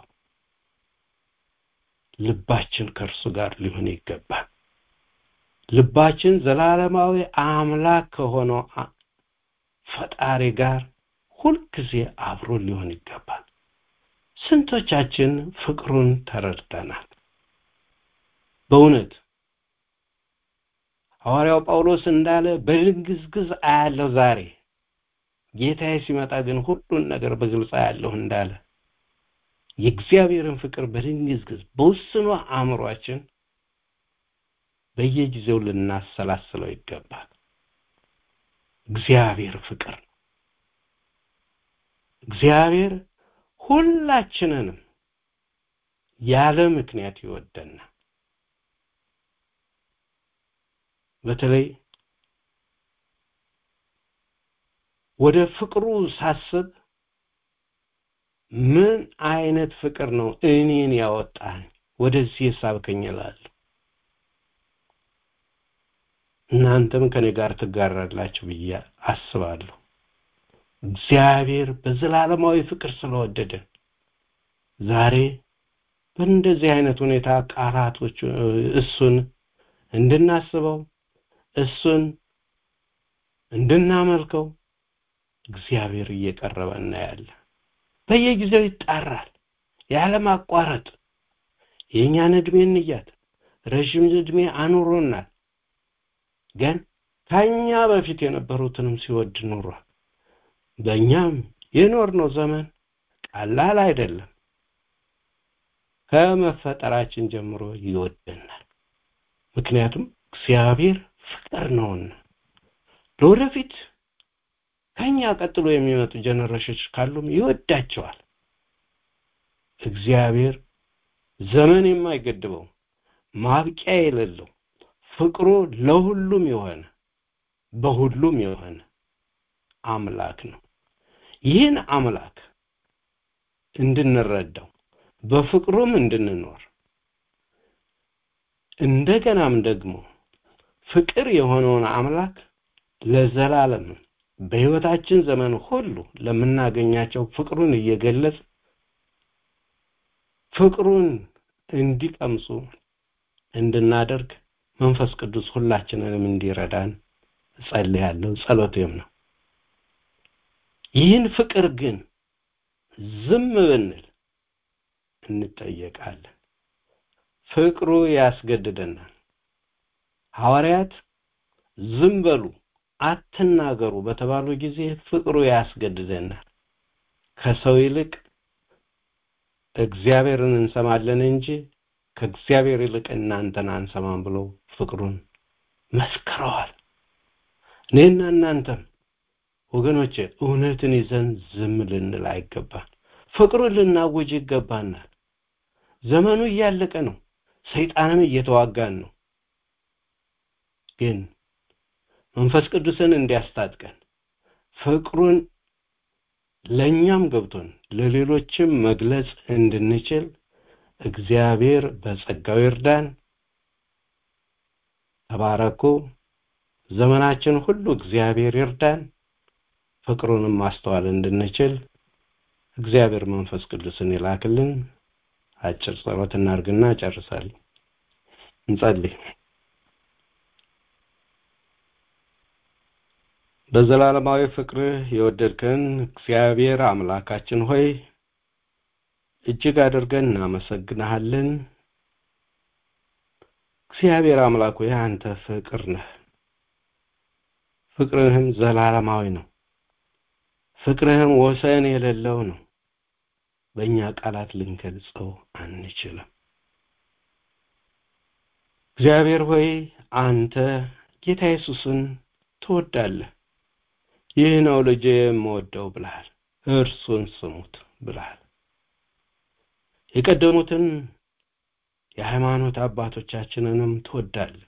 S11: ልባችን ከእርሱ ጋር ሊሆን ይገባል ልባችን ዘላለማዊ አምላክ ከሆነው ፈጣሪ ጋር ሁልጊዜ አብሮ ሊሆን ይገባል ስንቶቻችን ፍቅሩን ተረድተናል በእውነት ሐዋርያው ጳውሎስ እንዳለ በድንግዝግዝ አያለው ዛሬ ጌታዬ ሲመጣ ግን ሁሉን ነገር በግልጽ አያለሁ እንዳለ የእግዚአብሔርን ፍቅር በድንግዝግዝ በውስኗ አእምሯችን በየጊዜው ልናሰላስለው ይገባል እግዚአብሔር ፍቅር ነው እግዚአብሔር ሁላችንንም ያለ ምክንያት ይወደናል በተለይ ወደ ፍቅሩ ሳስብ ምን አይነት ፍቅር ነው እኔን ያወጣኝ ወደዚህ ሳብከኝ እላለሁ እናንተም ከኔ ጋር ትጋራላችሁ ብዬ አስባለሁ እግዚአብሔር በዘላለማዊ ፍቅር ስለወደደን ዛሬ በእንደዚህ አይነት ሁኔታ ቃላቶች እሱን እንድናስበው እሱን እንድናመልከው እግዚአብሔር እየቀረበ እናያለን በየጊዜው ይጣራል ያለማቋረጥ የእኛን እድሜ እንያት ረዥም እድሜ አኑሮናል ግን ከኛ በፊት የነበሩትንም ሲወድ ኑሯል በእኛም የኖርነው ዘመን ቀላል አይደለም ከመፈጠራችን ጀምሮ ይወደናል ምክንያቱም እግዚአብሔር ፍቅር ነውና ለወደፊት ከኛ ቀጥሎ የሚመጡ ጀነሬሽኖች ካሉም ይወዳቸዋል እግዚአብሔር ዘመን የማይገድበው ማብቂያ የሌለው ፍቅሩ ለሁሉም የሆነ በሁሉም የሆነ አምላክ ነው ይህን አምላክ እንድንረዳው በፍቅሩም እንድንኖር እንደገናም ደግሞ ፍቅር የሆነውን አምላክ ለዘላለም በህይወታችን ዘመን ሁሉ ለምናገኛቸው ፍቅሩን እየገለጽ ፍቅሩን እንዲቀምሱ እንድናደርግ መንፈስ ቅዱስ ሁላችንንም እንዲረዳን ጸልያለሁ ጸሎቴም ነው ይህን ፍቅር ግን ዝም ብንል እንጠየቃለን ፍቅሩ ያስገድደናል ሐዋርያት ዝም በሉ አትናገሩ በተባሉ ጊዜ ፍቅሩ ያስገድደናል ከሰው ይልቅ እግዚአብሔርን እንሰማለን እንጂ ከእግዚአብሔር ይልቅ እናንተን አንሰማም ብለው ፍቅሩን መስክረዋል እኔና እናንተም ወገኖቼ እውነትን ይዘን ዝም ልንል አይገባል ፍቅሩን ልናውጅ ይገባናል ዘመኑ እያለቀ ነው ሰይጣንም እየተዋጋን ነው ግን መንፈስ ቅዱስን እንዲያስታጥቀን ፍቅሩን ለእኛም ገብቶን ለሌሎችም መግለጽ እንድንችል እግዚአብሔር በጸጋው ይርዳን ተባረኩ ዘመናችን ሁሉ እግዚአብሔር ይርዳን ፍቅሩንም ማስተዋል እንድንችል እግዚአብሔር መንፈስ ቅዱስን ይላክልን አጭር ጸሎት እናርግና ጨርሳለን እንጸልይ በዘላለማዊ ፍቅርህ የወደድከን እግዚአብሔር አምላካችን ሆይ እጅግ አድርገን እናመሰግንሃለን። እግዚአብሔር አምላክ ሆይ አንተ ፍቅር ነህ። ፍቅርህም ዘላለማዊ ነው። ፍቅርህም ወሰን የሌለው ነው። በእኛ ቃላት ልንገልጸው አንችልም። እግዚአብሔር ሆይ አንተ ጌታ ኢየሱስን ትወዳለህ። ይህ ነው ልጄ የምወደው ብለሃል። እርሱን ስሙት ብለሃል። የቀደሙትን የሃይማኖት አባቶቻችንንም ትወዳለህ።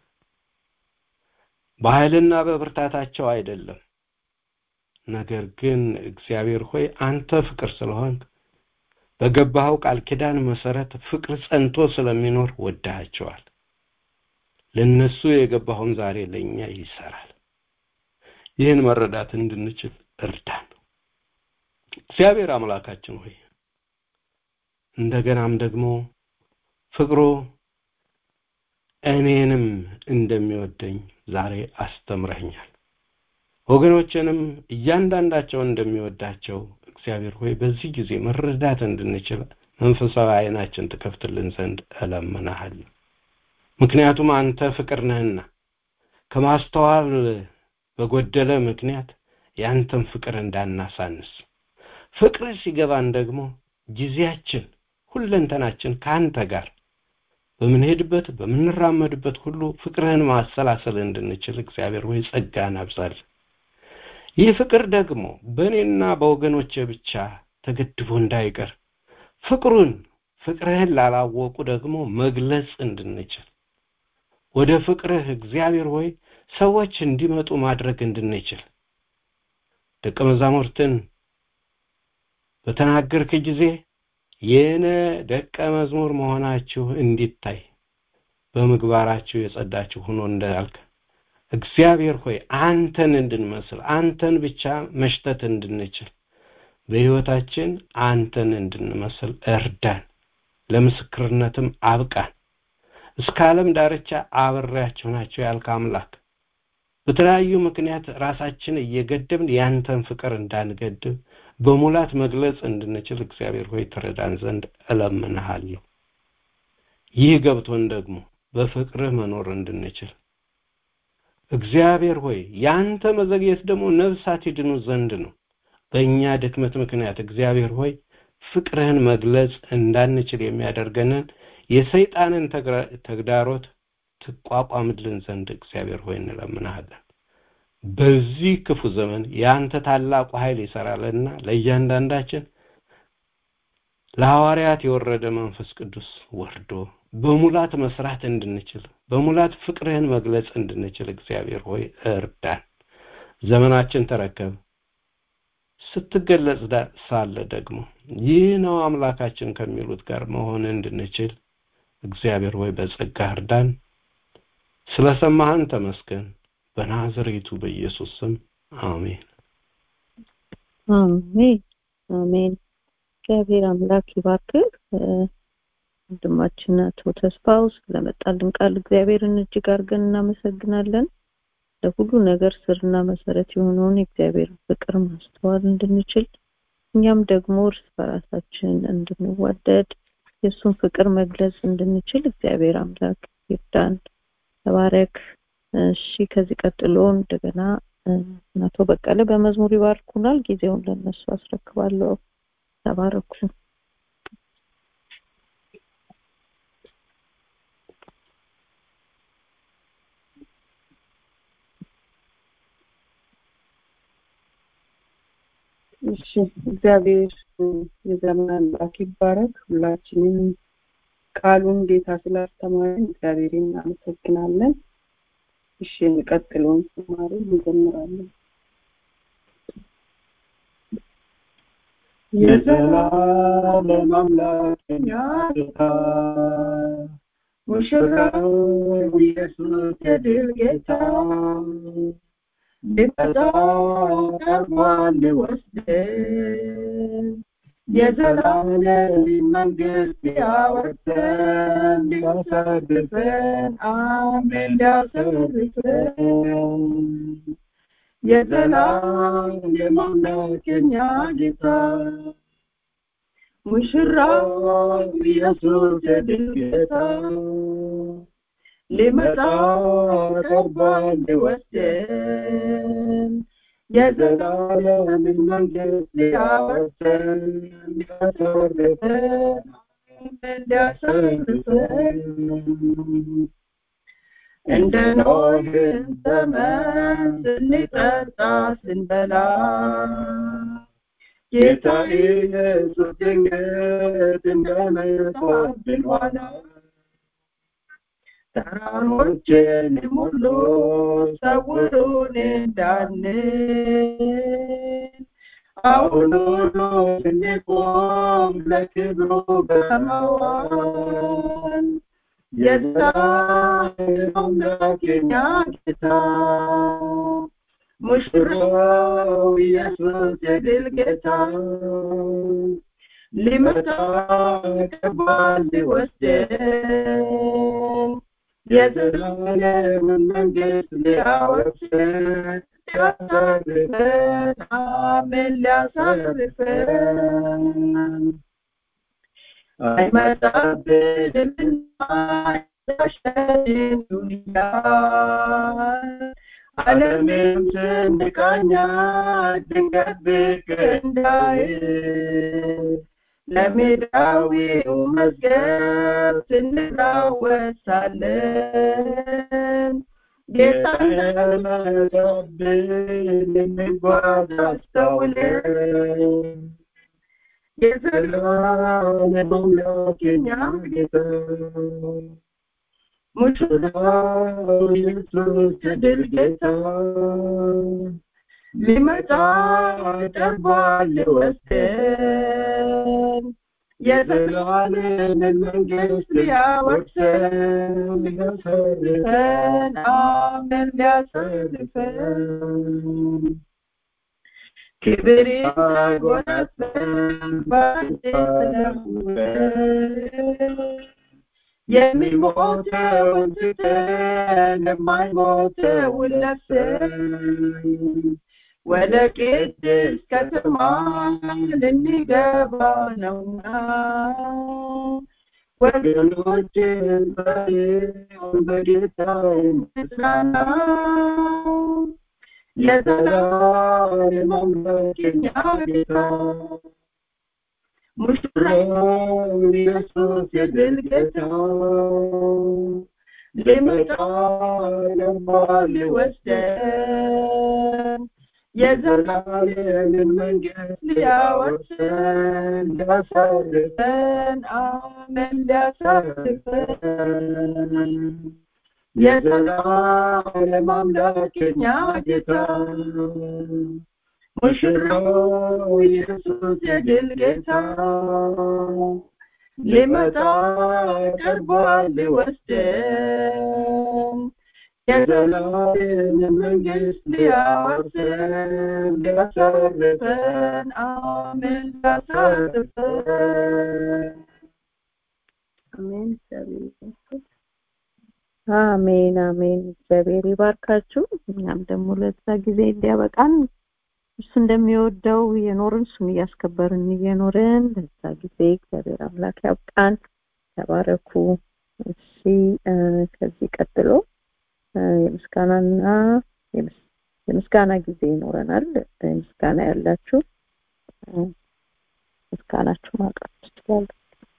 S11: በኃይልና በብርታታቸው አይደለም፣ ነገር ግን እግዚአብሔር ሆይ አንተ ፍቅር ስለሆንክ በገባኸው ቃል ኪዳን መሰረት ፍቅር ጸንቶ ስለሚኖር ወዳሃቸዋል። ለነሱ የገባኸውን ዛሬ ለእኛ ይሰራል። ይህን መረዳት እንድንችል እርዳን። እግዚአብሔር አምላካችን ሆይ እንደገናም ደግሞ ፍቅሩ እኔንም እንደሚወደኝ ዛሬ አስተምረኛል። ወገኖችንም እያንዳንዳቸው እንደሚወዳቸው እግዚአብሔር ሆይ በዚህ ጊዜ መረዳት እንድንችል መንፈሳዊ ዓይናችን ትከፍትልን ዘንድ እለምንሃለሁ። ምክንያቱም አንተ ፍቅር ነህና ከማስተዋል በጎደለ ምክንያት ያንተን ፍቅር እንዳናሳንስ ፍቅር ሲገባን ደግሞ ጊዜያችን ሁለንተናችን ከአንተ ጋር በምንሄድበት በምንራመድበት ሁሉ ፍቅርህን ማሰላሰል እንድንችል እግዚአብሔር ወይ ጸጋን አብዛል። ይህ ፍቅር ደግሞ በእኔና በወገኖቼ ብቻ ተገድቦ እንዳይቀር ፍቅሩን ፍቅርህን ላላወቁ ደግሞ መግለጽ እንድንችል ወደ ፍቅርህ እግዚአብሔር ሆይ ሰዎች እንዲመጡ ማድረግ እንድንችል ደቀ መዛሙርትን በተናገርክ ጊዜ የነ ደቀ መዝሙር መሆናችሁ እንዲታይ በምግባራችሁ የጸዳችሁ ሆኖ እንዳልክ እግዚአብሔር ሆይ አንተን እንድንመስል አንተን ብቻ መሽተት እንድንችል በሕይወታችን አንተን እንድንመስል እርዳን፣ ለምስክርነትም አብቃን። እስከ ዓለም ዳርቻ አብሬያችሁ ናቸው ያልክ አምላክ በተለያዩ ምክንያት ራሳችን እየገደብን ያንተን ፍቅር እንዳንገድብ በሙላት መግለጽ እንድንችል እግዚአብሔር ሆይ ትረዳን ዘንድ እለምንሃለሁ። ይህ ገብቶን ደግሞ በፍቅርህ መኖር እንድንችል እግዚአብሔር ሆይ ያንተ መዘግየት ደግሞ ነፍሳት ይድኑ ዘንድ ነው። በእኛ ድክመት ምክንያት እግዚአብሔር ሆይ ፍቅርህን መግለጽ እንዳንችል የሚያደርገንን የሰይጣንን ተግዳሮት ትቋቋምልን ዘንድ እግዚአብሔር ሆይ እንለምናሃለን። በዚህ ክፉ ዘመን የአንተ ታላቁ ኃይል ይሰራልና ለእያንዳንዳችን ለሐዋርያት የወረደ መንፈስ ቅዱስ ወርዶ በሙላት መስራት እንድንችል በሙላት ፍቅርህን መግለጽ እንድንችል እግዚአብሔር ሆይ እርዳን። ዘመናችን ተረከብ። ስትገለጽ ሳለ ደግሞ ይህ ነው አምላካችን ከሚሉት ጋር መሆን እንድንችል እግዚአብሔር ሆይ በጸጋ እርዳን። ስለሰማህን ተመስገን። በናዝሬቱ በኢየሱስ ስም አሜን።
S1: አሜን አሜን። እግዚአብሔር አምላክ ይባርክህ። ወንድማችን አቶ ተስፋው ስለመጣልን ቃል እግዚአብሔርን እጅግ አድርገን እናመሰግናለን። ለሁሉ ነገር ስርና መሰረት የሆነውን የእግዚአብሔር ፍቅር ማስተዋል እንድንችል እኛም ደግሞ እርስ በራሳችን እንድንዋደድ የእሱን ፍቅር መግለጽ እንድንችል እግዚአብሔር አምላክ ይርዳን። ተባረክ። እሺ፣ ከዚህ ቀጥሎ እንደገና አቶ በቀለ በመዝሙር ይባርኩናል። ጊዜውን ለነሱ አስረክባለሁ። ተባረኩ።
S12: እሺ እግዚአብሔር የዘመን አምላክ ይባረክ። ሁላችንም ቃሉን ጌታ ስላስተማረን እግዚአብሔር እናመሰግናለን። እሺ የሚቀጥለውን ዝማሬ እንዘምራለን።
S4: የዘላለም አምላክ የኛ ጌታ ሙሽራው ኢየሱስ የድል ጌታ ሊመጣ ቀርቧል ሊወስደን የዘላለም መንግስት ሊያወርሰን ሊያሳርፈን አሜን ሊያሳርፈን
S12: የዘላለም አምላክ የኛ ጌታ ሙሽራው ኢየሱስ የድል ጌታ ሊመጣ ቀርቧል ሊወስደን የዘላለምን መንግስት ሊያወርሰን ሊያሳርፈን ሊያሳርፈን እንደ ኖህን ዘመን ስንጠጣ ስንበላ ጌታ ኢየሱስ ድንገት እንደመጣብን ኋላ ተራሮችንም ሁሉ ሰውሩን እንዳንል አሁን ሁሉ ስንቆም ለክብሩ በመዋል የዘላለም አምላክ የኛ ጌታ ሙሽራው ኢየሱስ የድል ጌታ ሊመጣ ቀርቧል ሊወስደን የዘላለምን መንግስት ሊያወርሰን ሊያሳርፈን አሜን ሊያሳርፈን አይመጣብንምና ያሸንን ዱንያ ዓለምም ስንቃኛ ድንገት ብቅ እንዳይል ለሜዳዊው መዝገብ ስንራወሳለን ጌታ ለመጠብን እንጓዝ አስተውለን የዘላለም አምላክ የኛ ጌታ ሙሽራው ኢየሱስ የድል ጌታ ሊመጣ ቀርቧል ሊወስደን የዘላለምን መንግስት ሊያወርሰን ሊያሳርፈን አሜን ሊያሳርፈን ክብር ያጎናጸን ባንዴ ተለውጠን የሚሞተውን ትተን የማይሞተውን ለብሰን ወደ ቅድስት ከተማ ልንገባ ነውና ወገኖች በጌታ እንጽናና የዘላለም አምላክ የኛ ጌታ ሙሽራው ኢየሱስ የድል ጌታ ሊመጣ ቀርቧል ሊወስደን የዘላለምን መንግስት ሊያወርሰን ሊያሳርፈን አሜን ሊያሳርፈን የዘላለም አምላክ የኛ ጌታ ሙሽራው ኢየሱስ የድል ጌታ ሊመጣ ቀርቧል ሊወስደን የዘላለም መንግስት ሊያወርሰን ሊያሳርፈን አሜን ሊያሳርፈን
S1: አሜን አሜን አሜን እግዚአብሔር ይባርካችሁ እኛም ደግሞ ለዛ ጊዜ እንዲያበቃን እሱ እንደሚወደው የኖርን እሱን እያስከበርን እየኖርን ለዛ ጊዜ እግዚአብሔር አምላክ ያብቃን ተባረኩ እሺ ከዚህ ቀጥሎ የምስጋናና የምስጋና ጊዜ ይኖረናል ምስጋና ያላችሁ ምስጋናችሁ ማቅረብ ትችላላችሁ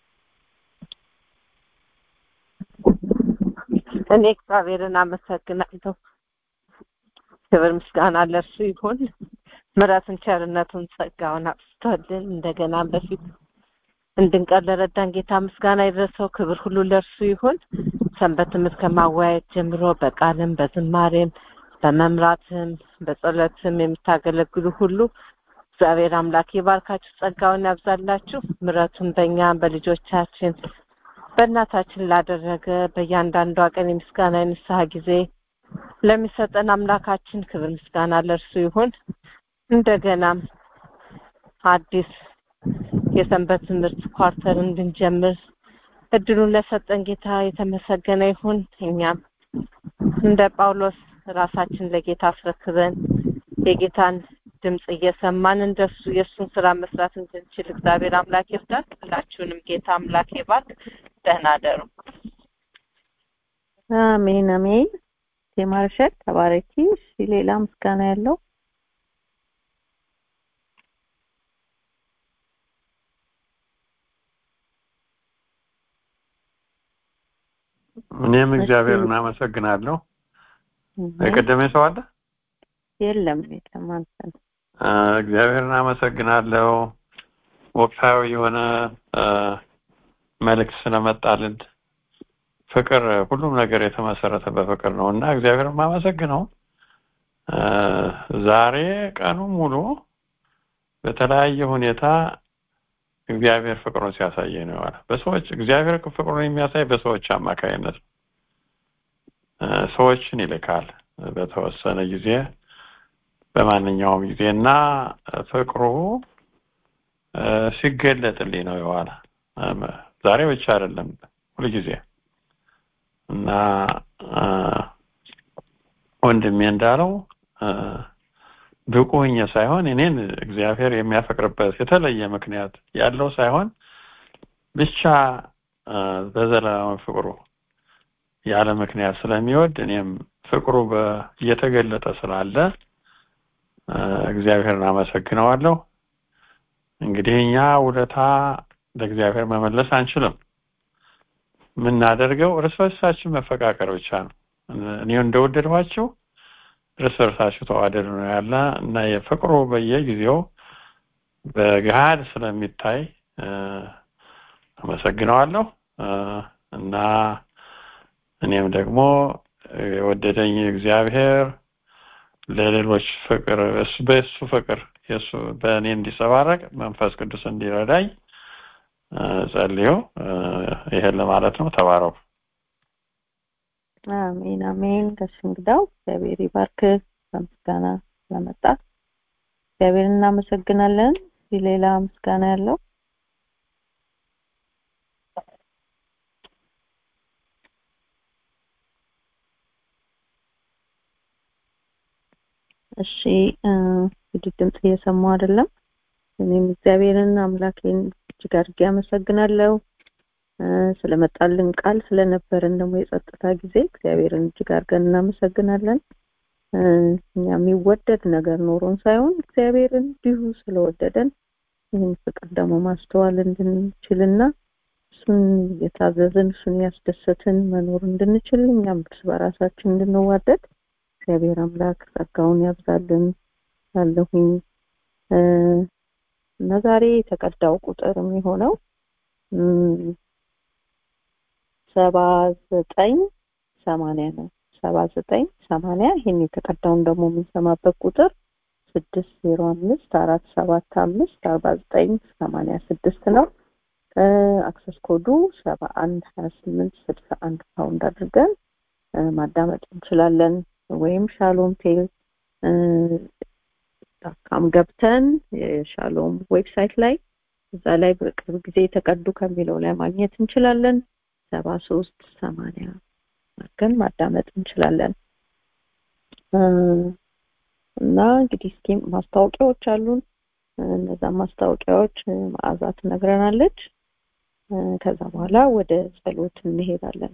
S7: እኔ እግዚአብሔርን አመሰግናለሁ ክብር ምስጋና ለእርሱ ይሁን ምሕረቱን ቸርነቱን ጸጋውን አብስቶልን እንደገና በፊት እንድንቀር ለረዳን ጌታ ምስጋና ይድረሰው ክብር ሁሉ ለእርሱ ይሁን ሰንበት ትምህርት ከማወያየት ጀምሮ በቃልም በዝማሬም በመምራትም በጸሎትም የምታገለግሉ ሁሉ እግዚአብሔር አምላክ ይባርካችሁ ጸጋውን ያብዛላችሁ ምሕረቱን በእኛ በልጆቻችን በእናታችን ላደረገ በእያንዳንዷ ቀን የምስጋና የንስሐ ጊዜ ለሚሰጠን አምላካችን ክብር ምስጋና ለእርሱ ይሁን እንደገናም አዲስ የሰንበት ትምህርት ኳርተር እንድንጀምር እድሉን ለሰጠን ጌታ የተመሰገነ ይሁን እኛም እንደ ጳውሎስ ራሳችን ለጌታ አስረክበን
S1: የጌታን ድምፅ እየሰማን እንደሱ የእሱን ስራ መስራት እንድንችል እግዚአብሔር አምላክ ይርዳን። ሁላችሁንም ጌታ አምላክ ይባርክ። ደህና ደሩ።
S10: አሜን አሜን። የማርሸት ተባረኪ። እሺ ሌላ ምስጋና ያለው
S5: እኔም እግዚአብሔርን አመሰግናለሁ። የቀደመ ሰው አለ?
S10: የለም የለም አንተ ነህ።
S5: አ፣ እግዚአብሔርን አመሰግናለሁ። ወቅታዊ የሆነ አ፣ መልእክት ስለመጣልን ፍቅር፣ ሁሉም ነገር የተመሰረተ በፍቅር ነው እና እግዚአብሔርን የማመሰግነው አ፣ ዛሬ ቀኑ ሙሉ በተለያየ ሁኔታ እግዚአብሔር ፍቅሩን ሲያሳየኝ ነው የዋለው። በሰዎች እግዚአብሔር ፍቅሩን የሚያሳይ በሰዎች አማካይነት ነው። አ፣ ሰዎችን ይልካል በተወሰነ ጊዜ በማንኛውም ጊዜ እና ፍቅሩ አ፣ ሲገለጥልኝ ነው የዋለ። አም፣ ዛሬ ብቻ አይደለም ሁልጊዜ እና አ፣ ወንድሜ እንዳለው አ፣ ብቁ ሆኜ ሳይሆን እኔን እግዚአብሔር የሚያፈቅርበት የተለየ ምክንያት ያለው ሳይሆን ብቻ አ፣ በዘላለማዊ ፍቅሩ ያለ ምክንያት ስለሚወድ እኔም ፍቅሩ በ- እየተገለጠ ስላለ አ፣ እግዚአብሔርን አመሰግነዋለሁ። እንግዲህ እኛ ውለታ ለእግዚአብሔር መመለስ አንችልም። የምናደርገው እርስ በርሳችን መፈቃቀር ብቻ ነው። እኔ እንደወደድኋችሁ እርስ በርሳችሁ ተዋደዱ ነው ያለ እና የፍቅሩ በየጊዜው በገሃድ ስለሚታይ አ፣ አመሰግነዋለሁ አ፣ እና እኔም ደግሞ የወደደኝ እግዚአብሔር ለሌሎች ፍቅር እሱ በእሱ ፍቅር የእሱ በእኔ እንዲጸባረቅ መንፈስ ቅዱስ እንዲረዳኝ አ፣ ጸልዩ። አ፣ ይሄን ለማለት ነው። ተባረኩ።
S10: አሜን አሜን። ጋሽ እንግዳው እግዚአብሔር ይባርክ። በምስጋና ስለመጣ እግዚአብሔር እናመሰግናለን። እስኪ ሌላ ምስጋና ያለው እሺ እ፣ እንግዲህ ድምፅ እየሰማሁ አይደለም። እኔም እግዚአብሔርን አምላኬን እጅግ አድርጌ አመሰግናለሁ እ፣ ስለመጣልን ቃል ስለነበረን ደግሞ የጸጥታ ጊዜ እግዚአብሔርን እጅግ አድርገን እናመሰግናለን። እ፣ እኛ የሚወደድ ነገር ኖሮን ሳይሆን እግዚአብሔር እንዲሁ ስለወደደን ይህን ፍቅር ደግሞ ማስተዋል እንድንችልና እሱን የታዘዝን እሱን ያስደሰትን መኖር እንድንችል እኛም እርስ በራሳችን እንድንዋደድ እግዚአብሔር አምላክ ጸጋውን ያብዛልን ያለሁኝ እ፣ እና ዛሬ የተቀዳው ቁጥር የሚሆነው እም፣ ሰባ ዘጠኝ ሰማንያ ነው። ሰባ ዘጠኝ ሰማንያ ይህን የተቀዳውን ደግሞ የምንሰማበት ቁጥር ስድስት ዜሮ አምስት አራት ሰባት አምስት አርባ ዘጠኝ ሰማንያ ስድስት ነው። አክሰስ ኮዱ ሰባ አንድ ሀያ ስምንት ስልሳ አንድ ፓውንድ አድርገን እ፣ ማዳመጥ እንችላለን። ወይም ሻሎም ቴል እ፣ ዳካም ገብተን የሻሎም ዌብሳይት ላይ እዛ ላይ በቅርብ ጊዜ የተቀዱ ከሚለው ላይ ማግኘት እንችላለን። ሰባ ሶስት ሰማንያ አድርገን ማዳመጥ እንችላለን። እ፣ እና እንግዲህ እስኪ ማስታወቂያዎች አሉን። እ፣ እነዛ ማስታወቂያዎች እ፣ መዓዛ ትነግረናለች። እ፣ ከዛ በኋላ ወደ ጸሎት እንሄዳለን።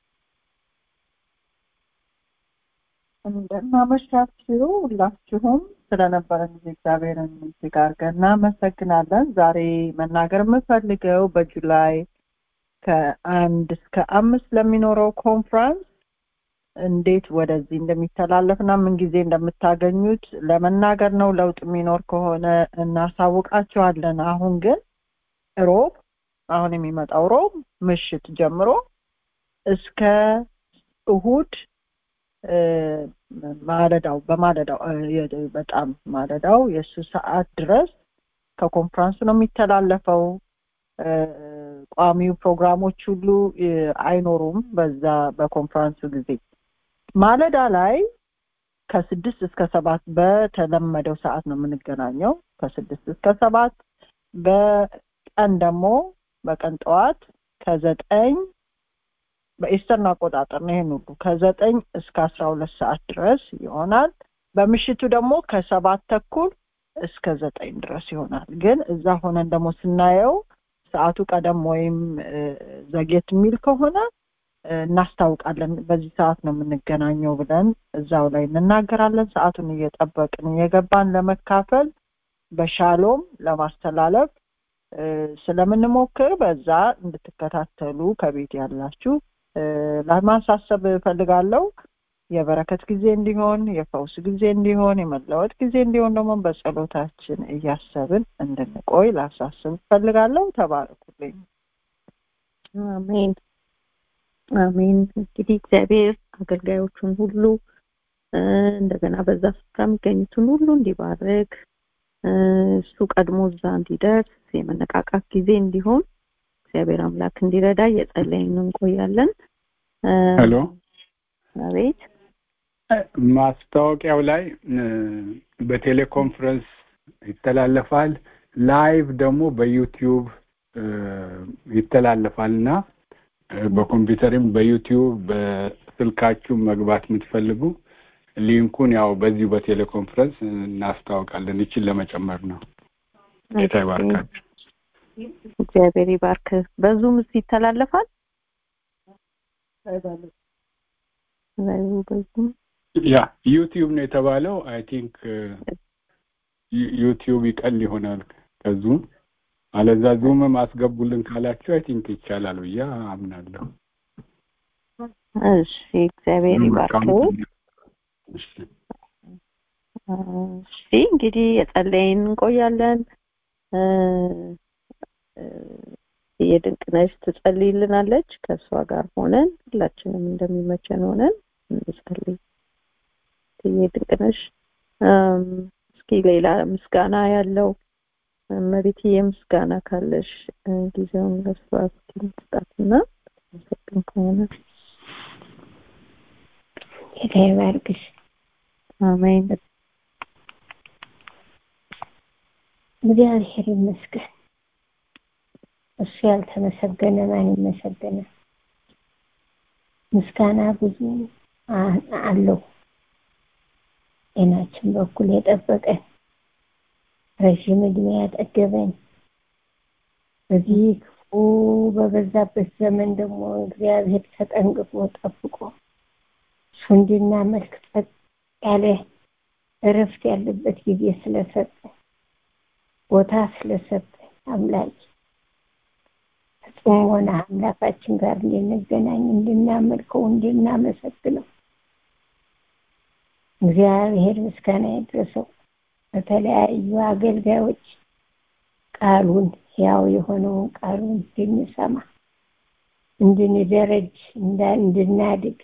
S13: እንደምናመሻችሁ ሁላችሁም ስለነበረን ጊዜ እግዚአብሔርን እጅግ አድርገን እናመሰግናለን። ዛሬ መናገር የምፈልገው በጁላይ ከአንድ እስከ አምስት ለሚኖረው ኮንፍራንስ እንዴት ወደዚህ እንደሚተላለፍና ምን ጊዜ እንደምታገኙት ለመናገር ነው። ለውጥ የሚኖር ከሆነ እናሳውቃችኋለን። አሁን ግን ሮብ አሁን የሚመጣው ሮብ ምሽት ጀምሮ እስከ እሁድ እ፣ ማለዳው በማለዳው እ፣ የ- በጣም ማለዳው የእሱ ሰዓት ድረስ ከኮንፍራንሱ ነው የሚተላለፈው። እ፣ ቋሚው ፕሮግራሞች ሁሉ እ፣ አይኖሩም በዛ በኮንፍራንሱ ጊዜ ማለዳ ላይ ከስድስት እስከ ሰባት በተለመደው ሰዓት ነው የምንገናኘው ከስድስት እስከ ሰባት በቀን ደግሞ በቀን ጠዋት ከዘጠኝ በኢስተርን አቆጣጠር ነው ይሄን ሁሉ ከዘጠኝ እስከ አስራ ሁለት ሰዓት ድረስ ይሆናል በምሽቱ ደግሞ ከሰባት ተኩል እስከ ዘጠኝ ድረስ ይሆናል። ግን እዛ ሆነን ደግሞ ስናየው ሰዓቱ ቀደም ወይም እ፣ ዘግየት የሚል ከሆነ እ፣ እናስታውቃለን። በዚህ ሰዓት ነው የምንገናኘው ብለን እዛው ላይ እንናገራለን። ሰዓቱን እየጠበቅን እየገባን ለመካፈል በሻሎም ለማስተላለፍ እ፣ ስለምንሞክር በዛ እንድትከታተሉ ከቤት ያላችሁ እ፣ ለማሳሰብ እፈልጋለሁ። የበረከት ጊዜ እንዲሆን፣ የፈውስ ጊዜ እንዲሆን፣ የመለወጥ ጊዜ እንዲሆን ደግሞ በጸሎታችን እያሰብን እንድንቆይ ላሳስብ እፈልጋለሁ። ተባረኩልኝ።
S1: አሜን አሜን። እንግዲህ እግዚአብሔር አገልጋዮቹን ሁሉ እ፣ እንደገና በዛ ስፍራ የሚገኙትን ሁሉ እንዲባርክ እ፣ እሱ ቀድሞ እዛ እንዲደርስ የመነቃቃት ጊዜ እንዲሆን እግዚአብሔር አምላክ እንዲረዳ እየጸለይን እንቆያለን። እ፣
S14: ሄሎ
S1: አቤት
S14: ማስታወቂያው ላይ እ፣ በቴሌኮንፈረንስ ይተላለፋል። ላይቭ ደግሞ በዩቲዩብ እ፣ ይተላለፋል እና እ፣ በኮምፒውተርም በዩቲዩብ በስልካችሁ መግባት የምትፈልጉ ሊንኩን ያው በዚሁ በቴሌኮንፈረንስ እናስታውቃለን። ይችን ለመጨመር ነው። ጌታ ይባርካችሁ።
S1: እግዚአብሔር ይባርክ። በዙም ይተላለፋል። በዙም
S14: ያ ዩቲዩብ ነው የተባለው። አይ ቲንክ ዩቲዩብ ይቀል ይሆናል ከዙም አለዛ ዙምም አስገቡልን ካላችሁ አይ ቲንክ ይቻላል ብዬ አምናለሁ።
S1: እሺ፣ እግዚአብሔር ይባርክ።
S14: እሺ።
S1: እሺ እንግዲህ የጸለይን እንቆያለን። እ፣ እ፣ የድንቅነሽ ትጸልይልናለች። ከእሷ ጋር ሆነን ሁላችንም እንደሚመቸን ሆነን እንጸልይ። የድንቅነሽ እም፣ እስኪ ሌላ ምስጋና ያለው እመቤትዬ ምስጋና ካለሽ እ፣ ጊዜውን ለእሷ እስኪ መስጣትና መሰግን ከሆነ
S15: ጌታ ይባርክሽ።
S1: አሜን።
S15: እግዚአብሔር ይመስገን። እሱ ያልተመሰገነ ማን ይመሰገናል? ምስጋና ብዙ አ- አለው። ጤናችን በኩል የጠበቀን ረዥም እድሜ ያጠገበን በዚህ ክፉ በበዛበት ዘመን ደግሞ እግዚአብሔር ተጠንቅቆ ጠብቆ እሱ እንድናመልክ ጸጥ ያለ እረፍት ያለበት ጊዜ ስለሰጠ ቦታ ስለሰጠ አምላክ ጽሞና አምላካችን ጋር እንድንገናኝ እንድናመልከው እንድናመሰግነው እግዚአብሔር ምስጋና ይድረሰው። በተለያዩ አገልጋዮች ቃሉን ያው የሆነውን ቃሉን እንድንሰማ እንድንደረጅ እንዳ- እንድናድግ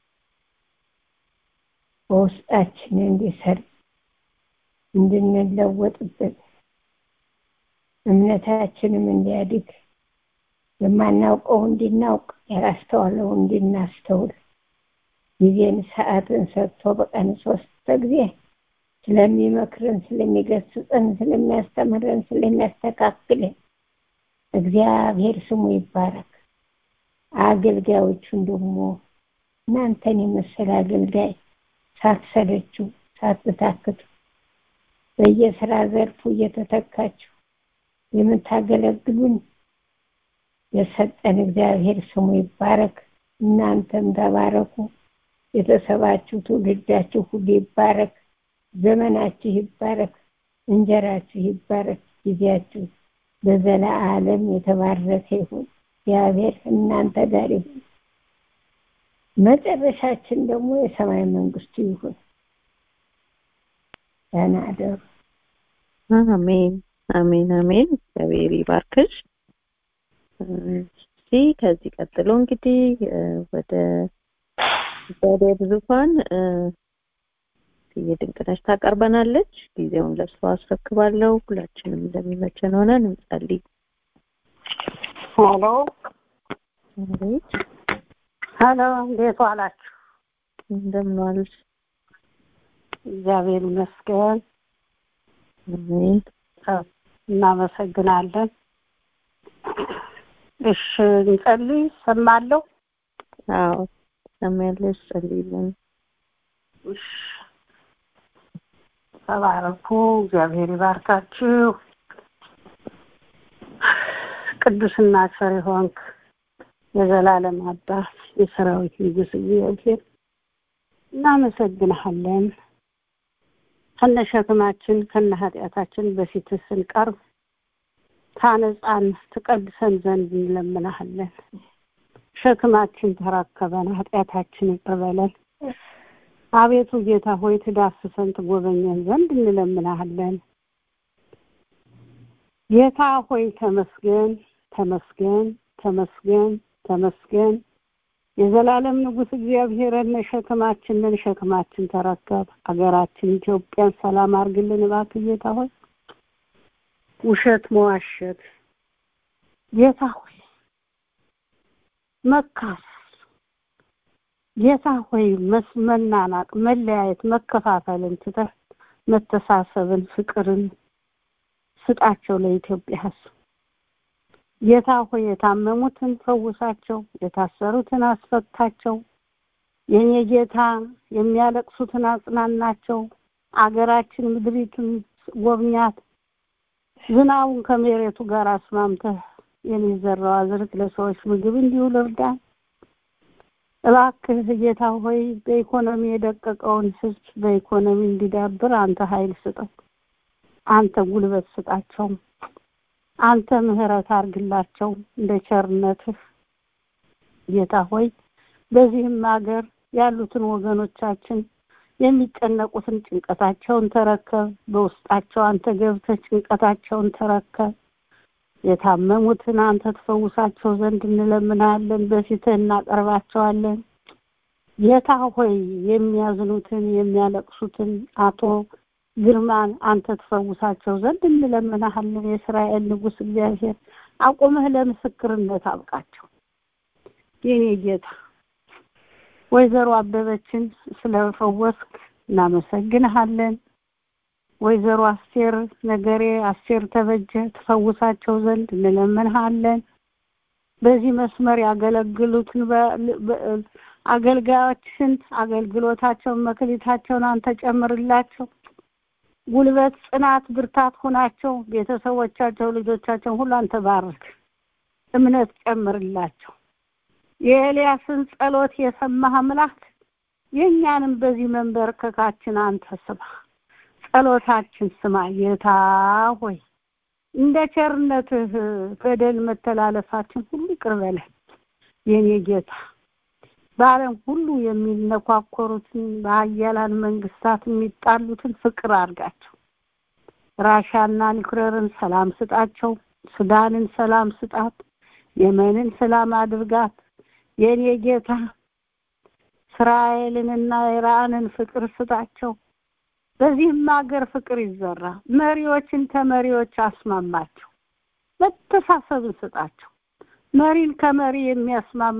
S15: በውስጣችን እንዲሰርጽ እንድንለወጥበት እምነታችንም እንዲያድግ የማናውቀው እንድናውቅ ያላስተዋለው እንድናስተውል ጊዜን ሰዓትን ሰጥቶ በቀን ሶስት ጊዜ ስለሚመክረን ስለሚገስጸን ስለሚያስተምረን ስለሚያስተካክለን እግዚአብሔር ስሙ ይባረክ አገልጋዮቹን ደግሞ እናንተን የመሰለ አገልጋይ ሳትሰለችሁ ሳትታክቱ በየስራ ዘርፉ እየተተካችሁ የምታገለግሉን የሰጠን እግዚአብሔር ስሙ ይባረክ እናንተም ተባረኩ ቤተሰባችሁ ትውልዳችሁ ሁሉ ይባረክ ዘመናችሁ ይባረክ እንጀራችሁ ይባረክ ጊዜያችሁ በዘላለም የተባረከ ይሁን እግዚአብሔር እናንተ ጋር ይሁን መጨረሻችን ደግሞ የሰማይ መንግስቱ ይሁን ደህና አደሩ
S1: አሜን አሜን አሜን። እግዚአብሔር ይባርክሽ። እሺ ከዚህ ቀጥሎ እንግዲህ እ፣ ወደ እግዚአብሔር ዙፋን እ፣ የድንቅነሽ ታቀርበናለች። ጊዜውን ለእሷ አስረክባለሁ። ሁላችንም እንደሚመቸን ሆነን እንጸልይ።
S16: ሄሎ
S1: አቤት
S16: ሄሎ፣ እንዴት ዋላችሁ?
S1: እንደምን ዋልሽ?
S16: እግዚአብሔር ይመስገን።
S1: አሜን
S16: እናመሰግናለን። እሺ እንጸልይ። ሰማለሁ።
S1: አዎ ሰሚያለሽ፣ ጸልይልን።
S16: እሺ ተባረኩ። እግዚአብሔር ይባርካችሁ። ቅዱስና ቸር የሆንክ የዘላለም አባት የሰራዊት ንጉሥ እግዚአብሔር እናመሰግንሃለን። ከነ ሸክማችን ከነ ኃጢአታችን በፊትህ ስንቀርብ ታነጻን ትቀድሰን ዘንድ እንለምናሃለን። ሸክማችን ተረከበን፣ ኃጢአታችን ይቅር በለን። አቤቱ ጌታ ሆይ ትዳስሰን ትጎበኘን ዘንድ እንለምናሃለን። ጌታ ሆይ ተመስገን፣ ተመስገን፣ ተመስገን፣ ተመስገን። የዘላለም ንጉሥ እግዚአብሔርን ሸክማችንን ሸክማችን ተረከብ። አገራችን ኢትዮጵያን ሰላም አድርግልን እባክህ ጌታ ሆይ ውሸት መዋሸት ጌታ ሆይ መካስ ጌታ ሆይ መናናቅ፣ መለያየት፣ መከፋፈልን ትተህ መተሳሰብን፣ ፍቅርን ስጣቸው ለኢትዮጵያ ሕዝብ። ጌታ ሆይ የታመሙትን ፈውሳቸው፣ የታሰሩትን አስፈታቸው። የኔ ጌታ የሚያለቅሱትን አጽናናቸው። አገራችን ምድሪቱን ጎብኛት። ዝናቡን ከመሬቱ ጋር አስማምተህ የሚዘራው አዝርት ለሰዎች ምግብ እንዲውል እርዳን። እባክህ ጌታ ሆይ በኢኮኖሚ የደቀቀውን ህዝብ በኢኮኖሚ እንዲዳብር አንተ ኃይል ስጠው። አንተ ጉልበት ስጣቸው። አንተ ምህረት አርግላቸው እንደ ቸርነትህ ጌታ ሆይ በዚህም ሀገር ያሉትን ወገኖቻችን የሚጨነቁትን ጭንቀታቸውን ተረከብ። በውስጣቸው አንተ ገብተህ ጭንቀታቸውን ተረከብ። የታመሙትን አንተ ትፈውሳቸው ዘንድ እንለምናለን፣ በፊትህ እናቀርባቸዋለን። ጌታ ሆይ የሚያዝኑትን የሚያለቅሱትን አቶ ግርማን አንተ ትፈውሳቸው ዘንድ እንለምናሃለን። የእስራኤል ንጉሥ እግዚአብሔር አቁመህ ለምስክርነት አብቃቸው። የኔ ጌታ ወይዘሮ አበበችን ስለፈወስክ እናመሰግንሃለን። ወይዘሮ አስቴር ነገሬ አስቴር ተበጀ ትፈውሳቸው ዘንድ እንለምንሃለን። በዚህ መስመር ያገለግሉትን አገልጋዮችን አገልግሎታቸውን መክሊታቸውን አንተ ጨምርላቸው። ጉልበት፣ ጽናት፣ ብርታት ሁናቸው። ቤተሰቦቻቸው፣ ልጆቻቸውን ሁሉ አንተ ባርክ። እምነት ጨምርላቸው። የኤልያስን ጸሎት የሰማህ አምላክ የእኛንም በዚህ መንበርከካችን አንተ ስማ፣ ጸሎታችን ስማ። ጌታ ሆይ እንደ ቸርነትህ በደል መተላለፋችን ሁሉ ይቅር በለን የኔ ጌታ። በዓለም ሁሉ የሚነኳኮሩትን በሀያላን መንግስታት የሚጣሉትን ፍቅር አድርጋቸው። ራሻና ኒኩረርን ሰላም ስጣቸው። ሱዳንን ሰላም ስጣት። የመንን ሰላም አድርጋት። የኔ ጌታ እስራኤልንና ኢራንን ፍቅር ስጣቸው። በዚህም ሀገር ፍቅር ይዘራ። መሪዎችን ተመሪዎች አስማማቸው። መተሳሰብን ስጣቸው። መሪን ከመሪ የሚያስማማ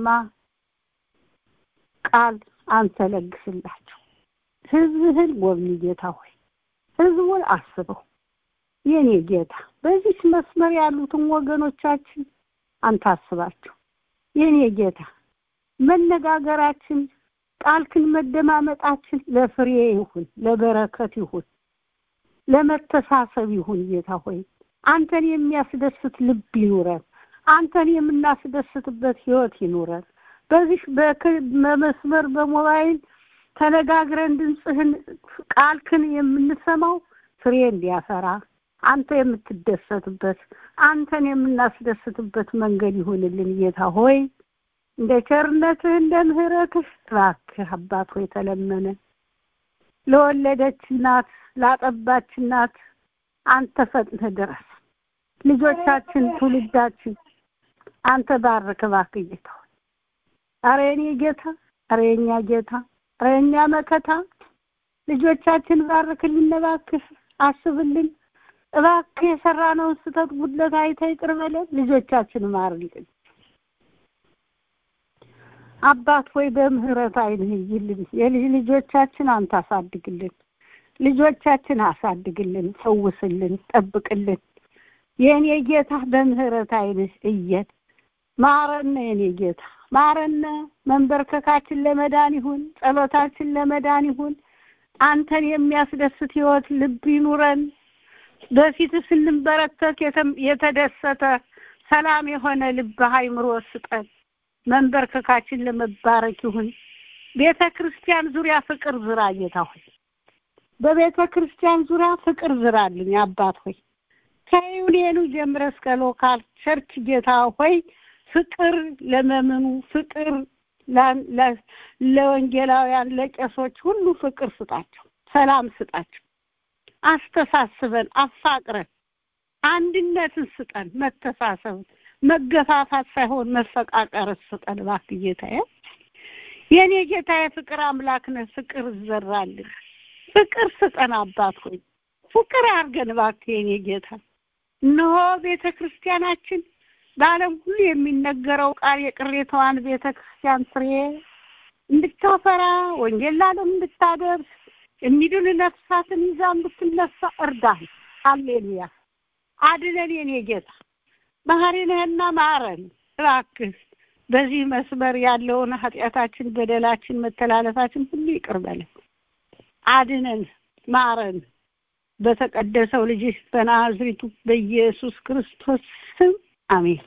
S16: ቃል አንተ ለግስላቸው። ህዝብህን ጎብኝ ጌታ ሆይ ህዝቡን አስበው የኔ ጌታ። በዚህ መስመር ያሉትን ወገኖቻችን አንተ አስባቸው የኔ ጌታ። መነጋገራችን ቃልክን መደማመጣችን ለፍሬ ይሁን፣ ለበረከት ይሁን፣ ለመተሳሰብ ይሁን ጌታ ሆይ አንተን የሚያስደስት ልብ ይኑረን። አንተን የምናስደስትበት ህይወት ይኑረን። በዚህ በመስመር በሞባይል ተነጋግረን ድምፅህን ቃልክን የምንሰማው ፍሬ እንዲያፈራ አንተ የምትደሰትበት አንተን የምናስደስትበት መንገድ ይሁንልን ጌታ ሆይ እንደ ቸርነትህ እንደ ምህረትህ እባክህ አባት ሆይ ተለመነ ለወለደች እናት ላጠባች እናት አንተ ፈጥነህ ድረስ ልጆቻችን ትውልዳችን አንተ ባርክ እባክህ ጌታ ሆይ አረ የኔ ጌታ አረ የኛ ጌታ አረ የኛ መከታ ልጆቻችን ባርክልን እባክህ አስብልን እባክህ የሰራነውን ስህተት ጉድለት አይተህ ይቅር በለን ልጆቻችን ማርልን አባት ሆይ በምህረት አይንህ ይልን የልጅ ልጆቻችን አንተ አሳድግልን ልጆቻችን አሳድግልን ፈውስልን ጠብቅልን የእኔ ጌታ በምህረት አይንህ እየን ማረነ የኔ ጌታ ማረነ መንበርከካችን ለመዳን ይሁን ጸሎታችን ለመዳን ይሁን አንተን የሚያስደስት ህይወት ልብ ይኑረን። በፊት ስንበረከክ የተደሰተ ሰላም የሆነ ልብ አይምሮ ስጠን። መንበርከካችን ለመባረክ ይሁን። ቤተ ክርስቲያን ዙሪያ ፍቅር ዝራ ጌታ ሆይ፣ በቤተ ክርስቲያን ዙሪያ ፍቅር ዝራልኝ አባት ሆይ ከዩኒየኑ ጀምረ እስከ ሎካል ቸርች ጌታ ሆይ ፍቅር ለመምኑ ፍቅር ለወንጌላውያን ለቄሶች ሁሉ ፍቅር ስጣቸው፣ ሰላም ስጣቸው። አስተሳስበን፣ አፋቅረን፣ አንድነትን ስጠን፣ መተሳሰብን፣ መገፋፋት ሳይሆን መፈቃቀር ስጠን እባክህ ጌታዬ። የኔ ጌታ የፍቅር አምላክ ነህ። ፍቅር ዘራልን፣ ፍቅር ስጠን አባት ሆይ ፍቅር አድርገን እባክህ የኔ ጌታ። እነሆ ቤተ ክርስቲያናችን በዓለም ሁሉ የሚነገረው ቃል የቅሬታዋን ቤተ ክርስቲያን ፍሬ እንድታፈራ ወንጌል ለዓለም እንድታደርስ የሚድኑ ነፍሳትን ይዛ እንድትነሳ እርዳን። ሃሌሉያ። አድነን የኔ ጌታ። መሐሪ ነህና ማረን እባክህ። በዚህ መስመር ያለውን ኃጢአታችን፣ በደላችን፣ መተላለፋችን ሁሉ ይቅር በለን። አድነን፣ ማረን። በተቀደሰው ልጅ በናዝሪቱ በኢየሱስ ክርስቶስ ስም አሜን።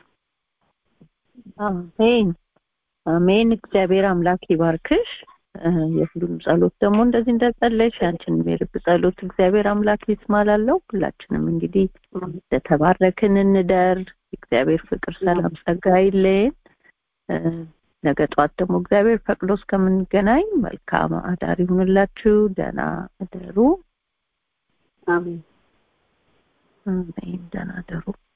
S10: አሜን አሜን። እግዚአብሔር አምላክ ይባርክሽ። የሁሉም ጸሎት ደግሞ እንደዚህ እንደጸለይሽ ያንቺንም የልብ ጸሎት እግዚአብሔር አምላክ ይስማላለው። ሁላችንም እንግዲህ እንደተባረክን እንደር። እግዚአብሔር ፍቅር፣ ሰላም፣ ጸጋ አይለየን። ነገ ጠዋት ደግሞ እግዚአብሔር ፈቅዶ እስከምንገናኝ መልካም አዳር ይሁንላችሁ። ደህና እደሩ።
S16: አሜን
S10: አሜን። ደህና እደሩ።